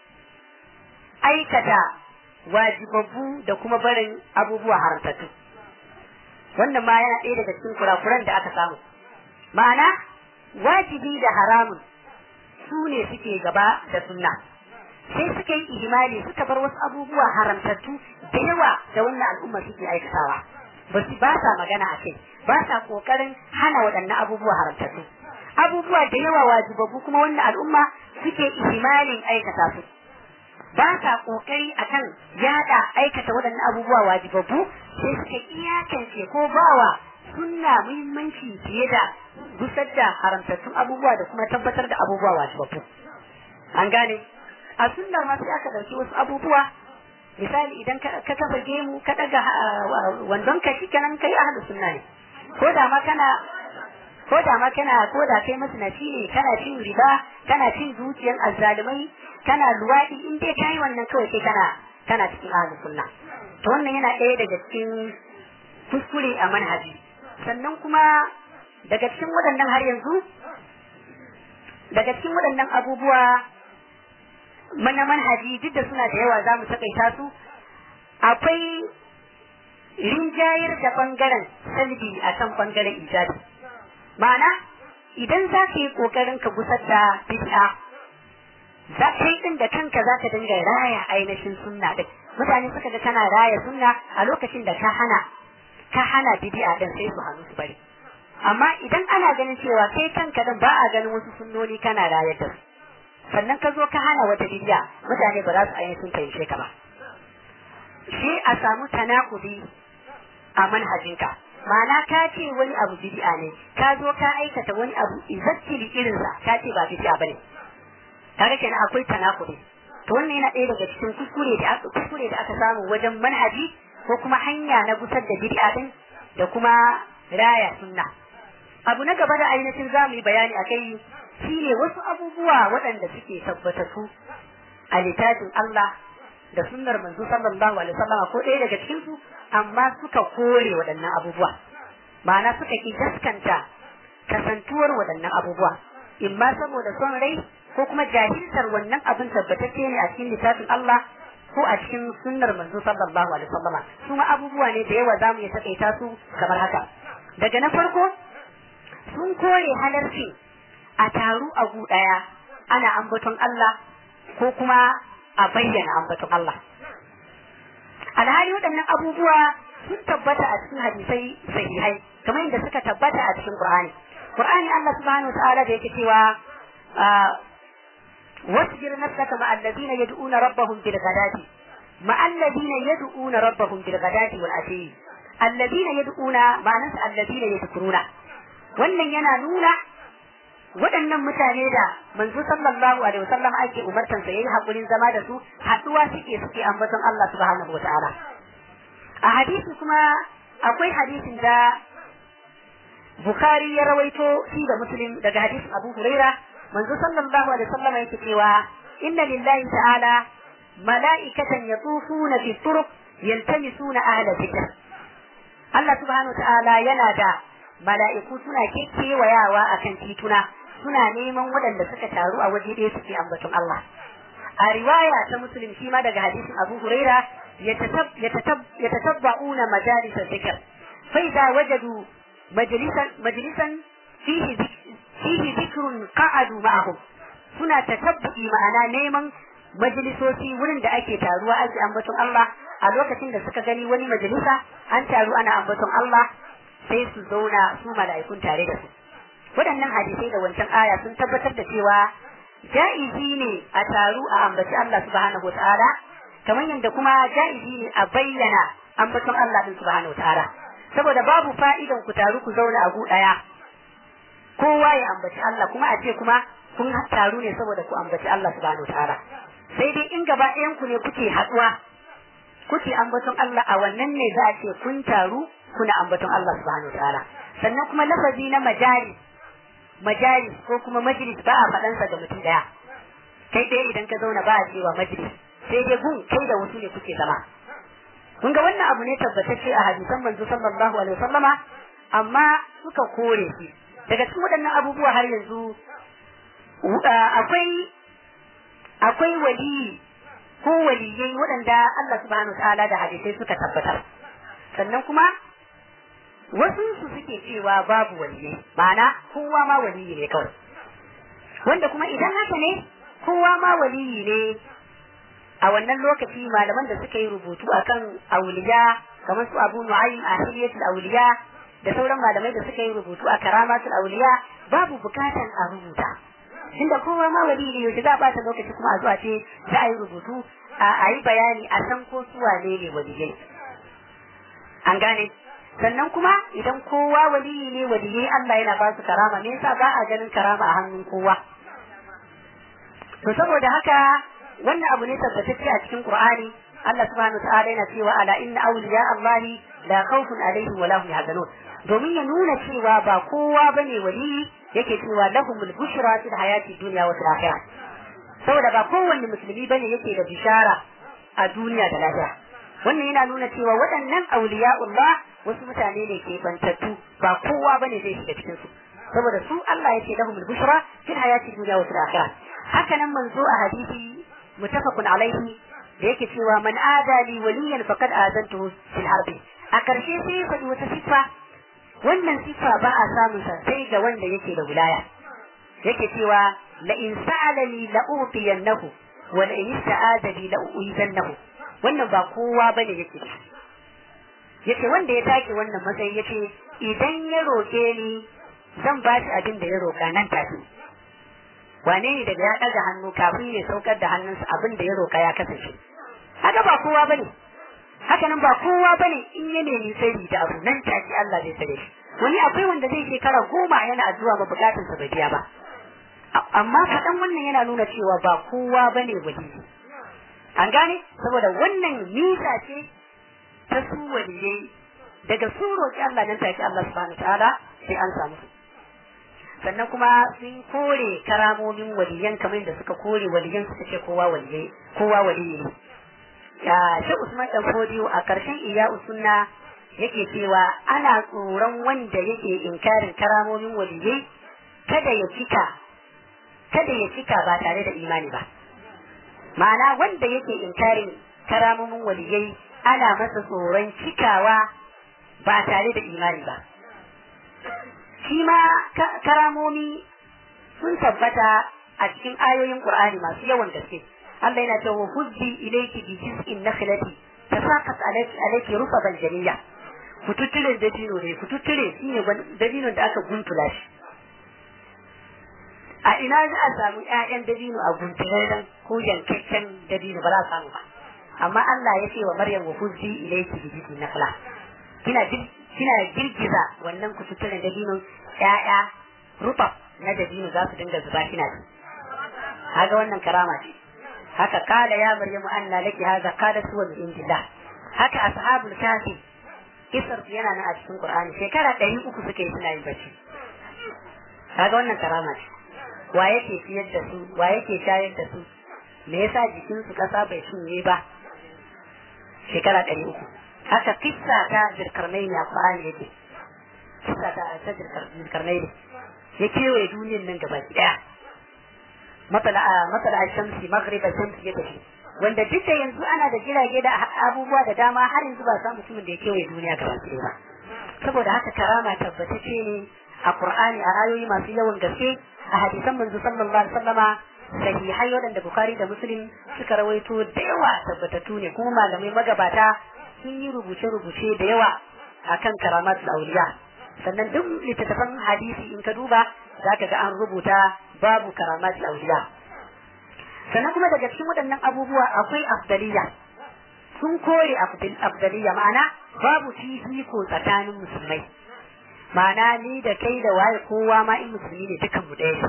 aikata wajibabbu da kuma barin abubuwa haramtattu wannan ma yana ɗaya daga cikin kurakuran da aka samu ma'ana wajibi da haramun su ne suke gaba da sunna sai suka yi ihimali suka bar wasu abubuwa haramtattu da yawa da wannan al'umma suke aikatawa ba su ba sa magana a kai ba sa kokarin hana waɗannan abubuwa haramtattu abubuwa da yawa wajibabbu kuma wannan al'umma suke ihimalin aikata su ba sa kokari akan yada aikata waɗannan abubuwa wajibabbu sai suka iyakance ko bawa sunna muhimmanci fiye da gusar da haramtattun abubuwa da kuma tabbatar da abubuwa wajibabbu an gane a sunnar ma sai aka ɗauki wasu abubuwa misali idan ka kafa gemu ka ɗaga wandon ka shi kenan kai ahlus sunna ne ko da ma kana ko da ma kana ko da kai masnaci ne kana cin riba kana cin dukiyar azzalumai kana luwaɗi in dai kai wannan kawai sai kana kana cikin ahlus sunna to wannan yana ɗaya daga cikin kuskure a manhaji sannan kuma daga cikin waɗannan har yanzu daga cikin waɗannan abubuwa mana manhaji duk da suna da yawa za mu taƙaita su akwai rinjayar da ɓangaren salbi a kan ɓangaren ijabi ma'ana idan za ka yi ƙoƙarin ka gusar da bid'a za kai din da kanka za ka dinga raya ainihin sunna din mutane suka ga kana raya sunna a lokacin da ka hana ka hana bid'a din sai su hannu su bari amma idan ana ganin cewa kai kanka din ba a ganin wasu sunnoni kana rayar da su sannan ka zo ka hana wata bid'a mutane ba za su ainihin fahimce ka ba shi a samu tanakudi a manhajinka ma'ana ka ce wani abu bid'a ne ka zo ka aikata wani abu izattili irinsa ka ce ba bid'a bane kaga kenan akwai tanakudi to wannan yana ɗaya daga cikin kuskure da aka kuskure da aka samu wajen manhaji ko kuma hanya na gusar da bid'a din da kuma raya sunna abu na gaba da ainihin zamu yi bayani akai shine wasu abubuwa waɗanda suke tabbatattu a littafin Allah da sunnar manzo sallallahu alaihi wasallam ko ɗaya daga cikin su amma suka kore waɗannan abubuwa ma'ana suka ki gaskanta kasantuwar waɗannan abubuwa imma saboda son rai ko kuma jahiltar wannan abin tabbatacce ne a cikin littafin Allah ko a cikin sunnar manzo sallallahu alaihi wasallam su ma abubuwa ne da yawa zamu iya takaita su kamar haka daga na farko sun kore halarci a taru a gu ɗaya ana ambaton Allah ko kuma a bayyana ambaton Allah alhali waɗannan abubuwa sun tabbata a cikin hadisai sahihai kamar yadda suka tabbata a cikin Qur'ani Qur'ani Allah subhanahu wa ta'ala da yake cewa wasbir nafsaka ma alladhina yad'una rabbahum bil ghadati ma alladhina yad'una rabbahum bil ghadati wal ashi alladhina yad'una ma'anasa alladhina yadhkuruna wannan yana nuna waɗannan mutane da manzo sallallahu alaihi wasallam ake umartan sa yayi hakurin zama da su haduwa suke suke ambaton Allah subhanahu wataala a hadisi kuma akwai hadisin da Bukhari ya rawaito shi da Muslim daga hadisin Abu Huraira manzo sallallahu alaihi wasallam yake cewa inna lillahi ta'ala mala'ikatan yatufuna fi turuq yaltamisuna ahla dhikr Allah subhanahu ta'ala yana da mala'iku suna kekewayawa akan tituna suna neman waɗanda suka taru a waje ɗaya suke ambaton Allah a riwaya ta muslim shi ma daga hadisin Abu Huraira yatatabba'una majalis dhikr fa idza wajadu majlisan majlisan fihi fihi dhikrun qa'adu ma'ahum suna tatabbi ma'ana neman majalisoci wurin da ake taruwa ake ambaton Allah a lokacin da suka gani wani majalisa an taru ana ambaton Allah sai su zauna su mala'ikun tare da su waɗannan hadisai da wancan aya sun tabbatar da cewa ja'izi ne a taru a ambaci Allah subhanahu wa ta'ala kamar yadda kuma ja'izi ne a bayyana ambaton Allah din subhanahu wa ta'ala saboda babu fa'idan ku taru ku zauna a gu ɗaya kowa ya ambaci Allah kuma a ce kuma kun taru ne saboda ku ambaci Allah subhanahu wa ta'ala sai dai in gaba ɗayan ku ne kuke haɗuwa kuke ambaton Allah a wannan ne za a ce kun taru kuna ambaton Allah subhanahu wa ta'ala sannan kuma lafazi na majali majalis ko kuma majlis ba a faɗansa ga mutum ɗaya kai ɗaya idan ka zauna ba a cewa majlis sai dai gun kai da wasu ne kuke zama kun ga wannan abu ne tabbatacce a hadisan manzo sallallahu alaihi wasallama amma suka kore shi daga cikin waɗannan abubuwa har yanzu akwai akwai wali ko waliyai waɗanda Allah subhanahu ta'ala da hadisai suka tabbatar sannan kuma wasu su suke cewa babu waliyai ma'ana kowa ma waliyi ne kawai wanda kuma idan haka ne kowa ma waliyi ne a wannan lokaci malaman da suka yi rubutu akan auliya kamar su abu nu'aym a hiliyatul auliya da sauran malamai da suka yi rubutu a karamatul auliya babu bukatan a rubuta inda kowa ma waliyi ne yaushe za a bata lokaci kuma a zuwa ce za a yi rubutu a yi bayani a san ko su wane ne waliyai an gane sannan kuma idan kowa waliyi ne waliyai Allah yana ba su karama me yasa ba a ganin karama a hannun kowa to saboda haka wannan abu ne tabbatacce a cikin Qur'ani Allah subhanahu wa ta'ala yana cewa ala inna awliya Allah la khawfun alaihim wa lahum yahzanun domin ya nuna cewa ba kowa bane waliyi yake cewa lahumul bushra fil hayati dunya wa fil akhirah saboda ba kowanne musulmi bane yake da bishara a duniya da lahira wannan yana nuna cewa waɗannan auliya'ullah wasu mutane ne ke bantattu ba kowa bane zai shiga cikin su saboda su Allah yake lahumul bushra fil hayati dunya wa fil akhirah haka nan manzo a hadisi mutafaqun alaihi da yake cewa man adali waliyan faqad azantuhu fil harbi a karshe sai ya faɗi wata sifa wannan sifa ba a samun sa sai ga wanda yake da wilaya yake cewa la in sa'alani la utiyannahu wa la in ista'adani la uizannahu wannan ba kowa bane yake da yace wanda ya take wannan matsayi yace idan ya roke ni zan ba shi abin da ya roka nan take wane ne daga ya ɗaga hannu kafin ya saukar da hannunsa abin da ya roka ya kasance haka ba kowa bane haka nan ba kowa bane in ya nemi sirri da abu nan take Allah zai sare shi wani akwai wanda zai shekara goma yana addu'a ba bukatun sa bai biya ba amma faɗan wannan yana nuna cewa ba kowa bane wali an gane saboda wannan nisa ce ta su waliyai daga su roƙi Allah nan take Allah subhanahu ta'ala sai an samu sannan kuma sun kore karamomin waliyan kamar da suka kore waliyan suka ce kowa waliyai kowa waliyi ne ya shi Usman dan Fodiyo a karshen iya sunna yake cewa ana tsoron wanda yake inkarin karamomin waliyai kada ya cika kada ya cika ba tare da imani ba ma'ana wanda yake inkarin karamomin waliyai ana masa tsoron cikawa ba tare da imani ba shi ma karamomi sun tabbata a cikin ayoyin Qur'ani masu yawan gaske Allah yana cewa hujji ilayki bi jiz'in nakhlati tasaqat alayki alayki rufaban jamiyya kututturen dabino ne kututtire shine dabinon da aka guntula shi a ina za a samu ƴaƴan dabino a guntulen ko yankakken dabino ba za a samu ba amma Allah ya ce wa Maryam wa hujji ilayki bi jiz'in nakhla kina kina girgiza wannan kututturen dabino ƴaƴa rufab na dabino za su dinga zuba kina ci kaga wannan karama ce haka kala ya maryamu anna laki hadha qalat huwa min indillah haka ashabul kafi kisar yana nan a cikin qur'ani shekara ɗari uku suka yi suna yin bacci kaga wannan karama ce wa yake ciyar da su wa yake shayar da su me yasa jikin su kasa bai cinye ba shekara ɗari uku haka kissa ta jirkarnai ne a qur'ani yake kissa ta ta jirkarnai ne ya kewaye duniyar nan gaba ɗaya matsala a shamsi maghrib shamsi ya tafi wanda duk da yanzu ana da jirage da abubuwa da dama har yanzu ba samu mutumin da ya kewaye duniya gaba ɗaya ba saboda haka karama tabbatacce ne a qur'ani a ayoyi masu yawan gaske a hadisan manzo sallallahu alaihi wasallama sahihai waɗanda bukhari da muslim suka rawaito da yawa tabbatattu ne kuma malamai magabata sun yi rubuce-rubuce da yawa akan karamatul auliya sannan duk littattafan hadisi in ka duba za ka ga an rubuta babu karamat auliya sannan kuma daga cikin waɗannan abubuwa akwai afdaliya sun kore afdaliya ma'ana babu fifiko tsakanin musulmai ma'ana ni da kai da waye kowa ma in musulmi ne dukan mu ɗaya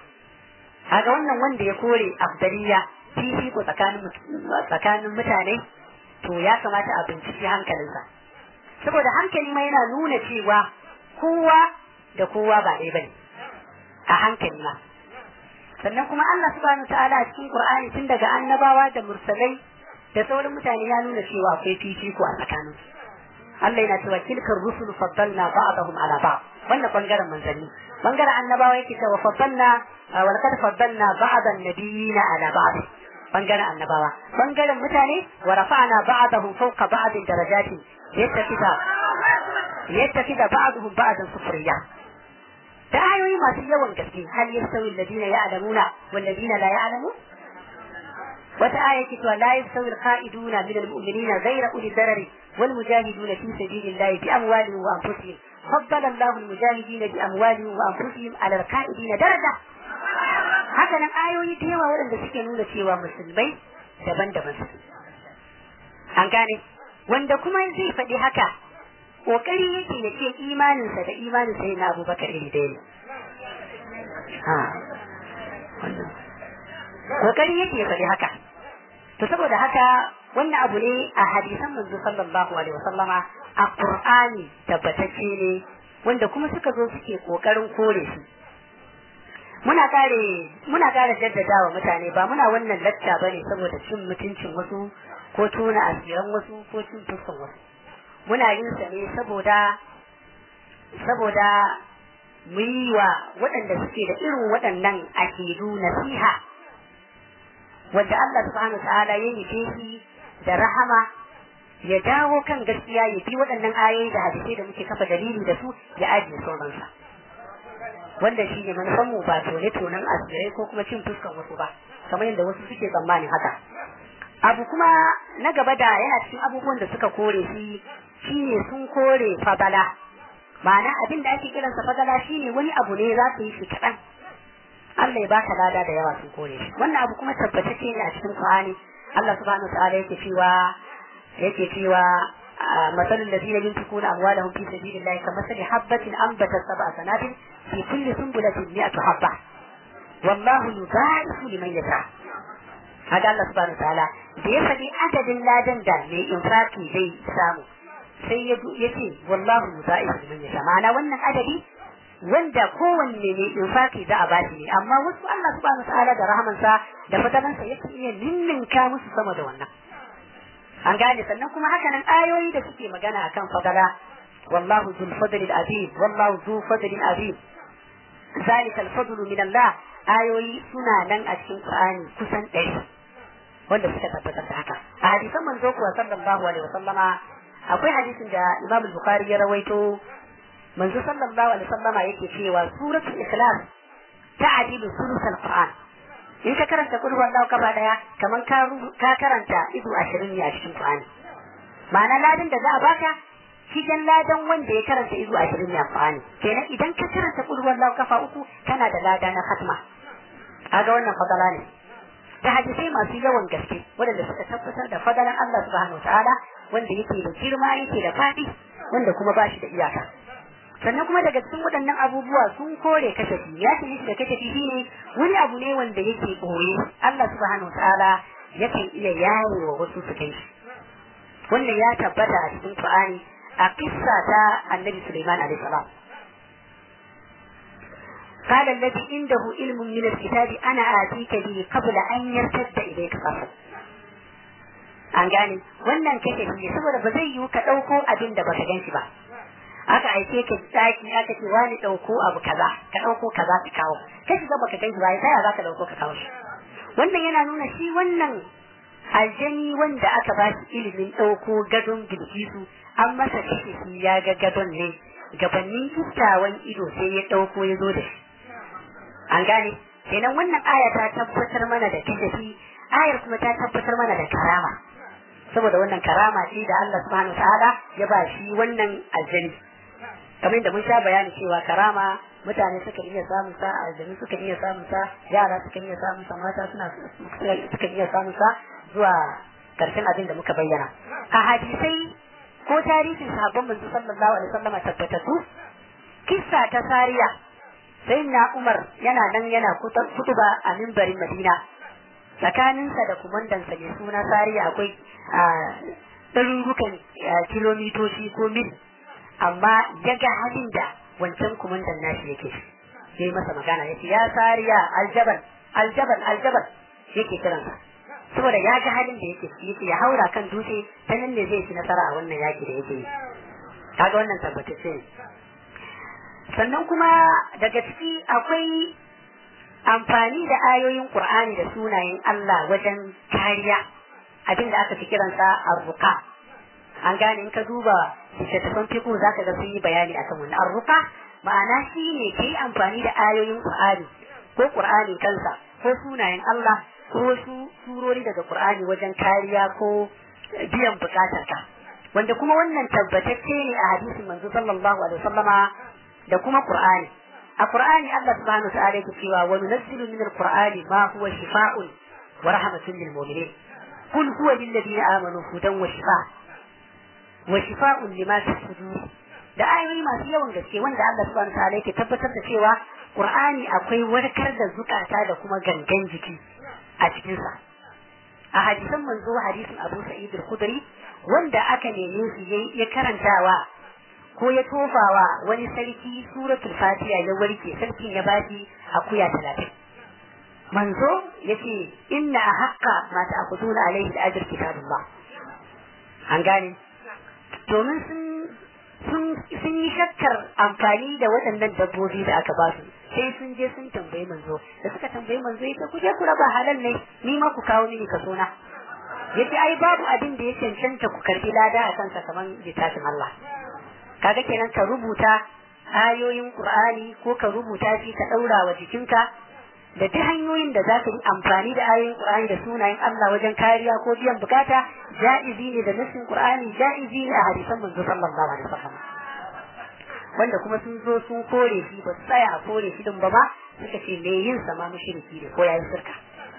kaga wannan wanda ya kore afdaliya fifiko tsakanin tsakanin mutane to ya kamata a binciki hankalinsa saboda hankali ma yana nuna cewa kowa da kowa ba ɗaya bane a hankali ma sannan kuma Allah subhanahu ta'ala a cikin Qur'ani tun daga annabawa da mursalai da sauran mutane ya nuna cewa akwai fifiko a tsakanin Allah yana cewa tilkar rusul faddalna ba'dahum ala ba'd wannan bangaren manzanni bangaren annabawa yake cewa faddalna wa laqad faddalna ba'dan nabiyina ala ba'd bangaren annabawa bangaren mutane wa rafa'na ba'dahum fawqa ba'd darajatin yattafida yattafida ba'dahum ba'dan sufriya da ayoyi masu yawan gaske hal yastawi alladhina ya'lamuna wal ladina la ya'lamun wata aya ce to la yastawi al-qa'iduna min al-mu'minina ghayra uli darari wal mujahiduna fi sabilillahi bi amwalihim wa anfusihim faddala Allahu al-mujahidina bi amwalihim wa anfusihim ala al-qa'idina daraja haka nan ayoyi da yawa waɗanda suke nuna cewa musulmai daban-daban suke an gane wanda kuma zai faɗi haka kokari yake ya ce imaninsa da imanin sai na abubakar iri ɗaya ne kokari yake ya faɗi haka to saboda haka wannan abu ne a hadisan manzo sallallahu alaihi wasallama a qur'ani tabbatacce ne wanda kuma suka zo suke kokarin kore su muna kare muna kare jaddadawa mutane ba muna wannan lacca bane saboda cin mutuncin wasu ko tona asiran wasu ko cin fuskan wasu muna yin sa ne saboda saboda mu yi wa waɗanda suke da irin waɗannan akidu nasiha wanda Allah subhanahu ta'ala ya nufe shi da rahama ya dawo kan gaskiya ya bi waɗannan ayoyi da hadisai da muke kafa dalili da su ya ajiye sauransa wanda shi ne manufan mu ba tone tonen asirai ko kuma cin fuskan wasu ba kamar yadda wasu suke tsammanin haka abu kuma na gaba da yana cikin abubuwan da suka kore shi shine sun kore fadala ma'ana abin da ake kiransa fadala shine wani abu ne za su yi shi kaɗan Allah ya baka lada da yawa sun kore shi wannan abu kuma tabbatacce ne a cikin Qur'ani Allah subhanahu ta'ala yake cewa yake cewa مثل الذين ينفقون أموالهم في سبيل الله كمثل حبة أنبتت سبع سنابل في كل سنبلة مئة حبة والله يضاعف لمن يشاء هذا الله سبحانه وتعالى da ya faɗi adadin ladan da mai infaki zai samu sai ya ce wallahu musa'ifu liman yasha ma'ana wannan adadi wanda kowanne mai infaki za a bashi ne amma wasu Allah subhanahu wa ta'ala da rahamansa da fadalansa yake iya ninninka musu sama da wannan an gane sannan kuma haka nan ayoyi da suke magana akan fadala wallahu zul fadlil azim wallahu zu fadlil azim zalika al fadlu min Allah ayoyi suna nan a cikin Qur'ani kusan ɗari wanda suka tabbatar da haka a hadisan manzo kuwa sallallahu alaihi wasallama akwai hadisin da Imam Bukhari ya rawaito manzo sallallahu alaihi wasallama yake cewa suratul ikhlas ta'dilu sulusul qur'an in ka karanta qul huwallahu kafa daya kaman ka ka karanta izu 20 ne a cikin qur'ani ma'ana ladan da za a baka cikin ladan wanda ya karanta izu 20 ne a qur'ani kenan idan ka karanta qul huwallahu kafa uku kana da lada na khatma kaga wannan fadala ne da hadisai masu yawan gaske waɗanda suka tabbatar da fadalan Allah subhanahu wataala wanda yake da girma yake da faɗi wanda kuma ba shi da iyaka sannan kuma daga cikin waɗannan abubuwa sun kore kashafi ya ce shi da kashafi shine wani abu ne wanda yake ɓoye Allah subhanahu wataala yakan iya yaye wa wasu su kai shi wannan ya tabbata a cikin Qur'ani a kissa ta Annabi Sulaiman alaihi salam قال الذي عنده علم من الكتاب أنا آتيك به قبل أن يرتد إليك طرفك an gane wannan kashe ne saboda ba zai yiwu ka ɗauko abin da baka gan shi ba aka aike ka daki aka ce wani ɗauko abu kaza ka ɗauko kaza ka kawo kai shiga baka gan shi ba sai za ka ɗauko ka kawo shi wannan yana nuna shi wannan aljani wanda aka ba shi ilimin ɗauko gadon bilkisu an masa kashe shi ya ga gadon ne gabanin kistawan ido sai ya ɗauko ya zo da shi an gane kenan wannan aya ta tabbatar mana da kashafi ayar kuma ta tabbatar mana da karama saboda wannan karama ce da Allah subhanahu wa ta'ala ya ba shi wannan aljani kamar da mun sha bayani cewa karama mutane suka iya samun sa aljani suka iya samun sa yara suka iya samun sa mata suna suka iya samun sa zuwa karshen abin da muka bayyana a hadisai ko tarihin sahabban manzo sallallahu alaihi wasallam tabbatatu kissa ta sariya sai na Umar yana nan yana kutuba a mimbarin Madina tsakaninsa da kumandansa mai suna sariya akwai ɗarurukan kilomitoci ko mil amma ya ga halin da wancan kumandan nashi yake ya yi masa magana ya ce ya sariya aljabal aljabal aljabal yake kiransa saboda ya ga halin da yake yake ya haura kan dutse ta nan ne zai ci nasara a wannan yaki da yake yi kaga wannan tabbatacce ne sannan kuma daga ciki akwai amfani da ayoyin Qur'ani da sunayen Allah wajen kariya abin da aka fi kiransa arruka an gane in ka duba littattafan fiqh zaka ga sun yi bayani akan wannan arruka ma'ana shi ne kai amfani da ayoyin Qur'ani ko Qur'ani kansa ko sunayen Allah ko wasu surori daga Qur'ani wajen kariya ko biyan bukatarka wanda kuma wannan tabbatacce ne a hadisin manzo sallallahu alaihi wasallama da kuma Qur'ani a Qur'ani Allah subhanahu wa ta'ala yake cewa wa nunazzilu min al-Qur'ani ma huwa shifaa'un wa rahmatun lil mu'minin qul huwa lil ladina amanu hudan wa shifa' wa shifaa'un lima fi sudur da ayoyi masu yawan gaske wanda Allah subhanahu wa ta'ala yake tabbatar da cewa Qur'ani akwai warkar da zukata da kuma gangan jiki a cikin sa a hadisan manzo hadisin Abu Sa'id al-Khudri wanda aka neme shi ya karantawa ko ya tofawa wani sarki suratul fatiha ya warke sarkin ya bashi akuya talatin manzo yace inna haqqa ma ta'khuduna alayhi al-ajr kitabullah an gane domin sun sun sun yi shakkar amfani da waɗannan dabbobi da aka ba su sai sun je sun tambayi manzo da suka tambayi manzo yace ku je ku raba halal ne ni ma ku kawo mini kaso na yace ai babu abin da ya cancanta ku karbi lada a kansa kaman littafin Allah kaga kenan ka rubuta ayoyin Qur'ani ko ka rubuta shi ka daura wa jikinka da duk hanyoyin da za ka yi amfani da ayoyin Qur'ani da sunayen Allah wajen kariya ko biyan bukata ja'izi ne da nasin Qur'ani ja'izi ne a hadisan manzo sallallahu alaihi wasallam wanda kuma sun zo sun kore shi ba su tsaya a kore shi din ba ba suka ce me yin sa ma mushriki ne ko yayin shirka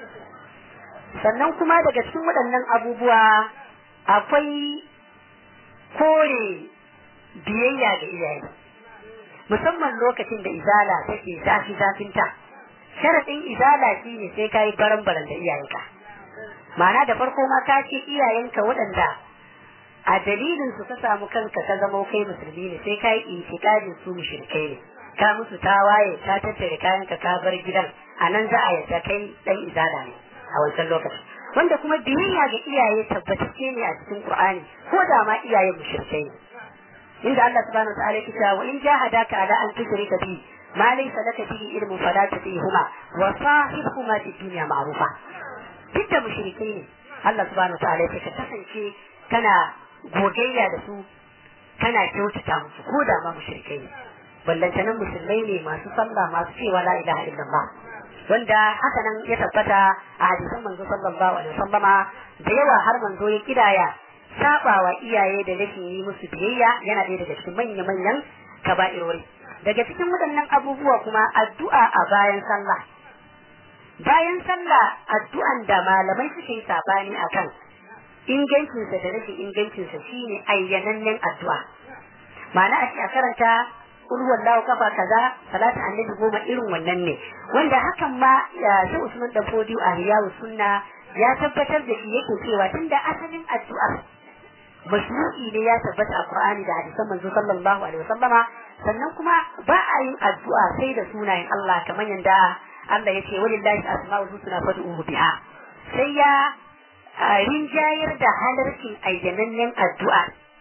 sannan kuma daga cikin waɗannan abubuwa akwai kore biyayya ga iyaye musamman lokacin da izala take zafi zafinta sharadin izala shine sai kai baran baran da iyayenka ma'ana da farko ma ka ce iyayenka waɗanda a dalilin su ka samu kanka ka zama kai musulmi ne sai kai intiqadin su mushrikai ne ka musu tawaye ka tattare kayanka ka bar gidan a nan za a yadda kai dan izala ne a wancan lokacin wanda kuma biyayya ga iyaye tabbatacce ne a cikin Qur'ani ko da ma iyaye mushrikai ne inda Allah subhanahu wa ta'ala yake cewa wa in jahadaka ala an tushrika bi ma laysa laka bihi ilmun fala tutihuma wa sahibhuma fi dunya ma'rufa duk da mushrikai ne Allah subhanahu wa ta'ala yake ka kasance kana gogayya da su kana kyautata musu ko da ma mushrikai ne ballantanan musulmai ne masu sallah masu cewa la ilaha illallah wanda haka nan ya tabbata a hadisan manzo sallallahu alaihi wasallama da yawa har manzo ya kidaya sabawa iyaye da rashin yi musu biyayya yana ɗaya daga cikin manya-manyan kaba'irori daga cikin waɗannan abubuwa kuma addu'a a bayan sallah bayan sallah addu'an da malamai suke yi sabani akan ingancinsa da rashin ingancinsa shine ayyanannen addu'a ma'ana a ce a karanta ulwan lawo kafa kaza salatu annabi goma irin wannan ne wanda hakan ma sai Usman dan Fodiyo a Riyawu Sunna ya tabbatar da shi yake cewa tunda asalin addu'ar mashru'i ne ya tabbata a Qur'ani da hadisan manzo sallallahu alaihi wasallama sannan kuma ba a yin addu'a sai da sunayen Allah kamar yanda Allah ya ce walillahi asma'ul husna fad'uhu biha sai ya rinjayar da halarcin ayyanannen addu'a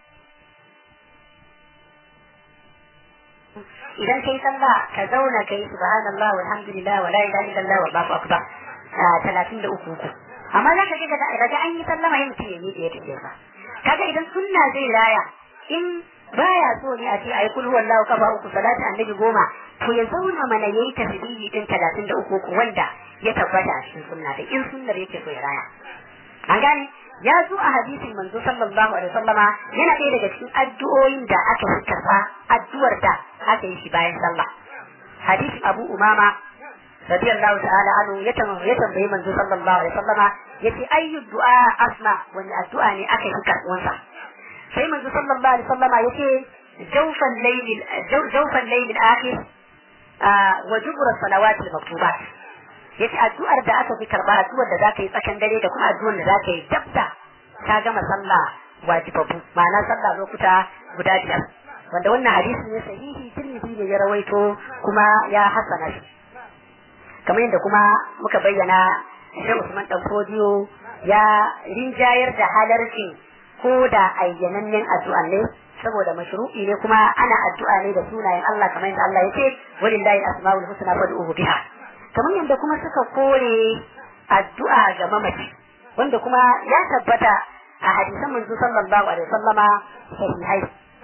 idan kai sallah ka zauna kai subhanallah walhamdulillah wala ilaha illallah wallahu akbar talatin da uku uku amma za ka ga daga an yi sallama yin mutum ya miƙe ya tafiya ba kaga idan sunna zai raya in baya so ne a ce ayi kulhu wallahu kafa uku salatu annabi goma to ya zauna mana yayi tasbihi din talatin da uku uku wanda ya tabbata a cikin sunna da in sunnar yake so ya raya an gane ya zo a hadisin manzo sallallahu alaihi wasallama yana ɗaya daga cikin addu'o'in da aka fi karɓa addu'ar da aka yi shi bayan sallah hadisin abu umama radiyallahu ta'ala anhu ya tambayi manzo sallallahu alaihi wasallama yace ayyu du'a asma wani addu'a ne aka yi karɓuwansa sai manzo sallallahu alaihi wasallama yace jawfan layl jawfan layl al-akhir wa jubra salawat al-maktubat yace addu'ar da aka fi karba addu'ar da zaka yi tsakan dare da kuma addu'ar da zaka yi dabda ka gama sallah wajibabu ma'ana sallah lokuta guda biyar wanda wannan hadisi ne sahihi tirmidhi ne ya rawaito kuma ya hasana shi kamar yadda kuma muka bayyana Sheikh Usman Dan Fodiyo ya rinjayar da halarcin ko da ayyanannen addu'a ne saboda mashru'i ne kuma ana addu'a ne da sunayen Allah kamar yadda Allah ya ce walillahi asmaul husna fad'uhu biha kamar yadda kuma suka kore addu'a ga mamaci wanda kuma ya tabbata a hadisan manzo sallallahu alaihi wasallama sahihai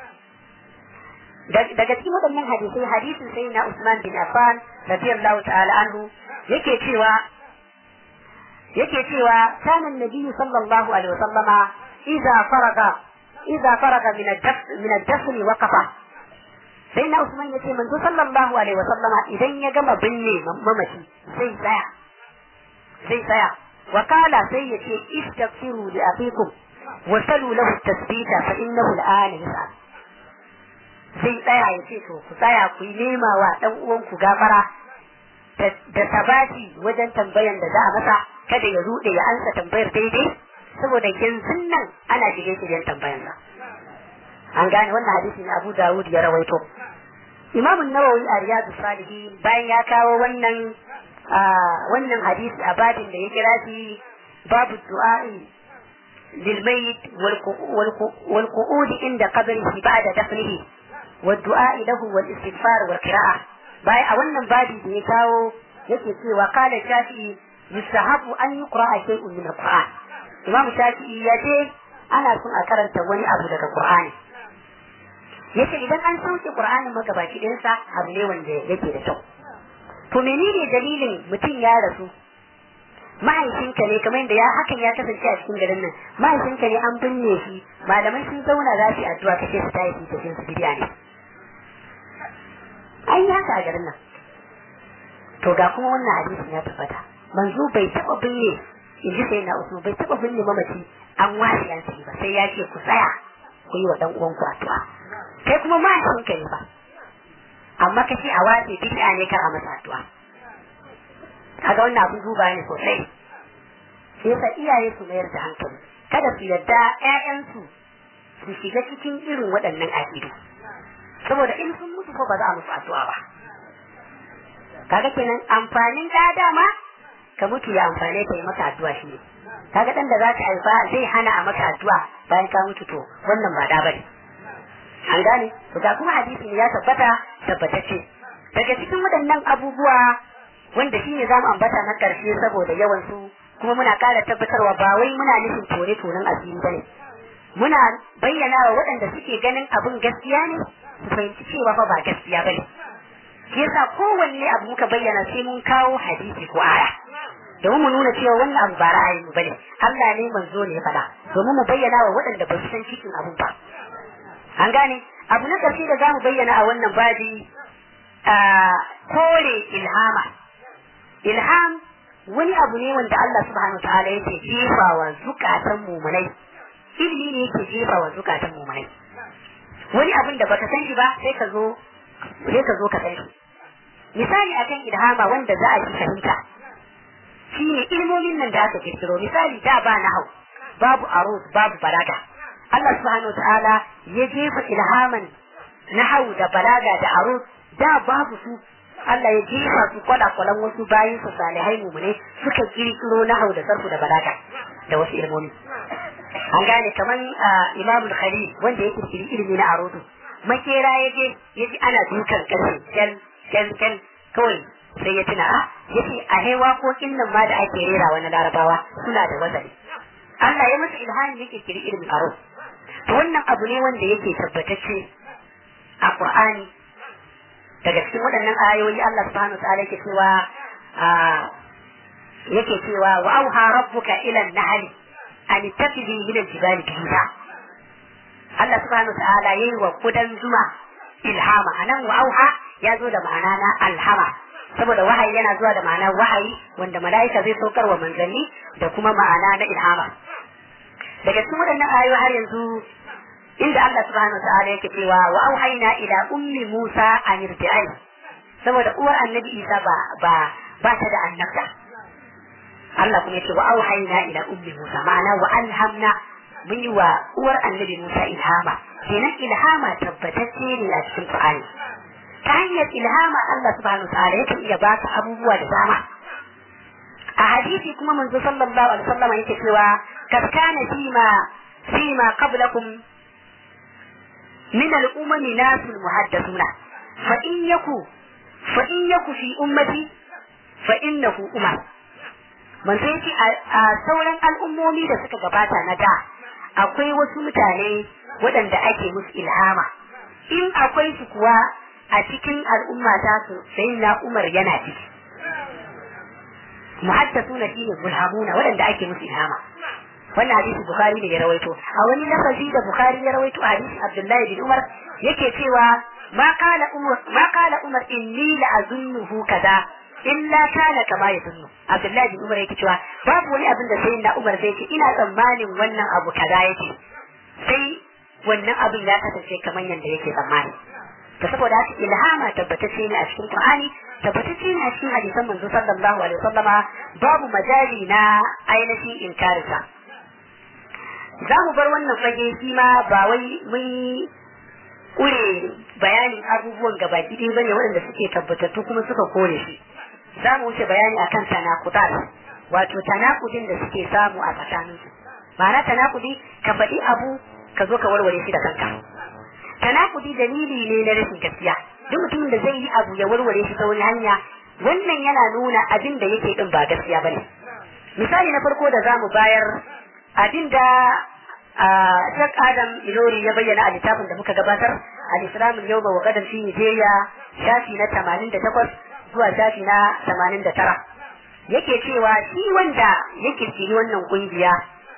daga cikin waɗannan hadisai hadisin sai na Usman bin Affan radiyallahu ta'ala anhu yake cewa yake cewa kana annabi sallallahu alaihi wasallama idza faraga idza faraga min ad-dafn min ad-dafn waqafa sai na Usman ya ce manzo sallallahu alaihi wa sallama idan ya gama binne mamaci sai tsaya sai tsaya wa kala sai ya ce istaghfiru li aqikum wa salu lahu tasbita fa innahu al'ana yas'al sai tsaya ya ce to ku tsaya ku yi nema wa dan uwan ku gafara da sabati wajen tambayan da za a masa kada ya rude ya ansa tambayar daidai saboda yanzu nan ana shige shiryen tambayansa an gane wannan hadisi ne Abu Dawud ya rawaito Imam Nawawi a Riyadu Salihin bayan ya kawo wannan wannan hadisi a babin da ya kira shi babu du'a'i lil mayit wal qu'ud inda qabrihi ba'da dafnihi wad du'a'i lahu wal istighfar wal qira'ah bayan a wannan babi da ya kawo yake cewa qala shafi'i yustahabu an yuqra'a shay'un min al-Qur'an Imam Shafi'i ya ce ana son a karanta wani abu daga Qur'ani yace idan an sauke Qur'anin magabaki ɗinsa abu ne wanda yake da kyau to menene dalilin mutum ya rasu mahaifinka ne kamar yadda ya hakan ya kasance a cikin garin nan mahaifinka ne an binne shi malamai sun zauna za su yi addu'a kace su tayi su tafi su bidiya ne ai haka a garin nan to ga kuma wannan hadisin ya tabbata manzo bai taba binne in ji sai na usman bai taba binne mamaci an wasi an ba sai ya ce ku tsaya ku yi wa dan uwanku addu'a kai kuma mahaifinka ne ba amma kace a wace bid'a ne kar a masa addu'a kaga wannan abin duba ne sosai sai yasa iyaye su mayar da hankali kada su yarda ƴaƴansu su shiga cikin irin waɗannan aƙidu saboda in sun mutu ko ba za a musu addu'a ba kaga kenan amfanin da dama ka mutu ya amfane ka yi maka addu'a shi ne kaga dan da za ka haifa zai hana a maka addu'a bayan ka mutu to wannan ba da bane an gane to ga kuma hadisi ya tabbata tabbatacce daga cikin waɗannan abubuwa wanda shi ne zamu ambata na ƙarshe saboda yawan su kuma muna ƙara tabbatarwa ba wai muna nufin tore tonen asiri bane muna bayyana wa waɗanda suke ganin abin gaskiya ne su fahimci cewa fa ba gaskiya ba ne shi yasa kowanne abu muka bayyana sai mun kawo hadisi ko aya domin mu nuna cewa wannan abu ba ra'ayin mu bane Allah ne manzo ne ya faɗa domin mu bayyana wa waɗanda ba su san cikin abun ba an gane abu na ƙarshe da zamu bayyana a wannan babi a kore ilhama ilham wani abu ne wanda Allah subhanahu wa ta'ala yake jefa wa zukatan mumunai ilimi ne yake jefa wa zukatan mumunai wani abin da baka san shi ba sai ka zo sai ka zo ka san shi misali akan ilhama wanda za a ji fahimta shine ilmomin nan da aka kirkiro misali da ba nahau babu arus babu balaga Allah subhanahu wa ta'ala ya jefa ilhaman nahau da balaga da arus da babu su Allah ya jefa su kwala-kwalan wasu bayan su salihai mumune suka kirkiro nahau da sarfu da balaga da wasu ilmomi an gane kaman imamul khalil wanda ya kirkiri ilimi na arudu makera ya je ya ji ana dukan karfe kyal kyal kyal kawai sai ya tuna a yace a hai waƙoƙin nan ma da ake rera wani larabawa suna da wazani Allah ya masa ilhami ya kirkiri ilimin aro to wannan abu ne wanda yake tabbatacce a Qur'ani daga cikin waɗannan ayoyi Allah subhanahu wa ta'ala yake cewa yake cewa wa auha rabbuka ila an-nahli an tattabi min al-jibali biyuta Allah subhanahu wa ta'ala yayi wa kudan zuma ilhama anan wa auha ya zo da ma'ana na alhama saboda wahayi yana zuwa da ma'ana wahayi wanda mala'ika zai saukar wa manzanni da kuma ma'ana na ilhama daga cikin waɗannan ayoyi har yanzu inda Allah subhanahu wa ta'ala yake cewa wa auhayna ila ummi Musa an irti'ai saboda uwar annabi Isa ba ba ba ta da annabta Allah kuma yake wa auhayna ila ummi Musa ma'ana wa alhamna mun yi wa uwar annabi Musa ilhama kenan ilhama tabbatacce ne a cikin Qur'ani ta hanyar ilhama Allah subhanahu wa ta'ala yake iya baka abubuwa da dama a hadisi kuma manzo sallallahu alaihi wasallam yake cewa kad kana fima fima qablakum min al-umami nasul muhaddathuna fa in yaku fa in yaku fi ummati fa innahu umar manzo yake a sauran al'ummomi da suka gabata na da akwai wasu mutane waɗanda ake musu ilhama in akwai su kuwa a cikin al'umma ta su sai na Umar yana ciki. Muhaddasuna shi ne mulhamuna waɗanda ake musu ilhama. Wannan hadisi Bukhari ne ya rawaito. A wani lafazi da Bukhari ya rawaito a hadisi Abdullahi bin Umar yake cewa ma kala Umar ma kala Umar inni la azunnuhu kaza illa kana kama ya zunnu. Abdullahi bin Umar yake cewa babu wani abin da sai na Umar zai ce ina tsammanin wannan abu kaza yake. Sai wannan abin ya kasance kamar yadda yake tsammani. da saboda haka ilhama tabbatacce ne a cikin Qur'ani tabbatacce ne a cikin hadisan manzo sallallahu alaihi wasallama babu majali na ainihin inkarisa za mu bar wannan fage shi ma ba wai mun kure bayanin abubuwan gaba ɗaya bane waɗanda suke tabbatattu kuma suka kore shi za mu wuce bayani akan tanakudat wato tanakudin da suke samu a tsakaninsu ma'ana tanakudi ka faɗi abu ka zo ka warware shi da kanka tanakudi dalili ne na rashin gaskiya duk mutumin da zai yi abu ya warware shi ta wani hanya wannan yana nuna abin da yake din ba gaskiya bane misali na farko da zamu bayar abin da Sheikh Adam Ilori ya bayyana a littafin da muka gabatar al-Islam al-yawma wa gadan fi Nigeria shafi na 88 zuwa shafi na 89 yake cewa shi wanda ya kirkiri wannan kungiya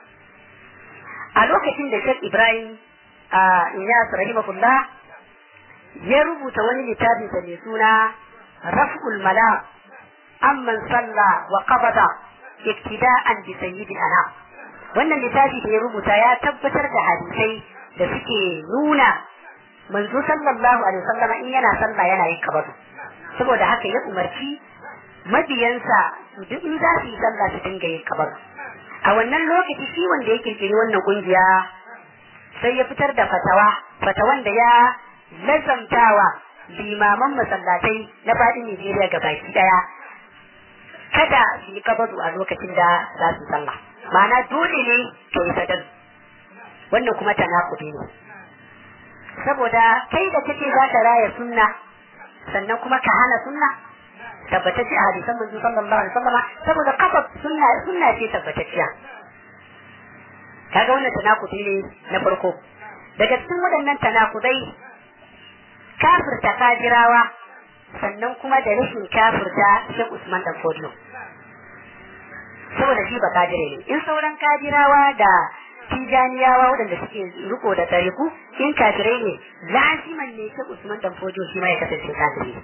a lokacin da Sheikh Ibrahim Iyas rahimahullah ya rubuta wani littafi da mai suna Raf'ul Mala amman salla wa qabada iktida'an bi sayyidil anam wannan littafi da ya rubuta ya tabbatar da hadisai da suke nuna manzo sallallahu alaihi wasallam in yana sallah yana yin kabatu saboda haka ya umarci mabiyansa duk in za su yi sallah su dinga yin kabatu a wannan lokaci shi wanda ya kirkiri wannan kungiya sai ya fitar da fatawa fatawan da ya lazamtawa limaman masallatai na faɗin Nijeriya ga baki daya kada su yi kabatu a lokacin da za su sallah ma'ana dole ne ka yi sadar wannan kuma tanakudi ne saboda kai da kake za ka raya sunna sannan kuma ka hana sunna tabbatacce a hadisan manzo sallallahu alaihi wasallam saboda kafa sunna sunna ce tabbatacciya kaga wannan tanakudi ne na farko daga cikin waɗannan tanakudai kafirta kajirawa sannan kuma da rashin kafirta Sheikh Usman dan Fodiyo saboda shi ba kajire ne in sauran kajirawa da tijaniyawa waɗanda suke riko da tariku in kafirai ne laziman ne Sheikh Usman dan Fodiyo shi ma ya kasance kafiri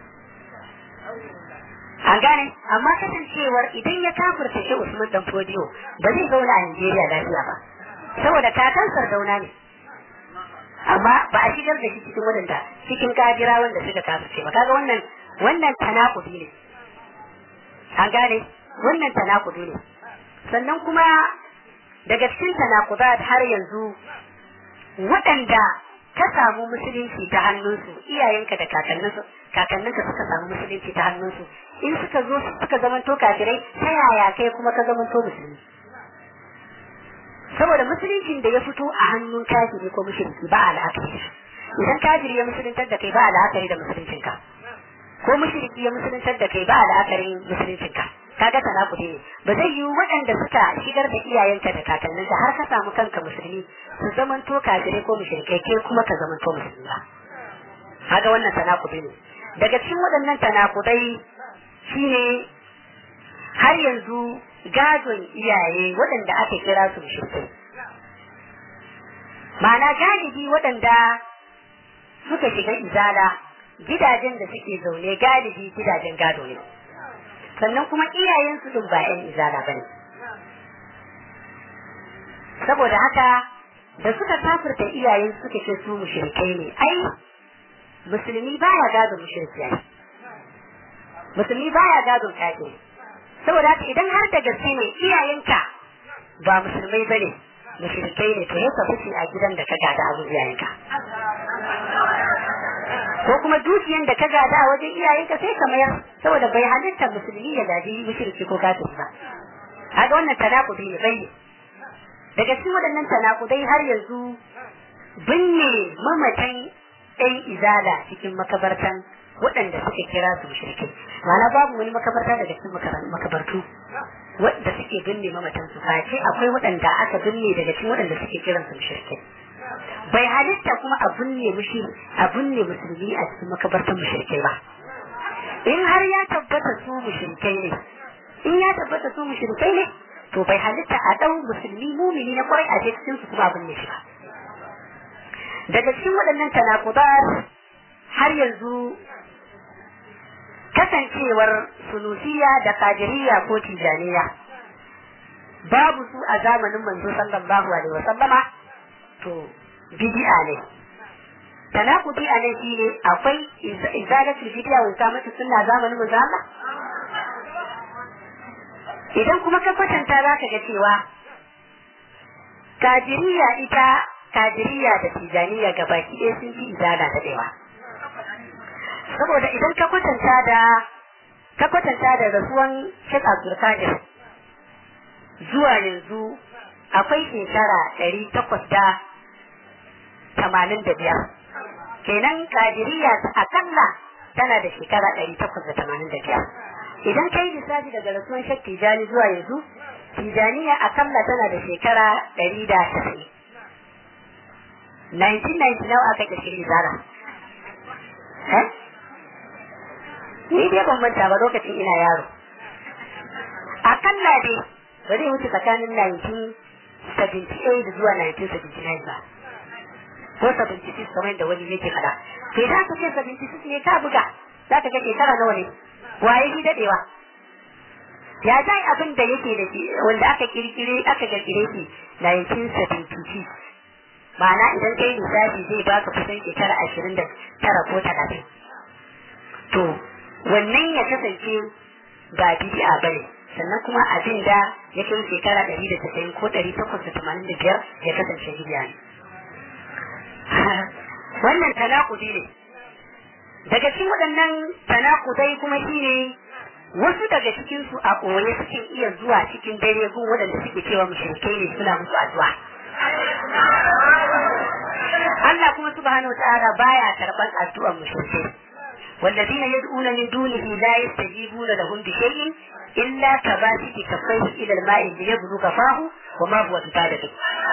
an gane amma kasancewar idan ya kafirta Sheikh Usman dan Fodiyo ba zai zauna a Najeriya lafiya ba saboda kakan sardauna ne amma ba a shigar da shi cikin wadanda cikin kajira wanda suka kafirce ba kaga wannan wannan tanakudi ne an gane wannan tanakudi ne sannan kuma daga cikin tanakudat har yanzu waɗanda ka samu musulunci ta hannunsu iyayenka da kakanninsu kakanninka suka samu musulunci ta hannunsu in suka zo suka zamanto kafirai ta yaya kai kuma ka zamanto musulmi saboda musuluncin da ya fito a hannun kafiri ko mushriki ba al'akari idan kafiri ya musuluntar da kai ba al'akari da musuluncinka ko mushriki ya musuluntar da kai ba al'akarin musuluncinka kaga tanakudi ne ba zai yi waɗanda suka shigar da iyayenka da kakanninka har ka samu kanka musulmi su zamanto kafirai ko mushrikai ke kuma ka zamanto musulmi ba kaga wannan tanakudi ne daga cikin waɗannan tanakudai shine har yanzu gadon iyaye waɗanda aka kira su mushrikai ma'ana galibi waɗanda suka shiga izala gidajen da suke zaune galibi gidajen gado ne sannan kuma iyayensu din ba 'yan izala ba ne saboda haka da suka kafirta iyayen suka ce su mushrikai ne ai musulmi baya gado mushriki ai musulmi baya gado kafiri saboda haka idan har da gaske ne iyayenka ba musulmai bane mushrikai ne to yasa fice a gidan da ka gada abu iyayenka ko kuma dukiyan da ka gada a wajen iyayenka sai ka mayar saboda bai halitta musulmi ya gaji mushriki ko kafiri ba kaga wannan tanakudi ne bai daga cikin waɗannan tanakudai har yanzu binne mamatan ɗan izala cikin makabartan waɗanda suka kira su mushrikai ma'ana babu wani makabarta daga cikin makabartu wadda suke binne mamatan su face akwai waɗanda aka binne daga cikin waɗanda suke kiran su mushrikai bai halitta kuma a binne mushi a binne musulmi a cikin makabartan mushrikai ba in har ya tabbata su mushrikai ne in ya tabbata su mushrikai ne to bai halitta a ɗau musulmi mumini na kwarai a cikin su kuma a binne shi ba daga cikin waɗannan tanakudar har yanzu kasancewar sunusiya da kajiriya ko tijaniya babu su a zamanin manzo sallallahu alaihi wasallama to bid'a ne tanakudi a nan shine akwai izalatul bid'a wa ikamatu sunna zamanin manzo Allah idan kuma ka kwatanta zaka ga cewa kajiriya ita kajiriya da tijaniya gabaki ɗaya sun fi izala da ɗewa saboda idan ka kwatanta da ka kwatanta da rasuwan Sheikh Abdul Qadir zuwa yanzu akwai shekara ɗari takwas da tamanin da biyar kenan kadiriya akalla tana da shekara ɗari takwas da tamanin da biyar idan kai lissafi daga rasuwan Sheikh Tijani zuwa yanzu Tijaniya akalla tana da shekara ɗari da tasa'in 1990 nawa aka kirkiri zara ni dai ban manta ba lokacin ina yaro akalla dai ba zai wuce tsakanin 1978 zuwa 1979 ba ko 76 kamar da wani yake fada to idan aka ce 76 ne ka buga za ka ga shekara nawa ne waye shi dadewa ya zai abin da yake da shi wanda aka kirkire aka kirkire shi 1976 ma'ana idan kai lissafi zai baka kusan shekara ashirin da tara ko talatin to wannan ya kasance ba bid'a bane sannan kuma abin da ya kai shekara ɗari da tasa'in ko ɗari takwas da tamanin da biyar ya kasance bid'a ne wannan tanakudi ne daga cikin waɗannan tanakudai kuma shine wasu daga cikinsu a ɓoye suke iya zuwa cikin dare gun waɗanda suke cewa mushrikai ne suna musu addu'a Allah kuma subhanahu wa ta'ala baya karban addu'ar mushrikai والذين يدعون من دونه لا يستجيبون لهم بشيء إلا كباسط كفيه إلى الماء ليبلغ فاه وما هو ببالغ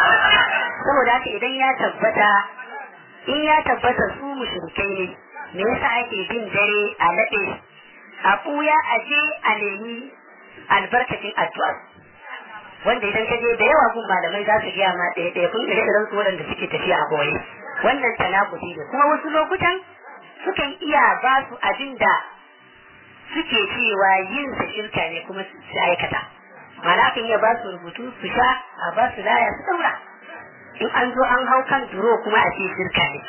saboda haka idan ya tabbata in ya tabbata su mushrikai ne me yasa ake bin dare a laɗe a ɓuya a je a nemi albarkacin addu'a wanda idan ka je da yawa gun malamai za su gaya ma ɗaya ɗaya kun ire iren su waɗanda suke tafiya a boye wannan tanakudi ne kuma wasu lokutan sukan iya ba su abin da suke cewa yin sa shirka ne kuma su aikata mana kan iya ba su rubutu su sha a ba su laya su daura in an zo an hau kan duro kuma a ce shirka ne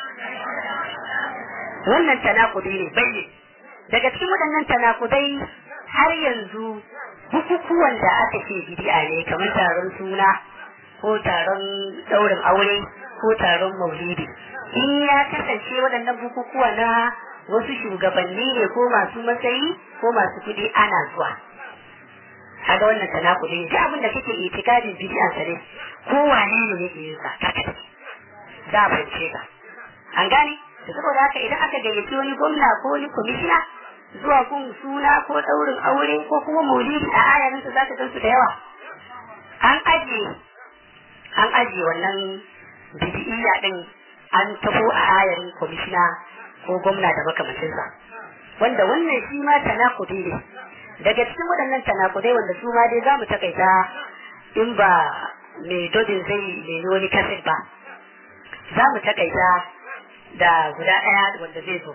wannan tanakudi ne bayyin daga cikin waɗannan tanakudai har yanzu bukukuwan da aka ce bid'a ne kamar taron suna ko taron ɗaurin aure ko taron maulidi in ya kasance waɗannan bukukuwa na wasu shugabanni ne ko masu matsayi ko masu kuɗi ana zuwa kaga wannan tanakudi ne duk abin da kake itikadin bid'a sa ne ko wane ne yake yin sa kaka za a fahimce ka an gane da saboda haka idan aka gayyaci wani gwamna ko wani kwamishina zuwa kun suna ko ɗaurin aure ko kuma maulidi a ayarinsa za ka gansu da yawa an ajiye an ajiye wannan bidiyya din an tafo a ayarin kwamishina ko gwamna da makamancinsa wanda wannan shi ma tanakudi ne daga cikin waɗannan tanakudai wanda su ma dai za mu takaita in ba mai dodin zai nemi wani kaset ba za mu takaita da guda ɗaya wanda zai zo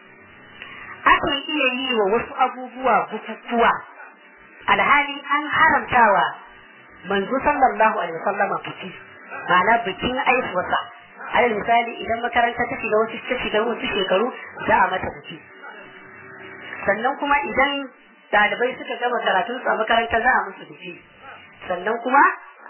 akan iya yi wa wasu abubuwa bukukuwa alhali an haramtawa manzo sallallahu alaihi wasallama biki ma'ana bikin aihuwarsa alal misali idan makaranta ta shiga wasu ta shiga wasu shekaru za a mata biki sannan kuma idan ɗalibai suka gama karatun su a makaranta za a musu biki sannan kuma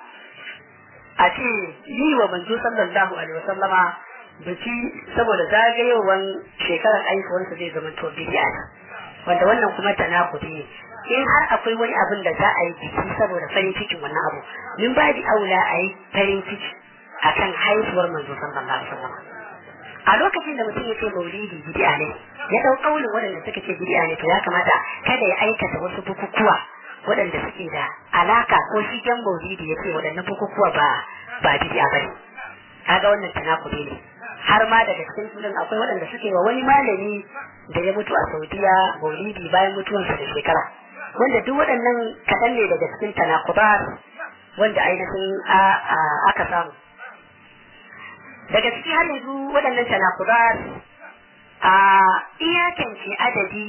a ce yi wa manzo sallallahu alaihi wasallama biki saboda zagayowar shekarar aihuwarsa zai zama to bidiya wanda wannan kuma tanakudi ne in har akwai wani abin da za a yi biki saboda farin cikin wannan abu min ba di aula a yi farin ciki akan haihuwar manzo sallallahu alaihi wasallam a lokacin da mutum ya ce maulidi bid'a ne ya dau kaulin waɗanda suka ce bid'a ne to ya kamata kada ya aikata wasu bukukuwa waɗanda suke da alaka ko shi jan maulidi ya ce waɗannan bukukuwa ba ba bid'a bane kaga wannan tanakudi ne har ma daga cikin sunan akwai waɗanda suke wa wani malami da ya mutu a Saudiya maulidi bayan mutuwansa da shekara wanda duk waɗannan kaɗan ne daga cikin tanakubar wanda ainihin aka samu daga ciki har yanzu waɗannan tanakubar a iyakance adadi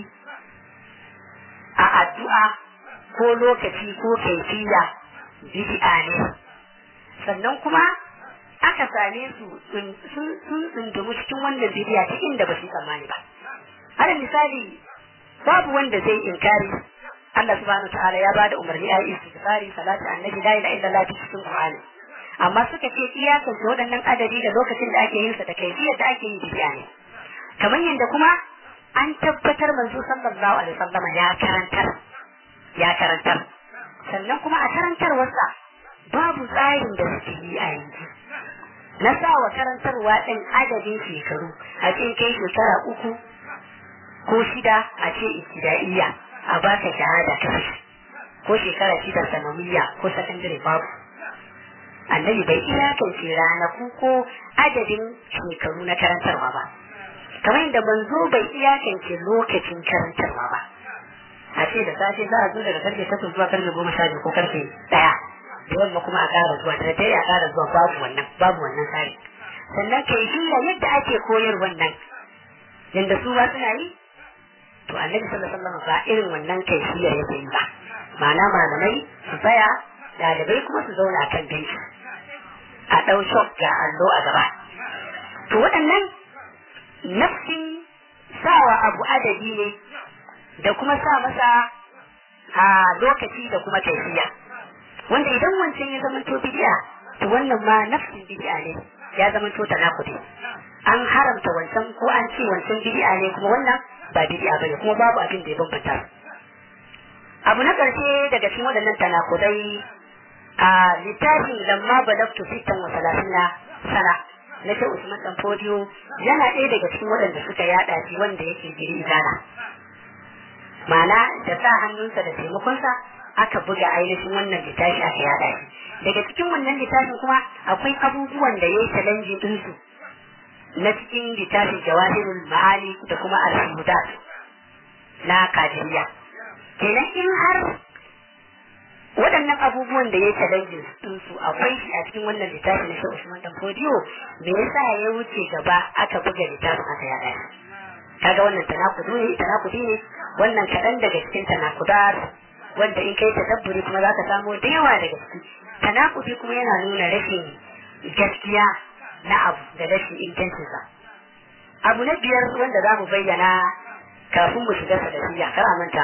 a addu'a ko lokaci ko kaifiya bid'a ne sannan kuma aka same su sun tsundumu cikin wannan bidiya ta inda ba su tsammani ba alal misali babu wanda zai inkari Allah subhanahu wa ta'ala ya bada umarni a yi istighfari salatu annabi la ilaha illallah cikin Qur'ani amma suka ce iyakan su waɗannan adadi da lokacin da ake yin sa da kaifiyar da ake yin bidiya ne kamar yadda kuma an tabbatar manzo sallallahu alaihi wasallam ya karantar ya karantar sannan kuma a karantarwarsa babu tsarin da suke yi a yanzu na sa wa karantarwa ɗin adadin shekaru a cikin kai shekara uku ko shida a ce ibtida'iyya a baka shahada ta ko shekara shida sanawiyya ko sakandare babu annabi bai iyakance ranaku ko adadin shekaru na karantarwa ba kamar yadda manzo bai iyakance lokacin karantarwa ba a ce da safe za a zo daga karfe takwas zuwa karfe goma sha biyu ko karfe ɗaya da yamma kuma a ƙara zuwa da dare a ƙara zuwa babu wannan babu wannan tsari sannan kai hila yadda ake koyar wannan yadda su ba suna yi to annabi sallallahu alaihi wasallam ba irin wannan kai hila yake yi ba ma'ana malamai su tsaya ɗalibai kuma su zauna kan benci a ɗau shop ga allo a gaba to waɗannan nafsin sawa abu adadi ne da kuma sa masa a lokaci da kuma kaifiya wanda idan wancan ya zama to bid'a to wannan ma nafsin bid'a ne ya zama to tanakudi an haramta wancan ko an ce wancan bid'a ne kuma wannan ba bid'a bane kuma babu abin da ya bambanta abu na karshe daga cikin waɗannan tanakudai a littafin lamma balagtu sittan wa salasina sana na ce Usman dan Fodiyo yana ɗaya daga cikin waɗanda suka yaɗa shi wanda yake jiri izana ma'ana da sa hannunsa da taimakonsa aka buga ainihin wannan littafi aka yada shi daga cikin wannan littafin kuma akwai abubuwan da yayi challenge din su na cikin littafin jawahirul ma'ani da kuma al-hudat na kadiriya kenan in har waɗannan abubuwan da ya challenge din su akwai shi a cikin wannan littafin na Shehu Usman Dan Fodiyo me yasa ya wuce gaba aka buga littafin aka yada shi kaga wannan tanakudi ne tanakudi ne wannan kaɗan daga cikin tanakudar wanda in kai tadabburi kuma zaka samu da yawa daga ciki tanakudi kuma yana nuna rashin gaskiya na abu da rashin ingancinsa abu na biyar wanda za mu bayyana kafin mu shiga sadasiya kar a manta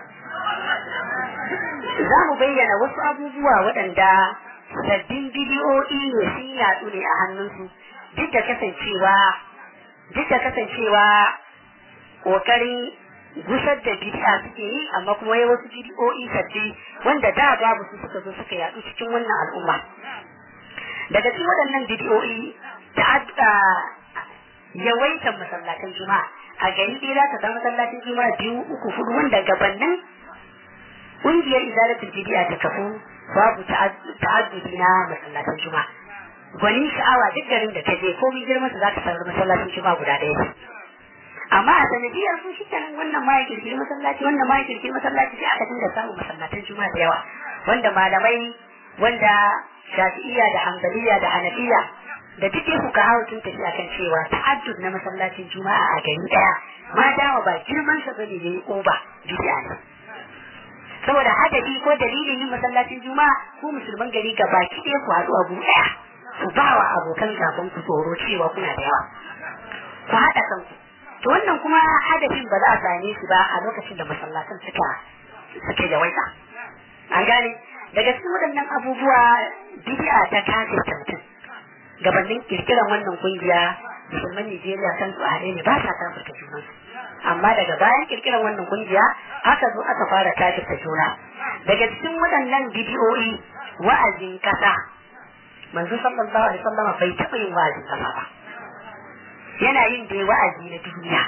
za mu bayyana wasu abubuwa waɗanda sabbin bidiyoyi ne sun yaɗu ne a hannunsu duk da kasancewa duk da kasancewa ƙoƙarin gusar da bid'a suke yi amma kuma wai wasu bid'o'i sabbi wanda da babu su suka zo suka yaɗu cikin wannan al'umma daga cikin waɗannan bid'o'i da yawaitan masallatan juma'a a gari ɗaya za ka samu masallacin juma'a biyu uku hudu wanda gabanin ƙungiyar izalatul bid'a ta kafu babu ta'addudi na masallatan juma'a gwanin sha'awa duk garin da ta je komai girman su za ka samu masallacin juma'a guda ɗaya amma a sanadiyar sun shi kenan wannan ma ya kirkiri masallaci wannan ma ya kirkiri masallaci sai aka dinga samun masallatan juma'a da yawa wanda malamai wanda shafi'iyya da hanbaliya da hanafiya da duk ya fuka hawa sun tafi akan cewa ta'addud na masallacin juma'a a gari daya ma dawa ba girman sa bane yayi oba bid'a ne saboda hadadi ko dalilin yin masallacin juma'a ko musulman gari ga baki ɗaya ku haɗu abu ɗaya ku ba wa abokan gaban ku tsoro cewa kuna da yawa ku haɗa kanku to wannan kuma hadafin ba za a same shi ba a lokacin da masallatan suka suke yawaita an gane daga cikin waɗannan abubuwa bid'a ta kafirta mutum gabanin kirkiran wannan kungiya musulman Nijeriya kan su a ne ba sa kafirta junansu amma daga bayan kirkiran wannan kungiya aka zo aka fara kafirta juna daga cikin waɗannan bidiyoyi wa'azin kasa manzo sallallahu alaihi wasallam bai taɓa yin wa'azin kasa ba yana yin da wa'azi na duniya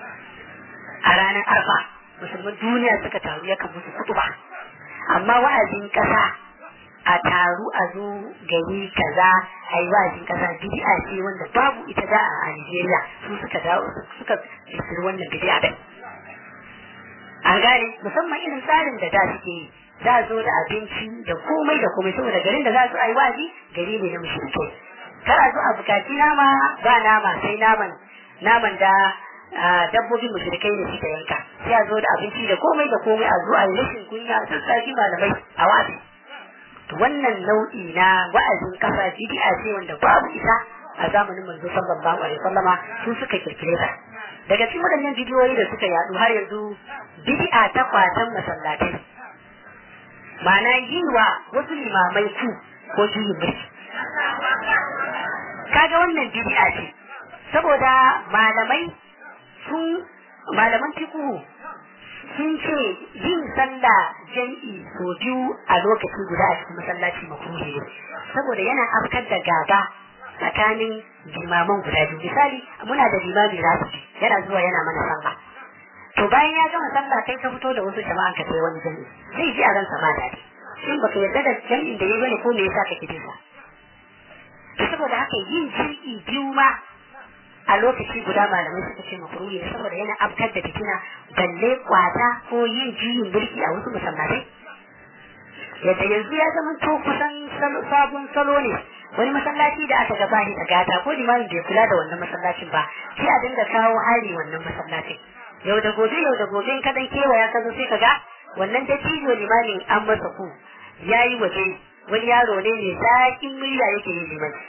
a ranar arfa musulman duniya suka taru yakan musu kutuba amma wa'azin kasa a taru a zo gari kaza a yi wa'azin kasa bid'a ce wanda babu ita da a Nigeria su suka dawo suka kirkiri wannan bid'a din an gane musamman irin tsarin da da suke yi za a zo da abinci da komai da komai saboda garin da za su yi wa'azi gari ne na mushrikai kar a zo a bukaci nama ba nama sai naman naman da dabbobin mushrikai ne suka yanka sai a zo da abinci da komai da komai a zo a yi rashin kunya a sassafi malamai a wa'azi to wannan nau'i na wa'azin kasa bid'a ce wanda babu ita a zamanin manzo sallallahu alaihi wasallama su suka kirkire ta daga cikin waɗannan bidiyoyi da suka yadu har yanzu bid'a ta kwatan masallatai ma'ana yi wa wasu limamai ku ko juyin mulki kaga wannan bid'a ce saboda malamai sun malaman fiqhu sun ce yin sallah jam'i so biyu a lokaci guda a cikin masallaci makruhi ne saboda yana afkar da gaba tsakanin limaman guda biyu misali muna da limami rafi yana zuwa yana mana sallah to bayan ya gama sallah kai ka fito da wasu jama'an ka sai wani jami'i sai ji a ransa ma dadi shin baka yarda da jami'in da ya bane ko me yasa kake bin sa to saboda haka yin jami'i biyu ma a lokaci guda malamai suka ce makruhi ne saboda yana afkar da fitina balle kwata ko yin juyin mulki a wasu masallatai yadda yanzu ya zama to kusan sabon salo ne wani masallaci da aka gaba da gata ko limamin bai kula da wannan masallacin ba sai a dinga kawo hari wannan masallacin yau da gobe yau da gobe in ka dan kewaya ka zo sai ka ga wannan dattijo limamin an masa ku yayi waje wani yaro ne mai zaƙin murya yake yin limanci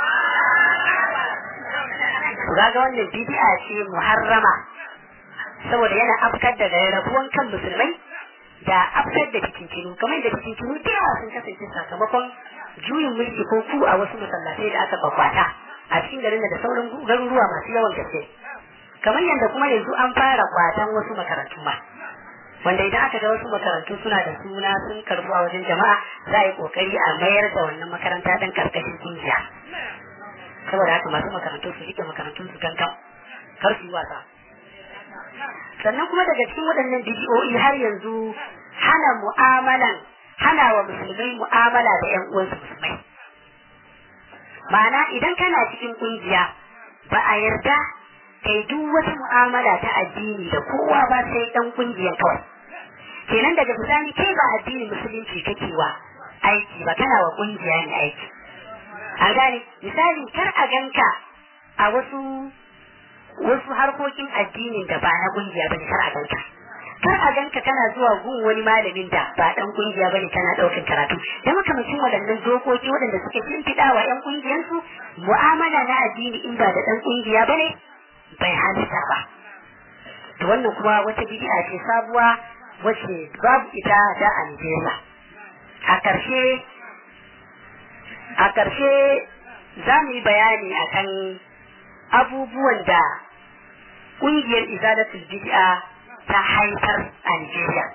kaga wannan bid'a ce muharrama saboda yana afkar da rabuwan kan musulmai da afkar da fitintinu kamar da fitintinu da yawa sun kasance sakamakon juyin mulki ko ku a wasu masallatai da aka bakwata a cikin garin da sauran garuruwa masu yawan gaske kamar yadda kuma yanzu an fara kwatan wasu makarantu ma wanda idan aka ga wasu makarantu suna da suna sun karbu a wajen jama'a za a yi kokari a mayar da wannan makaranta dan karkashin kungiya saboda haka masu makarantu su rike makarantun su gangan kar su yi wasa sannan kuma daga cikin waɗannan bidiyoyi har yanzu hana mu'amalan hana wa musulmai mu'amala da ƴan uwansu musulmai ma'ana idan kana cikin kungiya ba a yarda kai duk wata mu'amala ta addini da kowa ba sai dan kungiyar kawai kenan daga bisani kai ba addinin musulunci kake wa aiki ba kana wa kungiya ne aiki an gane misali kar a ganka a wasu wasu harkokin addinin da ba na kungiya bane kar a ganka kar a ganka kana zuwa gun wani malamin da ba dan kungiya bane kana daukin karatu da makamacin waɗannan dokoki waɗanda suke shimfiɗa wa ƴan kungiyansu mu'amala na addini in ba da dan kungiya bane bai halitta ba to wannan kuma wata bid'a ce sabuwa wacce babu ita da a Nigeria a ƙarshe a ƙarshe za mu yi bayani akan abubuwan da ƙungiyar izalatul bid'a ta haifar a Nigeria.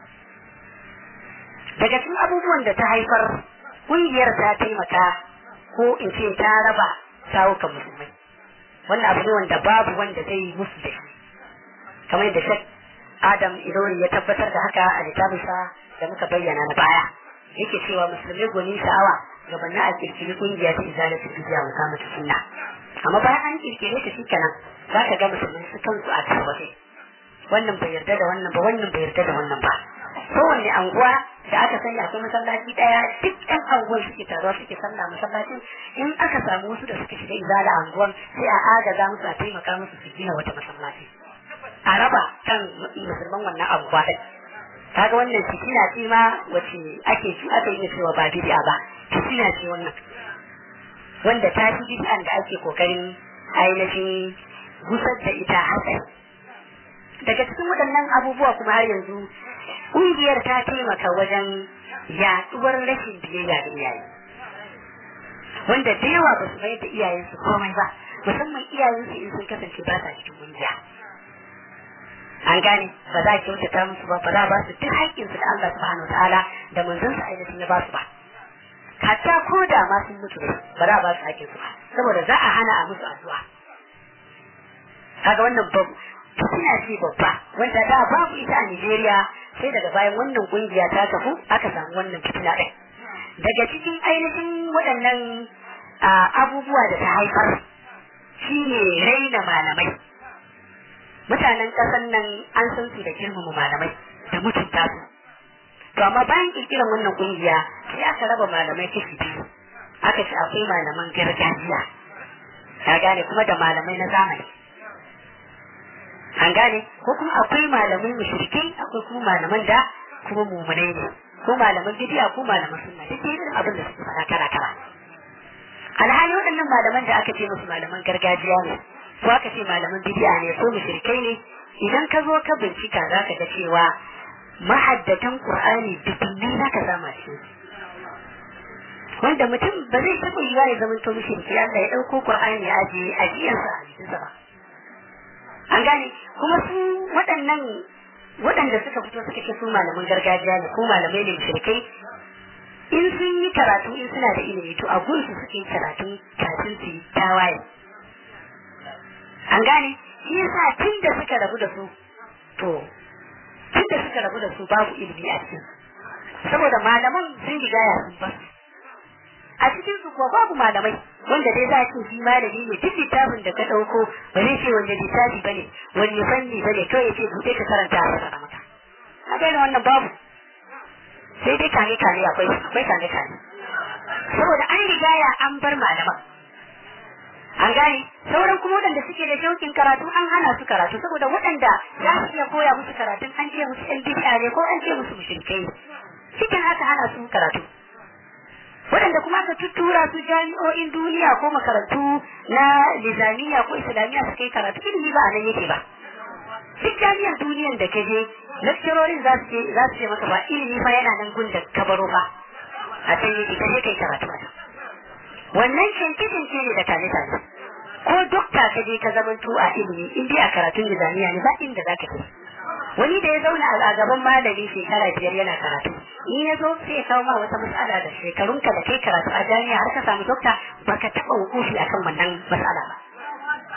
Daga cikin abubuwan da ta haifar, ƙungiyar ta taimaka ko in ce ta raba sawukan musulmai. Wannan abu ne wanda babu wanda zai yi musu da shi. Kamar yadda Shek Adam Ilori ya tabbatar da haka a littafinsa da muka bayyana na baya. Yake cewa musulmai gwanin sha'awa gabanin a kirkiri ƙungiya ta izalatu bidiya mu kama ta sunna. Amma bayan an kirkire ta shi kenan za ka ga musulmai su kansu a tarwaje. wannan bai yarda da wannan ba wannan bai yarda da wannan ba kowanne anguwa da aka sani akwai masallaci daya duk ɗan anguwan suke taruwa suke sallah masallacin in aka samu wasu da suka shiga izala anguwan sai a agaza musu a taimaka musu su gina wata masallaci a raba kan musulman wannan anguwa ɗin kaga wannan fitina ce ma wace ake ci aka yi cewa ba bid'a ba fitina ce wannan wanda ta fi bid'an da ake kokarin ainihin gusar da ita hatsari daga cikin waɗannan abubuwa kuma har yanzu ƙungiyar ta taimaka wajen yaɗuwar rashin biyayya da iyaye wanda da yawa ba su mai da iyayensu komai ba musamman iyayensu in sun kasance ba sa cikin ƙungiya an gane ba za a kyautata musu ba ba za a ba su duk haƙƙinsu da Allah subhanahu wa ta'ala da manzon sa ainihin ya ba su ba hatta ko da ma sun mutu ba za a ba su haƙƙinsu ba saboda za a hana a musu addu'a kaga wannan babu fitina ce babba wanda da babu ita a Nigeria sai daga bayan wannan kungiya ta kafu aka samu wannan fitina ɗin. Daga cikin ainihin waɗannan abubuwa da ta haifar shi ne raina malamai. Mutanen ƙasar nan an san su da girmama malamai da mutunta su. To amma bayan ƙirƙirar wannan kungiya sai aka raba malamai kashi biyu. Aka ce akwai malaman gargajiya. Ka gane kuma da malamai na zamani. an gane ko kuma akwai malamai mushrikai akwai kuma malaman da kuma mumunai ne ko malaman bidiya ko malaman sunna duk irin abin da suke faɗa kara kara alhali waɗannan malaman da aka ce musu malaman gargajiya ne ko aka ce malaman bidiya ne ko mushrikai ne idan ka zo ka bincika za ka ga cewa mahaddatan qur'ani dubbin za ka zama shi wanda mutum ba zai taɓa yiwa ya zama to mushriki Allah ya ɗauko qur'ani ya ajiye ajiyarsa a jikinsa ba an gane kuma su waɗannan waɗanda suka fito suka ce su malaman gargajiya ne ko malamai ne mushrikai in sun yi karatu in suna da ilimi to a gunsu suke yi karatu kafin su yi tawaye an gane shi yasa tun da suka rabu da su to tun da suka rabu da su babu ilimi a cikin saboda malaman sun riga ya sun basu a cikin su kuwa babu malamai wanda dai za a ce shi malami ne duk littafin da ka ɗauko ba zai ce wanda littafi ba ne wani fanni ba ne kawai ya ce buɗe ka karanta a fasara maka a ga wannan babu sai dai kane kane akwai akwai kane kane saboda an riga ya an bar malaman an gane sauran kuma waɗanda suke da shaukin karatu an hana su karatu saboda waɗanda za su iya koya musu karatun an ce musu ɗan bid'a ne ko an ce musu mushrikai cikin haka hana su karatu waɗanda kuma aka tuttura su jami'o'in duniya ko makarantu na nizamiya ko islamiyya su kai karatu ilimi ba a nan yake ba duk jami'ar duniyan da ka je lecturorin za su ce za su ce maka ba ilimi fa yana nan gun da ka baro ba a can yake ka je kai karatu a can wannan canke canke ne da tare tare ko dokta ka je ka zamanto a ilimi in dai a karatun nizamiya ne ba inda za ka kai wani da ya zauna a gaban malami shekara biyar yana karatu in ya zo sai ya kawo ma wata matsala da shekarunka da kai karatu a jami'a har ka samu dokta baka taɓa hukufi akan wannan matsala ba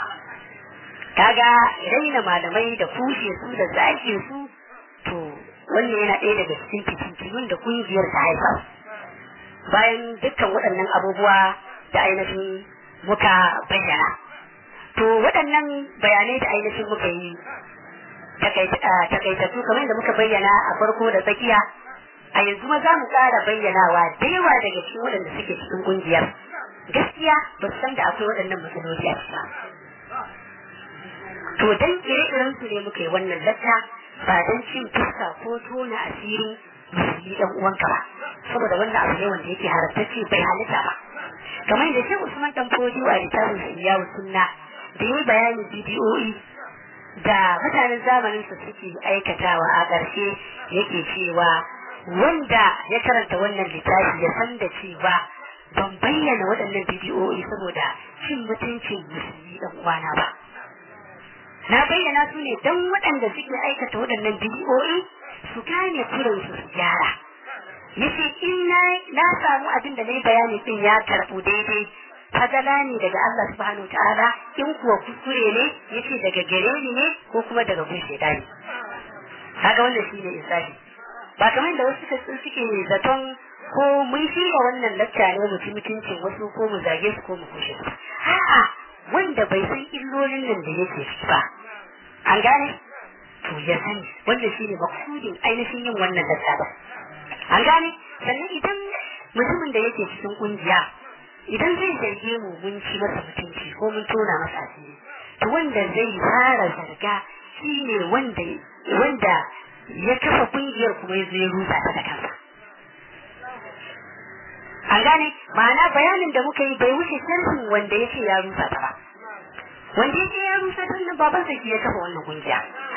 kaga raina malamai da kushe su da zaki su to wannan yana ɗaya daga cikin fitintunun da kungiyar ta haifar bayan dukkan waɗannan abubuwa da ainihin muka bayyana to waɗannan bayanai da ainihin muka yi takaitattu kamar da muka bayyana a farko da tsakiya a yanzu ma za mu ƙara bayyanawa da yawa daga cikin waɗanda suke cikin ƙungiyar gaskiya ba su san da akwai waɗannan matsaloli a ciki to dan ire-iren su ne muka yi wannan latta ba dan cin fuska ko tona asirin musulmi ɗan uwanka ba saboda wannan abu ne wanda yake halattacce bai halitta ba kamar da shi Usman dan Fodiyo a littafin Siyawu Sunna da yi bayanin bidiyoyi da mutanen zamanin su suke aikatawa a ƙarshe yake cewa wanda ya karanta wannan littafi ya san da cewa ban bayyana waɗannan bidiyoyi saboda cin mutuncin musulmi ɗan uwana ba na bayyana su ne don waɗanda suke aikata waɗannan bidiyoyi su gane kuransu su gyara yace in na samu abin da na yi bayani din ya karɓu daidai fadala ne daga Allah subhanahu ta'ala in kuwa kuskure ne yace daga gare ni ne ko kuma daga gun shaitani kaga wannan shine insafi ba kamar da wasu suka suke zaton ko mun shirya wannan lacca ne mu ci mutuncin wasu ko mu zage su ko mu kushe su a'a wanda bai san illolin nan da yake ciki ba an gane to ya sani wannan shine maksudin ainihin yin wannan lacca ba an gane sannan idan mutumin da yake cikin kungiya idan zai zarge mu mun ci masa mutunci ko mun tona masa asiri to wanda zai fara zarga shine wanda wanda ya kafa kungiyar kuma ya zo ya rusa ta da kansa an gane ma'ana bayanin da muka yi bai wuce sharhin wanda ya ce ya rusa ta ba wanda ya ce ya rusa ta nan baban sa ya kafa wannan kungiya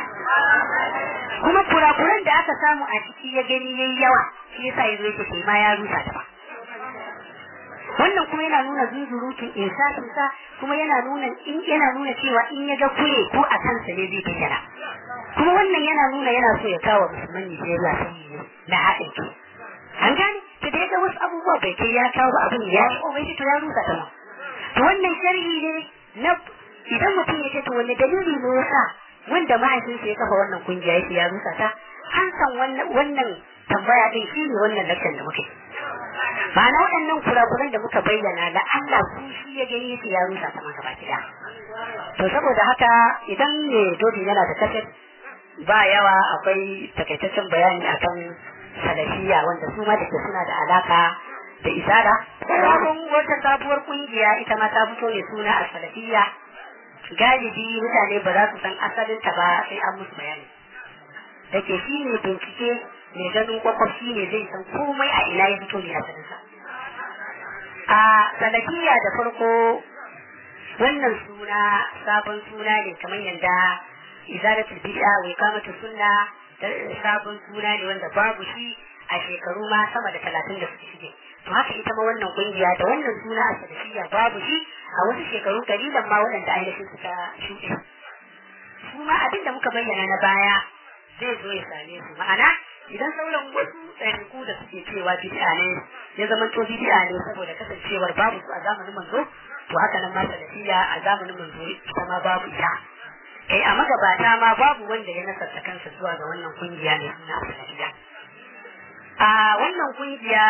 kuma kurakuran da aka samu a ciki ya gani yayi yawa shi yasa yazo yake kai ma ya rusa ta ba wannan kuma yana nuna zuzurutun insafin sa kuma yana nuna in yana nuna cewa in ya ga kure ko a kansa ne zai bayyana kuma wannan yana nuna yana so ya kawo musulman Nijeriya sanyi na haɗin kai an gane ta da ga wasu abubuwa bai kai ya kawo abin ya yi o bai to ya rusa ta to wannan sharhi ne na idan mutum ya ce to wani dalili ne yasa wanda mahaifinsa ya kafa wannan kungiya yake ya rusa ta an san wannan tambaya din shi ne wannan lakcan da muke ma'ana waɗannan kurakuran da muka bayyana da Allah su shi ya gani yake ya rusa ta maka baki da to saboda haka idan ne dodi yana da kaset ba yawa akwai takaitaccen bayani akan salafiya wanda su ma da ke suna da alaka da isara sabon wata sabuwar kungiya ita ma ta fito ne suna a salafiya galibi mutane ba za su san asalinta ba sai an musu bayani da ke shi ne bincike mai ganin kwakwaf shi ne zai san komai a ina ya fito ne asalinsa a salafiya da farko wannan suna sabon suna ne kamar yadda izalatul bid'a wa iqamatu sunna sabon suna ne wanda babu shi a shekaru ma sama da talatin da suke shige to haka ita ma wannan kungiya da wannan suna a salafiya babu shi a wasu shekaru kalilan ma waɗanda ainihin suka shuɗe su ma abin da muka bayyana na baya zai zo ya same su ma'ana idan sauran wasu tsariku da suke cewa bid'a ne ya zama to bid'a ne saboda kasancewar babu su a zamanin manzo to haka nan ma salafiya a zamanin manzo ita ma babu ita kai a magabata ma babu wanda ya nasarta kansa zuwa ga wannan kungiya ne suna salafiya a wannan kungiya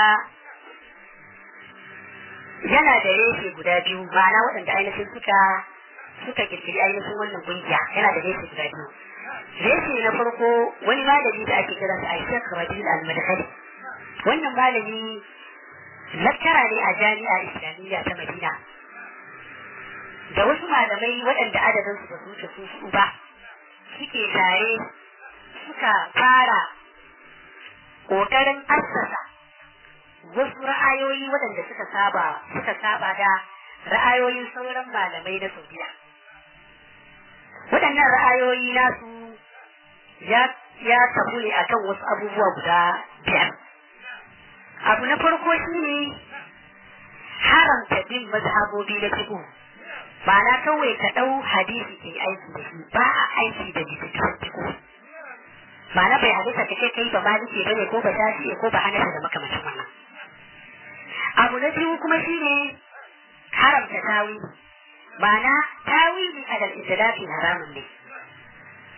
yana da reshe guda biyu ma'ana waɗanda ainihin suka suka kirkiri ainihin wannan kungiya yana da reshe guda biyu reshe na farko wani malami da ake kira sa Aisha Rabiul Al-Madkhali wannan malami lakkara ne a jami'a Islamiyya ta Madina da wasu malamai waɗanda adadin su ba su wuce su su ba suke tare suka fara ƙoƙarin assasa wasu ra'ayoyi waɗanda suka saba suka saba da ra'ayoyin sauran malamai na Saudiya waɗannan ra'ayoyi nasu ya ya tabu ne akan wasu abubuwa guda biyar abu na farko shine haramta bin mazhabobi na fiqh ba na kawai ka ɗau hadisi ke aiki da shi ba a aiki da littattafan fiqh ba na bai hadisa ka ce kai ba maliki bane ko ba shafi ko ba hanafi da makamacin wannan abu na biyu kuma shine haramta tawili ma'ana tawili alal istilafi haramun ne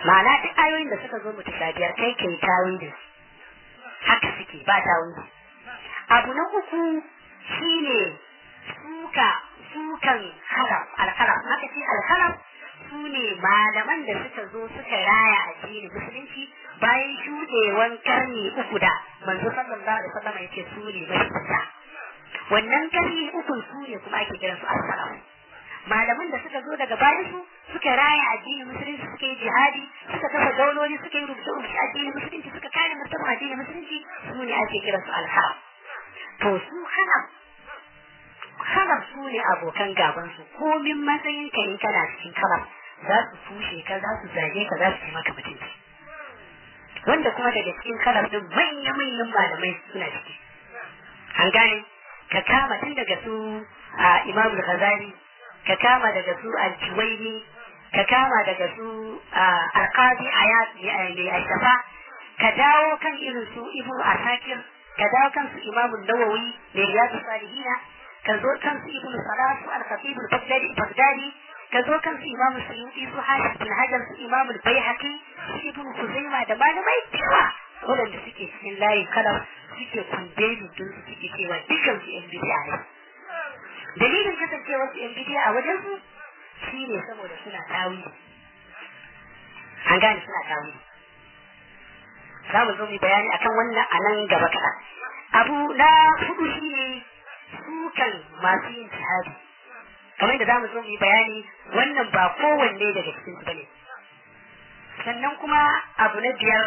ma'ana duk ayoyin da suka zo mutashabiyar kai kai tawili haka suke ba tawili abu na uku shine suka sukan haram alharam haka shi alharam su ne malaman da suka zo suka raya addinin musulunci bayan shuɗewan karni uku da manzo sallallahu alaihi wasallam yake su ne mashita wannan karni uku su ne kuma ake kiran su al-salaf malaman da suka zo daga bayan su suka raya addinin musulunci suka yi jihadi suka kafa dauloli suka yi rubuce rubuce addinin musulunci suka kare martaban addinin musulunci su ne ake kiran su al-haram to su haram haram su ne abokan gaban su komin matsayin ka in kana cikin kalam za su tushe ka za su zage ka za su yi maka mutunci wanda kuma daga cikin kalam din manya-manyan malamai suna ciki an gane ka kama tun daga su a imamul ghazali ka kama daga su al-juwaini ka kama daga su al-qadi ayat mai ashafa ka dawo kan irin su ibnu asakir ka dawo kan su imamul nawawi mai riyadu salihina ka zo kan su ibnu salah su al-khatib al-baghdadi ka zo kan su imamu suyuti su hashi bin hajar su imamu baihaqi su ibnu kuzaima da malamai cewa waɗanda suke cikin layin kalam suke kundeni don su suke cewa dukkan su yan bidiya ne dalilin kasancewar su yan bidiya a wajen su shine saboda suna tawi an gane suna tawi za mu zo mu bayani akan wannan a nan gaba kaɗan abu na hudu shine sukan masu yin jihadi kamar da za mu zo mu yi bayani wannan ba kowanne daga cikin su bane sannan kuma abu na biyar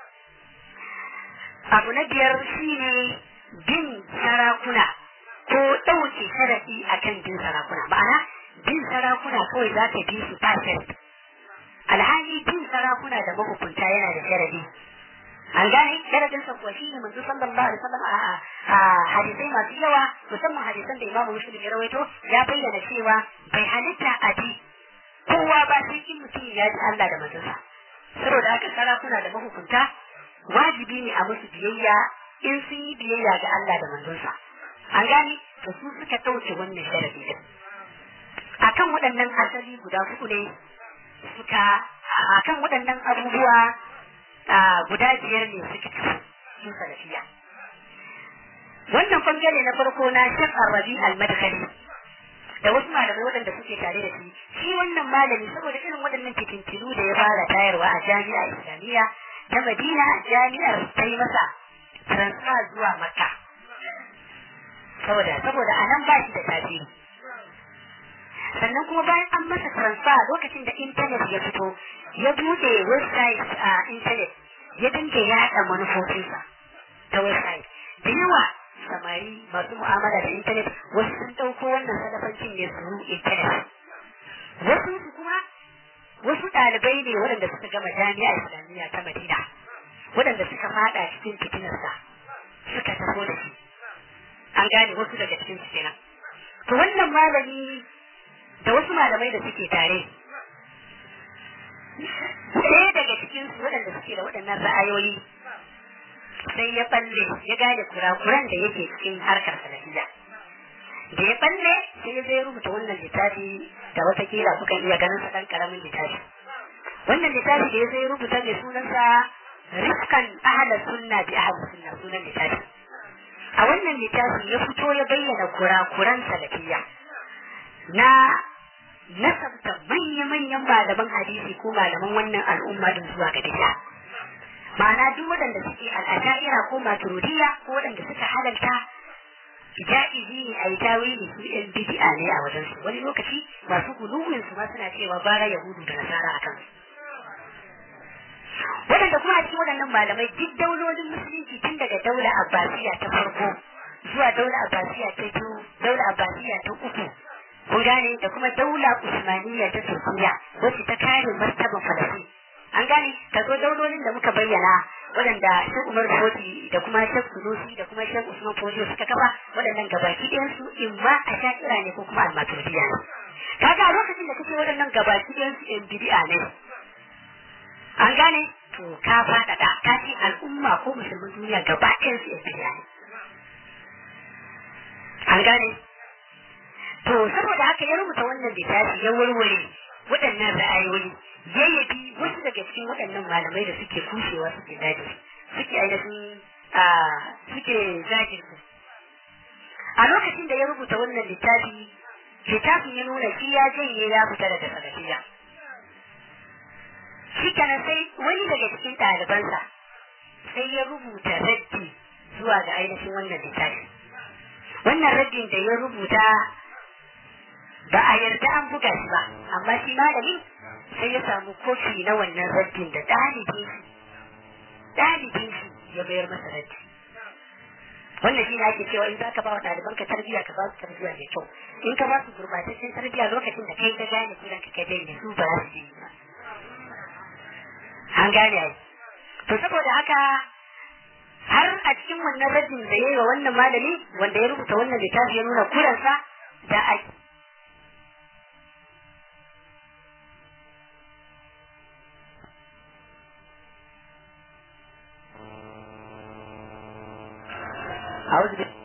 abu na biyar shine bin sarakuna ko ɗauke sharafi akan bin sarakuna ma'ana bin sarakuna kawai za ka bi su perfect alhali bin sarakuna da mahukunta yana da sharadi an gane sharadin sa kuwa shine manzo sallallahu alaihi wasallam a hadisai masu yawa musamman hadisan da imamu muslim ya rawaito ya bayyana cewa bai halitta a bi kowa ba sai in mutum ya ji Allah da manzonsa saboda haka sarakuna da mahukunta wajibi ne a musu biyayya in sun yi biyayya ga Allah da manzonsa an gane to su suka ɗauke wannan sharadi din akan waɗannan asali guda hudu ne suka akan waɗannan abubuwa guda biyar ne suka kafu su salafiya wannan bangare na farko na shek arabi al-madkhali da wasu malamai waɗanda suke tare da shi shi wannan malami saboda irin waɗannan fitintinu da ya fara tayarwa a jami'a islamiyya ta madina jami'ar ta yi masa transfer zuwa makka saboda saboda a nan ba shi da tasiri sannan kuma bayan an masa transfer lokacin da intanet ya fito ya bude website a intanet ya dinga yaɗa manufofinsa ta website da yawa samari masu mu'amala da intanet wasu sun ɗauko wannan salafancin ne su intanet wasu su kuma wasu ɗalibai ne waɗanda suka gama jami'a islamiyya ta madina waɗanda suka fada cikin fitinarsa suka taho da shi an gane wasu daga cikin su kenan to wannan malami da wasu malamai da suke tare ɗaya daga cikin su waɗanda suke da waɗannan ra'ayoyi sai ya balle ya gane kurakuran da yake cikin harkar salafiya da ya balle sai ya zai rubuta wannan littafi da watakila kukan iya ganin sa ɗan ƙaramin littafi wannan littafi da ya zai rubuta mai sunansa rifkan ahalar sunna bi ahalar sunna sunan littafi a wannan littafi ya fito ya bayyana kurakuran salafiya na nasabta manya-manyan malaman hadisi ko malaman wannan al'umma din zuwa ga bid'a ma'ana duk waɗanda suke al'ashaira ko maturidiyya ko waɗanda suka halalta ja'izi ne a yi tawili su yan bid'a ne a wajen su wani lokaci masu guluwin su ma suna cewa bara yahudu da nasara a kansu waɗanda kuma a cikin waɗannan malamai duk daulolin musulunci tun daga daula abbasiya ta farko zuwa daula abbasiya ta biyu daula abbasiya ta uku kun gane da kuma daula usmaniya ta turkiya wacce ta kare martaban falastin an gane ka zo daulolin da muka bayyana waɗanda shek umar foti da kuma shek sunusi da kuma shek usman foti suka kafa waɗannan gabaki ɗayan su in ma a shakira ne ko kuma almaturidiya ne kaga a lokacin da kake waɗannan gabaki ɗayan su yan bidi'a ne an gane to ka faɗaɗa ka ce al'umma ko musulmin duniya gaba ɗayan su yan bidi'a ne an gane to saboda haka ya rubuta wannan littafi ya warware waɗannan ra'ayoyi ya yabi wasu daga cikin waɗannan malamai da suke kushewa suke daji suke ainihin suke zagin su a lokacin da ya rubuta wannan littafi littafin ya nuna shi ya janye ya fita daga salafiya shi kenan sai wani daga cikin ɗalibansa sai ya rubuta raddi zuwa ga ainihin wannan littafi wannan raddin da ya rubuta ba a yarda an buga shi ba amma shi malami sai ya samu kofi na wannan raddin da ɗalibin shi ɗalibin shi ya bayar masa raddi wannan shi ne ake cewa in za ka ba wa ɗalibanka tarbiyya ka ba su tarbiyya mai kyau in ka ba su gurbataccen tarbiyya lokacin da kai ka gane kudan ka kai ne su ba za su yi ba an gane ai to saboda haka har a cikin wannan raddin da ya yi wa wannan malami wanda ya rubuta wannan littafi ya nuna kuransa da a أعوذ بالله